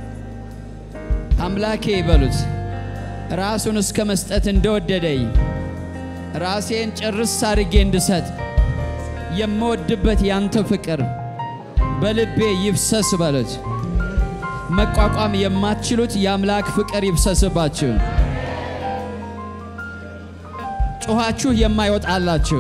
አምላኬ በሉት ራሱን እስከ መስጠት እንደወደደኝ ራሴን ጭርስ አድርጌ እንድሰጥ የምወድበት ያንተ ፍቅር በልቤ ይፍሰስ በሉት። መቋቋም የማትችሉት የአምላክ ፍቅር ይፍሰስባችሁ። ጮኻችሁ የማይወጣላችሁ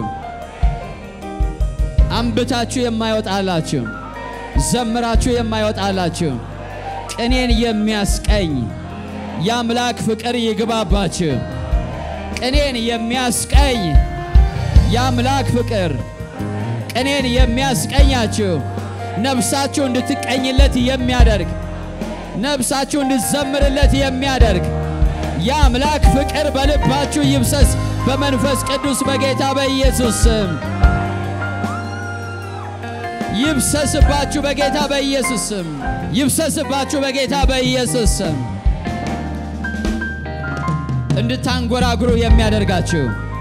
አንብታችሁ የማይወጣላችሁ ዘምራችሁ የማይወጣላችሁ ቅኔን የሚያስቀኝ የአምላክ ፍቅር ይግባባችሁ። ቅኔን የሚያስቀኝ የአምላክ ፍቅር ቅኔን የሚያስቀኛችሁ ነፍሳችሁ እንድትቀኝለት የሚያደርግ ነፍሳችሁ እንድትዘምርለት የሚያደርግ የአምላክ ፍቅር በልባችሁ ይብሰስ በመንፈስ ቅዱስ በጌታ በኢየሱስ ስም ይብሰስባችሁ በጌታ በኢየሱስ ስም ይብሰስባችሁ በጌታ በኢየሱስ ስም እንድታንጎራጉሩ የሚያደርጋችሁ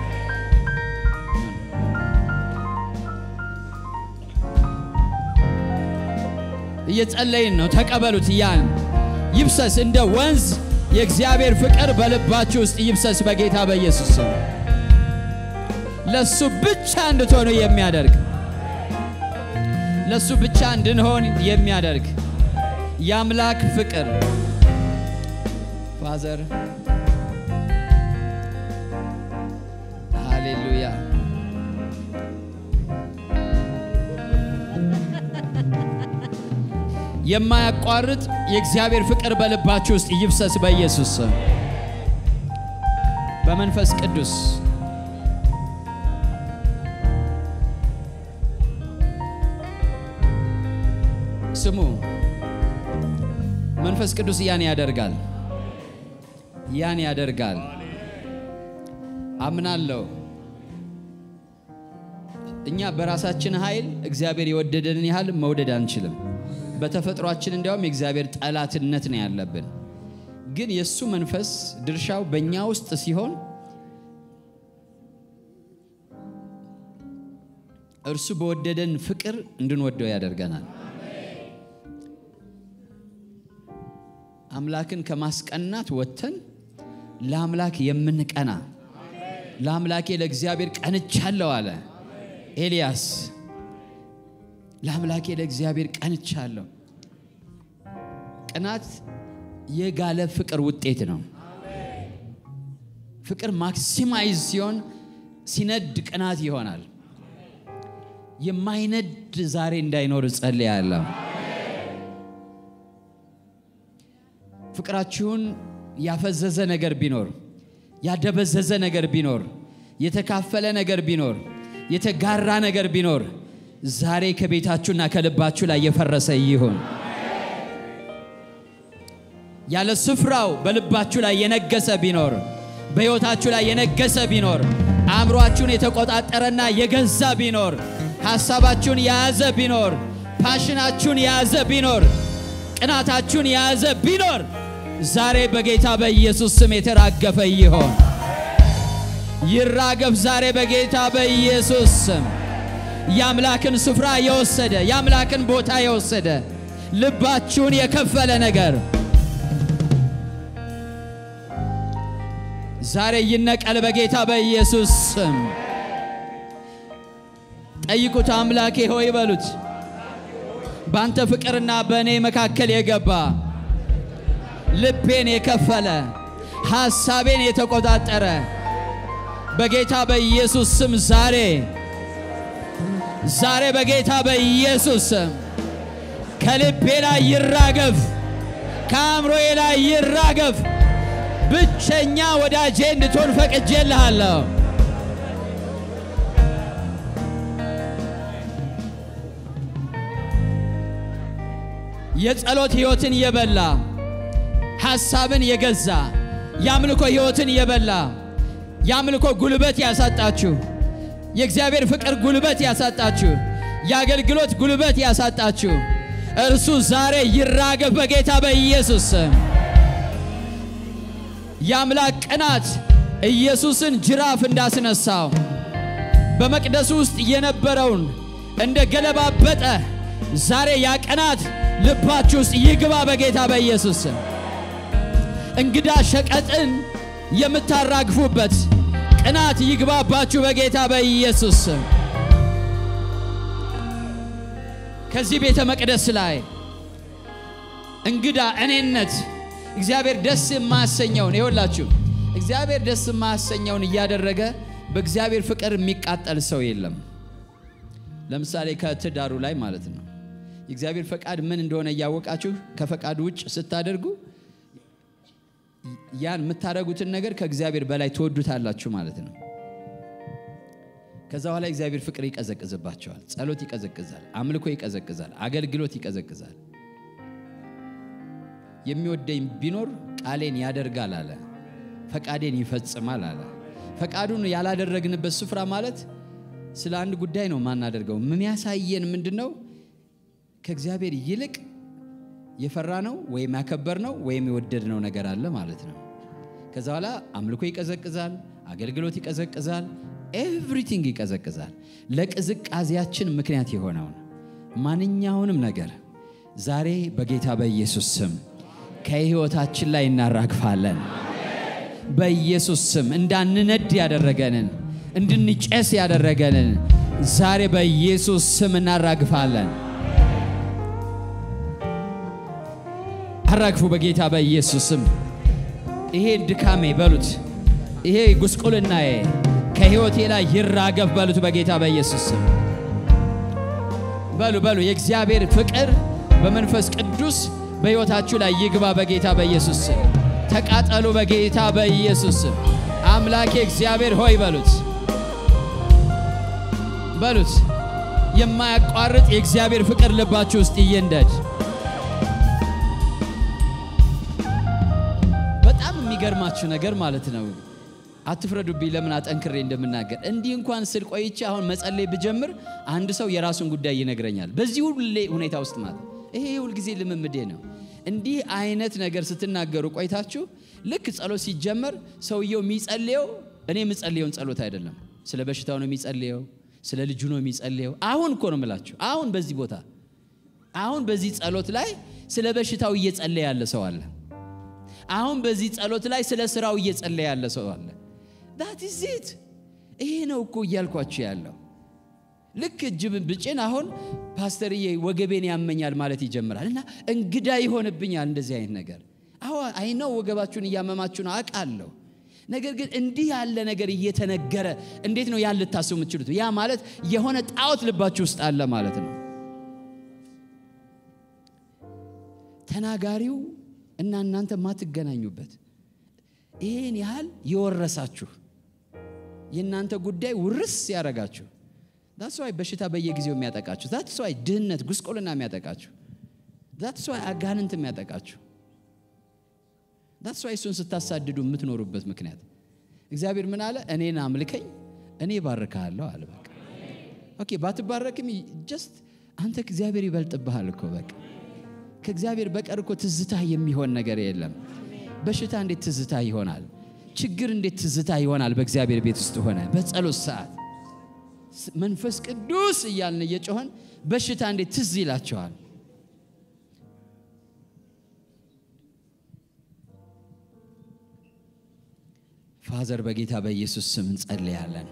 እየጸለይን ነው። ተቀበሉት። ያን ይብሰስ እንደ ወንዝ የእግዚአብሔር ፍቅር በልባችሁ ውስጥ ይብሰስ በጌታ በኢየሱስ ስም ለሱ ብቻ እንድትሆኑ የሚያደርግ ለሱ ብቻ እንድንሆን የሚያደርግ የአምላክ ፍቅር ፋዘር ሃሌሉያ የማያቋርጥ የእግዚአብሔር ፍቅር በልባችሁ ውስጥ ይፍሰስ በኢየሱስ ስም በመንፈስ ቅዱስ ስሙ። መንፈስ ቅዱስ ያን ያደርጋል፣ ያን ያደርጋል። አምናለሁ። እኛ በራሳችን ኃይል እግዚአብሔር የወደደንን ያህል መውደድ አንችልም። በተፈጥሯችን እንዲያውም የእግዚአብሔር ጠላትነት ነው ያለብን። ግን የእሱ መንፈስ ድርሻው በእኛ ውስጥ ሲሆን እርሱ በወደደን ፍቅር እንድንወደው ያደርገናል። አምላክን ከማስቀናት ወጥተን ለአምላክ የምንቀና ለአምላኬ ለእግዚአብሔር ቀንቻለሁ አለ። ኤልያስ ለአምላኬ ለእግዚአብሔር ቀንቻለሁ። ቅናት የጋለ ፍቅር ውጤት ነው። ፍቅር ማክሲማይዝ ሲሆን ሲነድ ቅናት ይሆናል። የማይነድ ዛሬ እንዳይኖር እጸልያለሁ። ፍቅራችሁን ያፈዘዘ ነገር ቢኖር፣ ያደበዘዘ ነገር ቢኖር፣ የተካፈለ ነገር ቢኖር፣ የተጋራ ነገር ቢኖር ዛሬ ከቤታችሁና ከልባችሁ ላይ የፈረሰ ይሁን። ያለ ስፍራው በልባችሁ ላይ የነገሰ ቢኖር፣ በሕይወታችሁ ላይ የነገሰ ቢኖር፣ አእምሯችሁን የተቆጣጠረና የገዛ ቢኖር፣ ሐሳባችሁን የያዘ ቢኖር፣ ፓሽናችሁን የያዘ ቢኖር፣ ቅናታችሁን የያዘ ቢኖር ዛሬ በጌታ በኢየሱስ ስም የተራገፈ ይሆን። ይራገፍ ዛሬ በጌታ በኢየሱስ ስም። የአምላክን ስፍራ የወሰደ የአምላክን ቦታ የወሰደ ልባችሁን የከፈለ ነገር ዛሬ ይነቀል በጌታ በኢየሱስ ስም። ጠይቁት፣ አምላኬ ሆይ በሉት። በአንተ ፍቅርና በእኔ መካከል የገባ ልቤን የከፈለ ሐሳቤን የተቆጣጠረ በጌታ በኢየሱስ ስም ዛሬ ዛሬ በጌታ በኢየሱስ ስም ከልቤ ላይ ይራገፍ፣ ከአእምሮዬ ላይ ይራገፍ። ብቸኛ ወዳጄ እንድትሆን ፈቅጄልሃለሁ። የጸሎት ሕይወትን የበላ ሐሳብን የገዛ የአምልኮ ሕይወትን የበላ የአምልኮ ጉልበት ያሳጣችሁ የእግዚአብሔር ፍቅር ጉልበት ያሳጣችሁ የአገልግሎት ጉልበት ያሳጣችሁ እርሱ ዛሬ ይራገፍ በጌታ በኢየሱስ ስም። የአምላክ ቅናት ኢየሱስን ጅራፍ እንዳስነሳው በመቅደሱ ውስጥ የነበረውን እንደ ገለባበጠ ዛሬ ያ ቅናት ልባችሁ ውስጥ ይግባ በጌታ በኢየሱስ ስም። እንግዳ ሸቀጥን የምታራግፉበት ቅናት ይግባባችሁ በጌታ በኢየሱስ ስም። ከዚህ ቤተ መቅደስ ላይ እንግዳ እኔነት እግዚአብሔር ደስ የማያሰኘውን ይኸውላችሁ፣ እግዚአብሔር ደስ የማያሰኘውን እያደረገ በእግዚአብሔር ፍቅር የሚቃጠል ሰው የለም። ለምሳሌ ከትዳሩ ላይ ማለት ነው። የእግዚአብሔር ፈቃድ ምን እንደሆነ እያወቃችሁ ከፈቃዱ ውጭ ስታደርጉ ያን የምታደርጉትን ነገር ከእግዚአብሔር በላይ ትወዱታላችሁ ማለት ነው። ከዛ በኋላ እግዚአብሔር ፍቅር ይቀዘቅዝባቸዋል። ጸሎት ይቀዘቅዛል፣ አምልኮ ይቀዘቅዛል፣ አገልግሎት ይቀዘቅዛል። የሚወደኝ ቢኖር ቃሌን ያደርጋል አለ፣ ፈቃዴን ይፈጽማል አለ። ፈቃዱን ያላደረግንበት ስፍራ ማለት ስለ አንድ ጉዳይ ነው ማናደርገው። የሚያሳየን ምንድን ነው? ከእግዚአብሔር ይልቅ የፈራ ነው ወይም ያከበር ነው ወይም የወደድነው ነገር አለ ማለት ነው። ከዛ በኋላ አምልኮ ይቀዘቅዛል፣ አገልግሎት ይቀዘቅዛል፣ ኤቭሪቲንግ ይቀዘቅዛል። ለቅዝቃዜያችን ምክንያት የሆነውን ማንኛውንም ነገር ዛሬ በጌታ በኢየሱስ ስም ከሕይወታችን ላይ እናራግፋለን። በኢየሱስ ስም እንዳንነድ ያደረገንን እንድንጨስ ያደረገንን ዛሬ በኢየሱስ ስም እናራግፋለን። አራግፉ በጌታ በኢየሱስ ስም። ይሄ ድካሜ በሉት፣ ይሄ ጉስቁልናዬ ከሕይወቴ ላይ ይራገፍ በሉት በጌታ በኢየሱስ ስም። በሉ በሉ የእግዚአብሔር ፍቅር በመንፈስ ቅዱስ በሕይወታችሁ ላይ ይግባ በጌታ በኢየሱስ ስም። ተቃጠሉ በጌታ በኢየሱስ ስም። አምላኬ እግዚአብሔር ሆይ በሉት በሉት የማያቋርጥ የእግዚአብሔር ፍቅር ልባችሁ ውስጥ ይንደድ። በጣም የሚገርማችሁ ነገር ማለት ነው። አትፍረዱብኝ ለምን አጠንክሬ እንደምናገር እንዲህ እንኳን ስል ቆይቼ አሁን መጸለይ ብጀምር አንድ ሰው የራሱን ጉዳይ ይነግረኛል። በዚህ ሁሌ ሁኔታ ውስጥ ማለት ይሄ ሁልጊዜ ልምምዴ ነው። እንዲህ አይነት ነገር ስትናገሩ ቆይታችሁ ልክ ጸሎት ሲጀመር ሰውየው የሚጸልየው እኔ የምጸልየውን ጸሎት አይደለም። ስለ በሽታው ነው የሚጸልየው፣ ስለ ልጁ ነው የሚጸልየው። አሁን እኮ ነው የምላችሁ። አሁን በዚህ ቦታ አሁን በዚህ ጸሎት ላይ ስለ በሽታው እየጸለየ ያለ ሰው አለ። አሁን በዚህ ጸሎት ላይ ስለ ስራው እየጸለየ ያለ ሰው አለ። ዳት ኢዝ ኢት። ይሄ ነው እኮ እያልኳችሁ ያለው። ልክ እጅ ብጭን አሁን ፓስተርዬ ወገቤን ያመኛል ማለት ይጀምራል እና እንግዳ ይሆንብኛል እንደዚህ አይነት ነገር። አዎ አይነው ወገባችሁን እያመማችሁ ነው አውቃለሁ። ነገር ግን እንዲህ ያለ ነገር እየተነገረ እንዴት ነው ያን ልታስቡ የምትችሉት? ያ ማለት የሆነ ጣዖት ልባችሁ ውስጥ አለ ማለት ነው። ተናጋሪው እና እናንተ ማትገናኙበት ይህን ያህል የወረሳችሁ የእናንተ ጉዳይ ውርስ ያደረጋችሁ ዛትስ ዋይ በሽታ በየጊዜው የሚያጠቃችሁ ዛትስ ዋይ ድህነት፣ ጉስቁልና የሚያጠቃችሁ ዛትስ ዋይ አጋንንት የሚያጠቃችሁ ዛትስ ዋይ እሱን ስታሳድዱ የምትኖሩበት ምክንያት እግዚአብሔር ምን አለ? እኔን አምልከኝ እኔ ባርካለሁ አለ። በቃ ኦኬ። ባትባረክም ጀስት አንተ እግዚአብሔር ይበልጥብሃል እኮ በቃ ከእግዚአብሔር በቀር እኮ ትዝታ የሚሆን ነገር የለም። በሽታ እንዴት ትዝታ ይሆናል? ችግር እንዴት ትዝታ ይሆናል? በእግዚአብሔር ቤት ውስጥ ሆነ በጸሎት ሰዓት መንፈስ ቅዱስ እያልን እየጮኸን በሽታ እንዴት ትዝ ይላቸዋል? ፋዘር በጌታ በኢየሱስ ስም እንጸልያለን።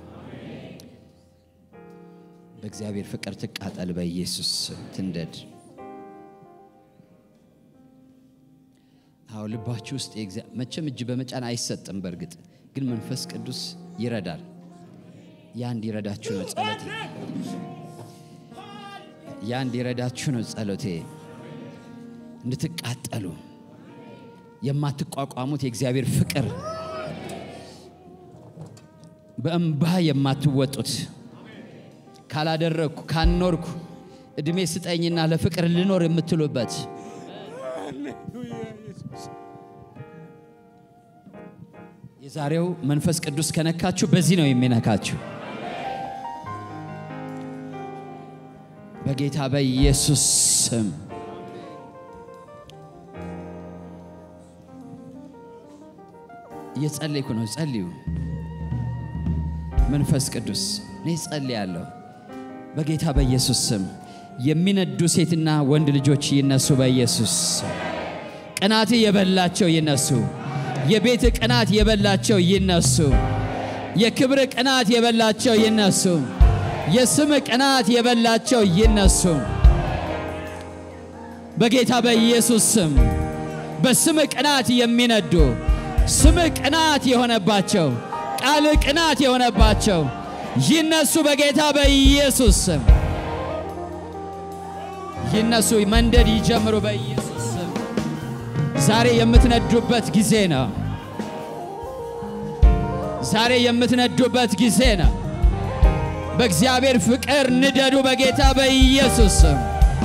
በእግዚአብሔር ፍቅር ትቃጠል፣ በኢየሱስ ስም ትንደድ። አዎ ልባችሁ ውስጥ መቼም እጅ በመጫን አይሰጥም። በእርግጥ ግን መንፈስ ቅዱስ ይረዳል። ያ እንዲረዳችሁ ነው ጸሎቴ። ያ እንዲረዳችሁ ነው ጸሎቴ። እንድትቃጠሉ የማትቋቋሙት የእግዚአብሔር ፍቅር በእንባ የማትወጡት ካላደረግኩ ካልኖርኩ እድሜ ስጠኝና ለፍቅር ልኖር የምትሉበት የዛሬው መንፈስ ቅዱስ ከነካችሁ በዚህ ነው የሚነካችሁ። በጌታ በኢየሱስ ስም እየጸለይኩ ነው። ጸልዩ። መንፈስ ቅዱስ እኔ ጸልያለሁ። በጌታ በኢየሱስ ስም የሚነዱ ሴትና ወንድ ልጆች ይነሱ። በኢየሱስ ቅናት የበላቸው ይነሱ። የቤት ቅናት የበላቸው ይነሱ። የክብር ቅናት የበላቸው ይነሱ። የስም ቅናት የበላቸው ይነሱ። በጌታ በኢየሱስ ስም በስም ቅናት የሚነዱ ስም ቅናት የሆነባቸው ቃል ቅናት የሆነባቸው ይነሱ። በጌታ በኢየሱስ ስም ይነሱ፣ መንደድ ይጀምሩ። በኢየሱስ ስም ዛሬ የምትነዱበት ጊዜ ነው። ዛሬ የምትነዱበት ጊዜ ነው። በእግዚአብሔር ፍቅር ንደዱ። በጌታ በኢየሱስ ስም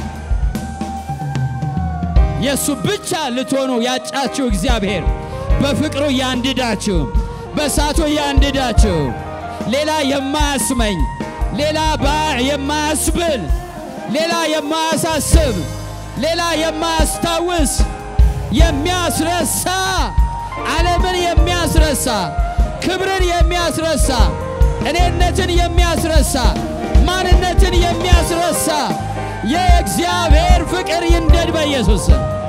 የእሱ ብቻ ልትሆኑ ያጫችሁ እግዚአብሔር በፍቅሩ ያንድዳችሁ፣ በእሳቱ ያንድዳችሁ። ሌላ የማያስመኝ ሌላ የማያስብል ሌላ የማያሳስብ ሌላ የማያስታውስ የሚያስረሳ ዓለምን የሚያስረሳ ክብርን የሚያስረሳ እኔነትን የሚያስረሳ ማንነትን የሚያስረሳ የእግዚአብሔር ፍቅር ይንደድ በኢየሱስ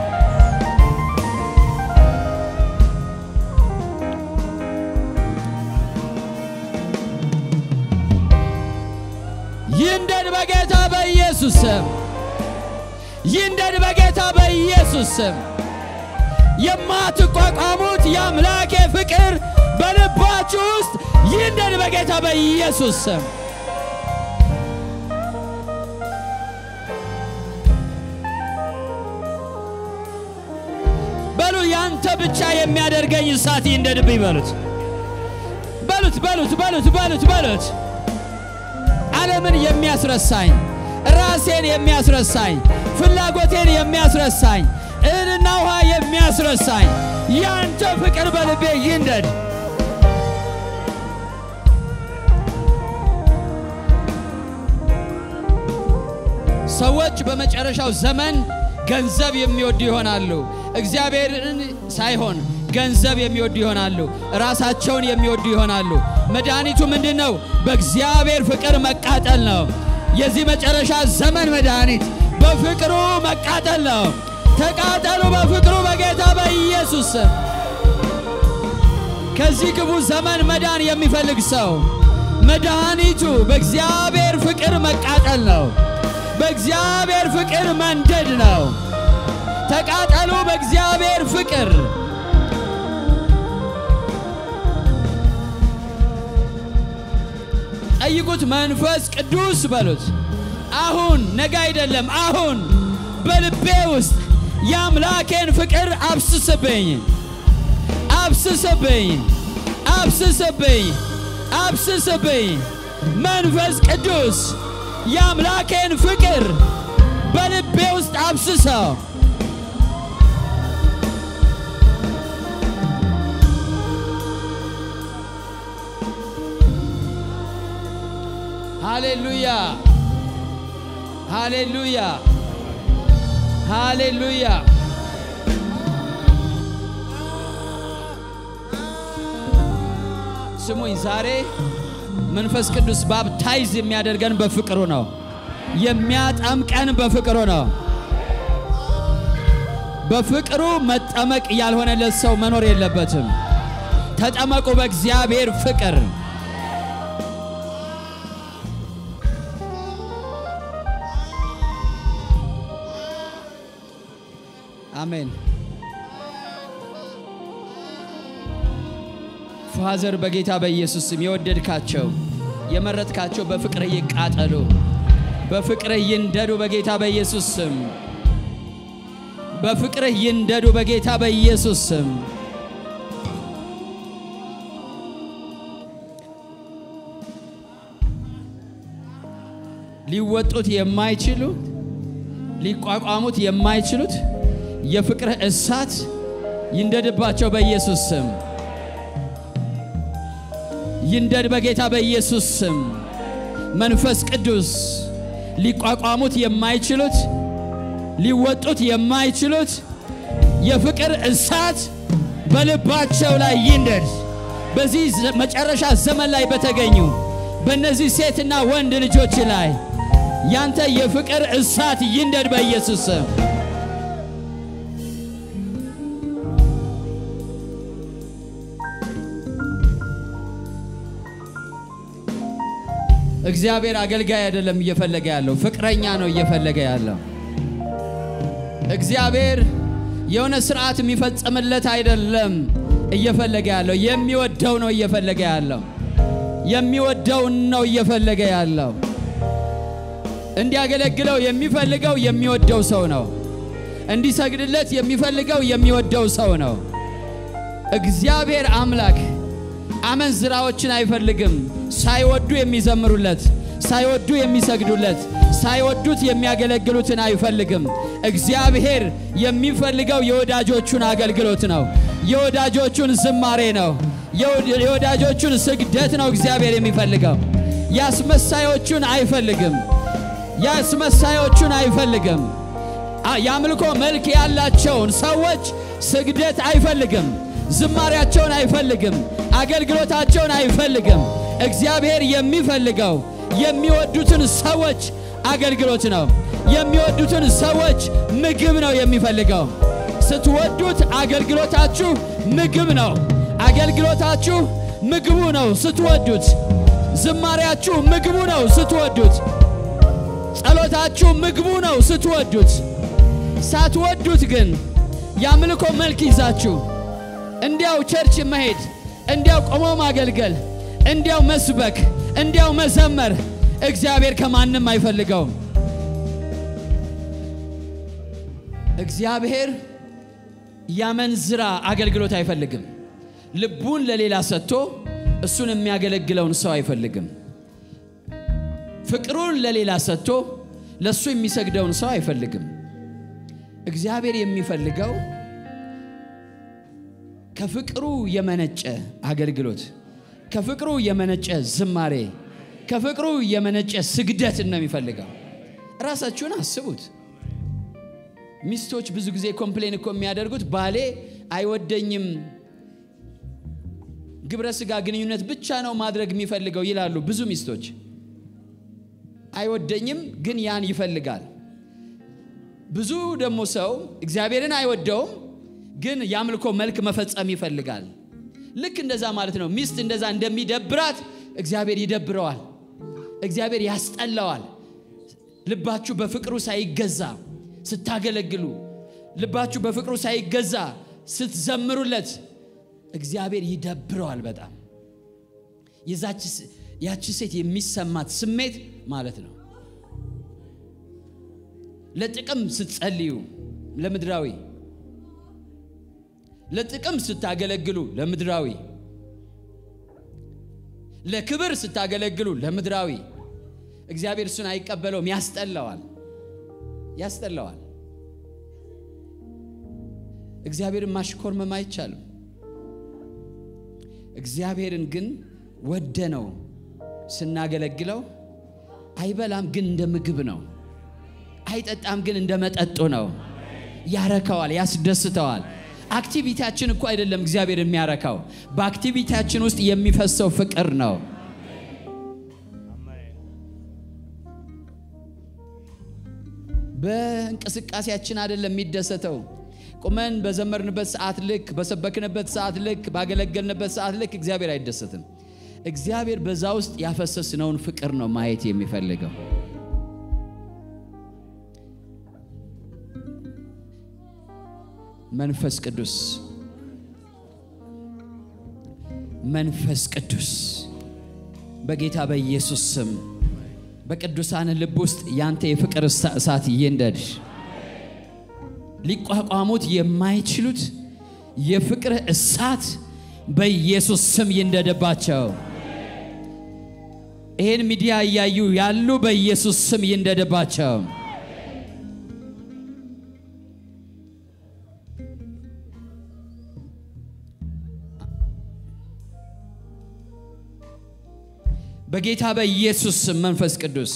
ይንደድ በጌታ በኢየሱስ ስም ይንደድ በጌታ በኢየሱስ ስም የማትቋቋሙት የአምላኬ ፍቅር በልባችሁ ውስጥ ይንደድ በጌታ በኢየሱስ ስም በሉ ያንተ ብቻ የሚያደርገኝ እሳት ይንደድብኝ በሉት በሉት በሉት በሉት በሉት በሉት ዓለምን የሚያስረሳኝ ራሴን የሚያስረሳኝ ፍላጎቴን የሚያስረሳኝ እህልና ውሃ የሚያስረሳኝ ያንተ ፍቅር በልቤ ይንደድ። ሰዎች በመጨረሻው ዘመን ገንዘብ የሚወዱ ይሆናሉ። እግዚአብሔርን ሳይሆን ገንዘብ የሚወዱ ይሆናሉ። ራሳቸውን የሚወዱ ይሆናሉ። መድኃኒቱ ምንድን ነው? በእግዚአብሔር ፍቅር መቃጠል ነው። የዚህ መጨረሻ ዘመን መድኃኒት በፍቅሩ መቃጠል ነው። ተቃጠሉ በፍቅሩ በጌታ በኢየሱስ ስም። ከዚህ ክፉ ዘመን መዳን የሚፈልግ ሰው መድኃኒቱ በእግዚአብሔር ፍቅር መቃጠል ነው። በእግዚአብሔር ፍቅር መንደድ ነው። ተቃጠሉ በእግዚአብሔር ፍቅር። ጠይቁት፣ መንፈስ ቅዱስ በሉት። አሁን ነገ አይደለም፣ አሁን በልቤ ውስጥ የአምላኬን ፍቅር አብስስብኝ፣ አብስስብኝ፣ አብስስብኝ፣ አብስስብኝ። መንፈስ ቅዱስ የአምላኬን ፍቅር በልቤ ውስጥ አብስሰው። ሃሌሉያ ሃሌሉያ ሃሌሉያ። ስሙኝ፣ ዛሬ መንፈስ ቅዱስ ባፕታይዝ የሚያደርገን በፍቅሩ ነው። የሚያጠምቀን በፍቅሩ ነው። በፍቅሩ መጠመቅ ያልሆነለት ሰው መኖር የለበትም። ተጠመቁ በእግዚአብሔር ፍቅር። አሜን። ፋዘር በጌታ በኢየሱስ ስም የወደድካቸው የመረጥካቸው በፍቅርህ ይቃጠሉ፣ በፍቅርህ ይንደዱ በጌታ በኢየሱስ ስም። በፍቅርህ ይንደዱ በጌታ በኢየሱስ ስም። ሊወጡት የማይችሉት ሊቋቋሙት የማይችሉት የፍቅርህ እሳት ይንደድባቸው በኢየሱስ ስም። ይንደድ በጌታ በኢየሱስ ስም። መንፈስ ቅዱስ ሊቋቋሙት የማይችሉት ሊወጡት የማይችሉት የፍቅር እሳት በልባቸው ላይ ይንደድ። በዚህ መጨረሻ ዘመን ላይ በተገኙ በእነዚህ ሴትና ወንድ ልጆች ላይ ያንተ የፍቅር እሳት ይንደድ በኢየሱስ ስም። እግዚአብሔር አገልጋይ አይደለም እየፈለገ ያለው፣ ፍቅረኛ ነው እየፈለገ ያለው። እግዚአብሔር የሆነ ስርዓት የሚፈጸምለት አይደለም እየፈለገ ያለው፣ የሚወደው ነው እየፈለገ ያለው። የሚወደውን ነው እየፈለገ ያለው። እንዲያገለግለው የሚፈልገው የሚወደው ሰው ነው። እንዲሰግድለት የሚፈልገው የሚወደው ሰው ነው። እግዚአብሔር አምላክ አመንዝራዎችን አይፈልግም። ሳይወዱ የሚዘምሩለት፣ ሳይወዱ የሚሰግዱለት፣ ሳይወዱት የሚያገለግሉትን አይፈልግም። እግዚአብሔር የሚፈልገው የወዳጆቹን አገልግሎት ነው። የወዳጆቹን ዝማሬ ነው። የወዳጆቹን ስግደት ነው እግዚአብሔር የሚፈልገው። ያስመሳዮቹን አይፈልግም። ያስመሳዮቹን አይፈልግም። የአምልኮ መልክ ያላቸውን ሰዎች ስግደት አይፈልግም። ዝማሪያቸውን አይፈልግም። አገልግሎታቸውን አይፈልግም። እግዚአብሔር የሚፈልገው የሚወዱትን ሰዎች አገልግሎት ነው። የሚወዱትን ሰዎች ምግብ ነው የሚፈልገው። ስትወዱት አገልግሎታችሁ ምግብ ነው። አገልግሎታችሁ ምግቡ ነው ስትወዱት። ዝማሪያችሁ ምግቡ ነው ስትወዱት። ጸሎታችሁ ምግቡ ነው ስትወዱት። ሳትወዱት ግን የአምልኮ መልክ ይዛችሁ እንዲያው ቸርች መሄድ፣ እንዲያው ቆሞ ማገልገል፣ እንዲያው መስበክ፣ እንዲያው መዘመር እግዚአብሔር ከማንም አይፈልገውም። እግዚአብሔር ያመንዝራ አገልግሎት አይፈልግም። ልቡን ለሌላ ሰጥቶ እሱን የሚያገለግለውን ሰው አይፈልግም። ፍቅሩን ለሌላ ሰጥቶ ለእሱ የሚሰግደውን ሰው አይፈልግም። እግዚአብሔር የሚፈልገው ከፍቅሩ የመነጨ አገልግሎት፣ ከፍቅሩ የመነጨ ዝማሬ፣ ከፍቅሩ የመነጨ ስግደት ነው የሚፈልገው። ራሳችሁን አስቡት። ሚስቶች ብዙ ጊዜ ኮምፕሌን እኮ የሚያደርጉት ባሌ አይወደኝም፣ ግብረ ስጋ ግንኙነት ብቻ ነው ማድረግ የሚፈልገው ይላሉ ብዙ ሚስቶች። አይወደኝም ግን ያን ይፈልጋል። ብዙ ደግሞ ሰው እግዚአብሔርን አይወደውም ግን የአምልኮ መልክ መፈጸም ይፈልጋል። ልክ እንደዛ ማለት ነው። ሚስት እንደዛ እንደሚደብራት እግዚአብሔር ይደብረዋል። እግዚአብሔር ያስጠላዋል። ልባችሁ በፍቅሩ ሳይገዛ ስታገለግሉ፣ ልባችሁ በፍቅሩ ሳይገዛ ስትዘምሩለት እግዚአብሔር ይደብረዋል በጣም የዛች ያቺ ሴት የሚሰማት ስሜት ማለት ነው። ለጥቅም ስትጸልዩ ለምድራዊ፣ ለጥቅም ስታገለግሉ ለምድራዊ፣ ለክብር ስታገለግሉ ለምድራዊ እግዚአብሔር እሱን አይቀበለውም፣ ያስጠላዋል፣ ያስጠላዋል። እግዚአብሔርን ማሽኮርመም አይቻልም። እግዚአብሔርን ግን ወደ ነው ስናገለግለው አይበላም፣ ግን እንደ ምግብ ነው። አይጠጣም፣ ግን እንደ መጠጡ ነው። ያረካዋል፣ ያስደስተዋል። አክቲቪቲያችን እኮ አይደለም እግዚአብሔር የሚያረካው፣ በአክቲቪቲያችን ውስጥ የሚፈሰው ፍቅር ነው። በእንቅስቃሴያችን አይደለም የሚደሰተው። ቁመን በዘመርንበት ሰዓት ልክ፣ በሰበክንበት ሰዓት ልክ፣ ባገለገልንበት ሰዓት ልክ እግዚአብሔር አይደሰትም። እግዚአብሔር በዛ ውስጥ ያፈሰስነውን ፍቅር ነው ማየት የሚፈልገው። መንፈስ ቅዱስ መንፈስ ቅዱስ በጌታ በኢየሱስ ስም በቅዱሳን ልብ ውስጥ ያንተ የፍቅር እሳት ይንደድ። ሊቋቋሙት የማይችሉት የፍቅር እሳት በኢየሱስ ስም ይንደድባቸው። ይህን ሚዲያ እያዩ ያሉ በኢየሱስ ስም ይንደድባቸው። በጌታ በኢየሱስ ስም መንፈስ ቅዱስ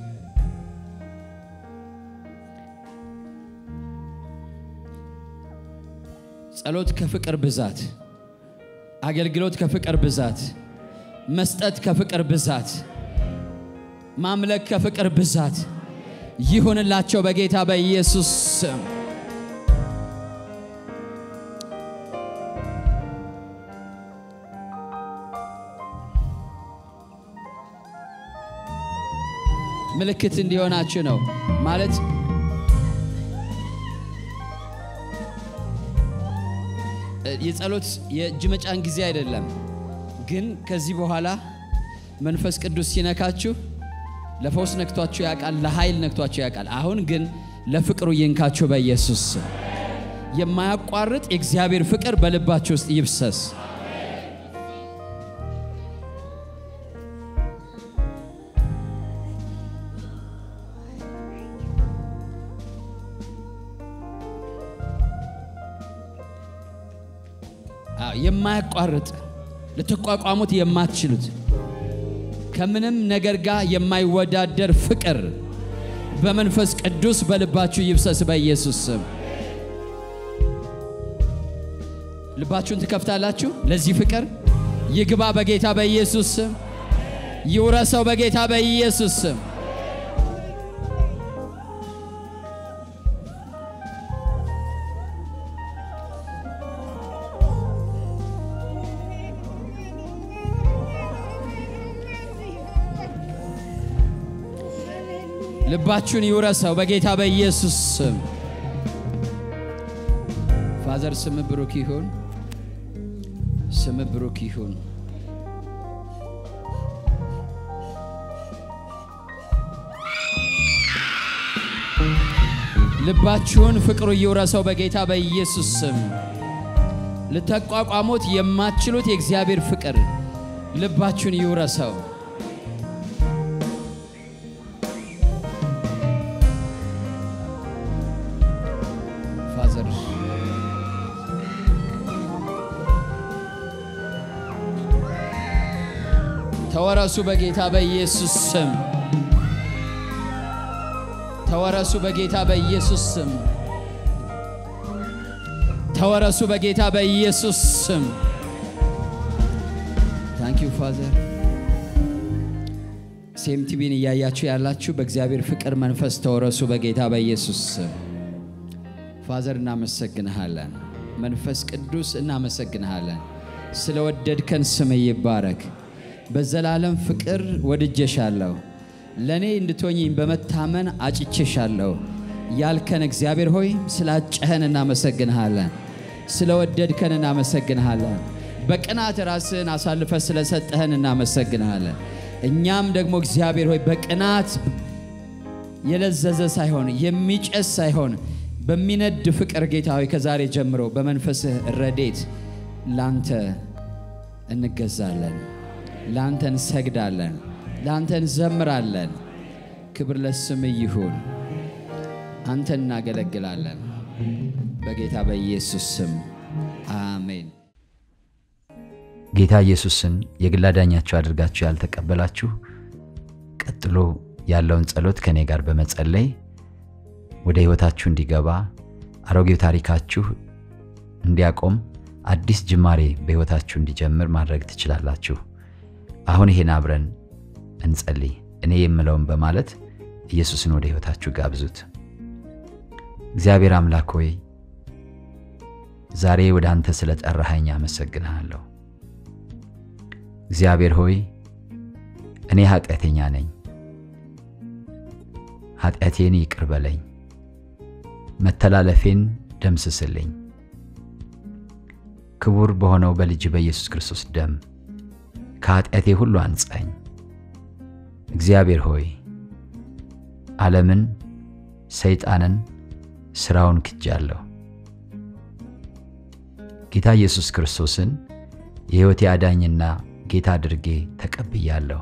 ጸሎት ከፍቅር ብዛት፣ አገልግሎት ከፍቅር ብዛት፣ መስጠት ከፍቅር ብዛት፣ ማምለክ ከፍቅር ብዛት ይሁንላቸው በጌታ በኢየሱስ ስም። ምልክት እንዲሆናችሁ ነው ማለት የጸሎት የእጅ መጫን ጊዜ አይደለም። ግን ከዚህ በኋላ መንፈስ ቅዱስ ሲነካችሁ ለፈውስ ነክቷችሁ ያውቃል፣ ለኃይል ነክቷችሁ ያውቃል። አሁን ግን ለፍቅሩ ይንካችሁ በኢየሱስ ስም። የማያቋርጥ የእግዚአብሔር ፍቅር በልባችሁ ውስጥ ይብሰስ። የማያቋርጥ ልትቋቋሙት የማትችሉት ከምንም ነገር ጋር የማይወዳደር ፍቅር በመንፈስ ቅዱስ በልባችሁ ይብሰስ በኢየሱስ ስም። ልባችሁን ትከፍታላችሁ ለዚህ ፍቅር ይግባ በጌታ በኢየሱስ ስም። ይውረሰው በጌታ በኢየሱስ ስም። ልባችሁን ይውረሰው በጌታ በኢየሱስ ስም። ፋዘር ስም ብሩክ ይሁን፣ ስም ብሩክ ይሁን። ልባችሁን ፍቅሩ ይውረሰው በጌታ በኢየሱስ ስም። ልተቋቋሙት የማትችሉት የእግዚአብሔር ፍቅር ልባችሁን ይውረሰው። ፋዘር ተወረሱ በጌታ በኢየሱስ ስም። ተወረሱ በጌታ በኢየሱስ ስም። ተወረሱ በጌታ በኢየሱስ ስም። ታንክ ዩ ፋዘር። ሴም ቲቪን እያያችሁ ያላችሁ በእግዚአብሔር ፍቅር መንፈስ ተወረሱ በጌታ በኢየሱስ ስም። ፋዘር እናመሰግንሃለን። መንፈስ ቅዱስ እናመሰግንሃለን። ስለወደድከን ስም ይባረክ። በዘላለም ፍቅር ወድጄሻለሁ፣ ለእኔ እንድትሆኝኝ በመታመን አጭቼሻለሁ ያልከን እግዚአብሔር ሆይ ስላጨኸን እናመሰግንሃለን። ስለወደድከን እናመሰግንሃለን። በቅናት ራስህን አሳልፈ ስለሰጠህን እናመሰግንሃለን። እኛም ደግሞ እግዚአብሔር ሆይ በቅናት የለዘዘ ሳይሆን የሚጨስ ሳይሆን በሚነድ ፍቅር ጌታ ሆይ ከዛሬ ጀምሮ በመንፈስህ ረዴት ላንተ እንገዛለን፣ ላንተ እንሰግዳለን፣ ላንተ እንዘምራለን። ክብር ለስም ይሁን። አንተ እናገለግላለን። በጌታ በኢየሱስ ስም አሜን። ጌታ ኢየሱስን የግል አዳኛችሁ አድርጋችሁ ያልተቀበላችሁ ቀጥሎ ያለውን ጸሎት ከእኔ ጋር በመጸለይ ወደ ሕይወታችሁ እንዲገባ አሮጌው ታሪካችሁ እንዲያቆም አዲስ ጅማሬ በሕይወታችሁ እንዲጀምር ማድረግ ትችላላችሁ። አሁን ይሄን አብረን እንጸልይ። እኔ የምለውን በማለት ኢየሱስን ወደ ሕይወታችሁ ጋብዙት። እግዚአብሔር አምላክ ሆይ ዛሬ ወደ አንተ ስለ ጠራኸኝ አመሰግንሃለሁ። እግዚአብሔር ሆይ እኔ ኃጢአተኛ ነኝ፣ ኃጢአቴን ይቅር በለኝ፣ መተላለፌን ደምስስልኝ። ክቡር በሆነው በልጅ በኢየሱስ ክርስቶስ ደም ከኃጢአቴ ሁሉ አንጻኝ። እግዚአብሔር ሆይ ዓለምን፣ ሰይጣንን፣ ሥራውን ክጃለሁ። ጌታ ኢየሱስ ክርስቶስን የሕይወቴ አዳኝና ጌታ አድርጌ ተቀብያለሁ።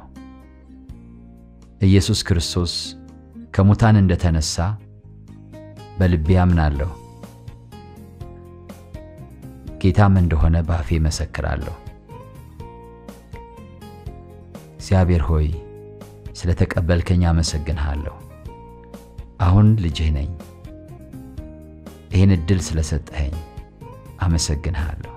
ኢየሱስ ክርስቶስ ከሙታን እንደተነሳ በልቤ አምናለሁ። ጌታም እንደሆነ በአፌ መሰክራለሁ። እግዚአብሔር ሆይ ስለ ተቀበልከኝ አመሰግንሃለሁ። አሁን ልጅህ ነኝ። ይህን ዕድል ስለሰጠኸኝ አመሰግንሃለሁ።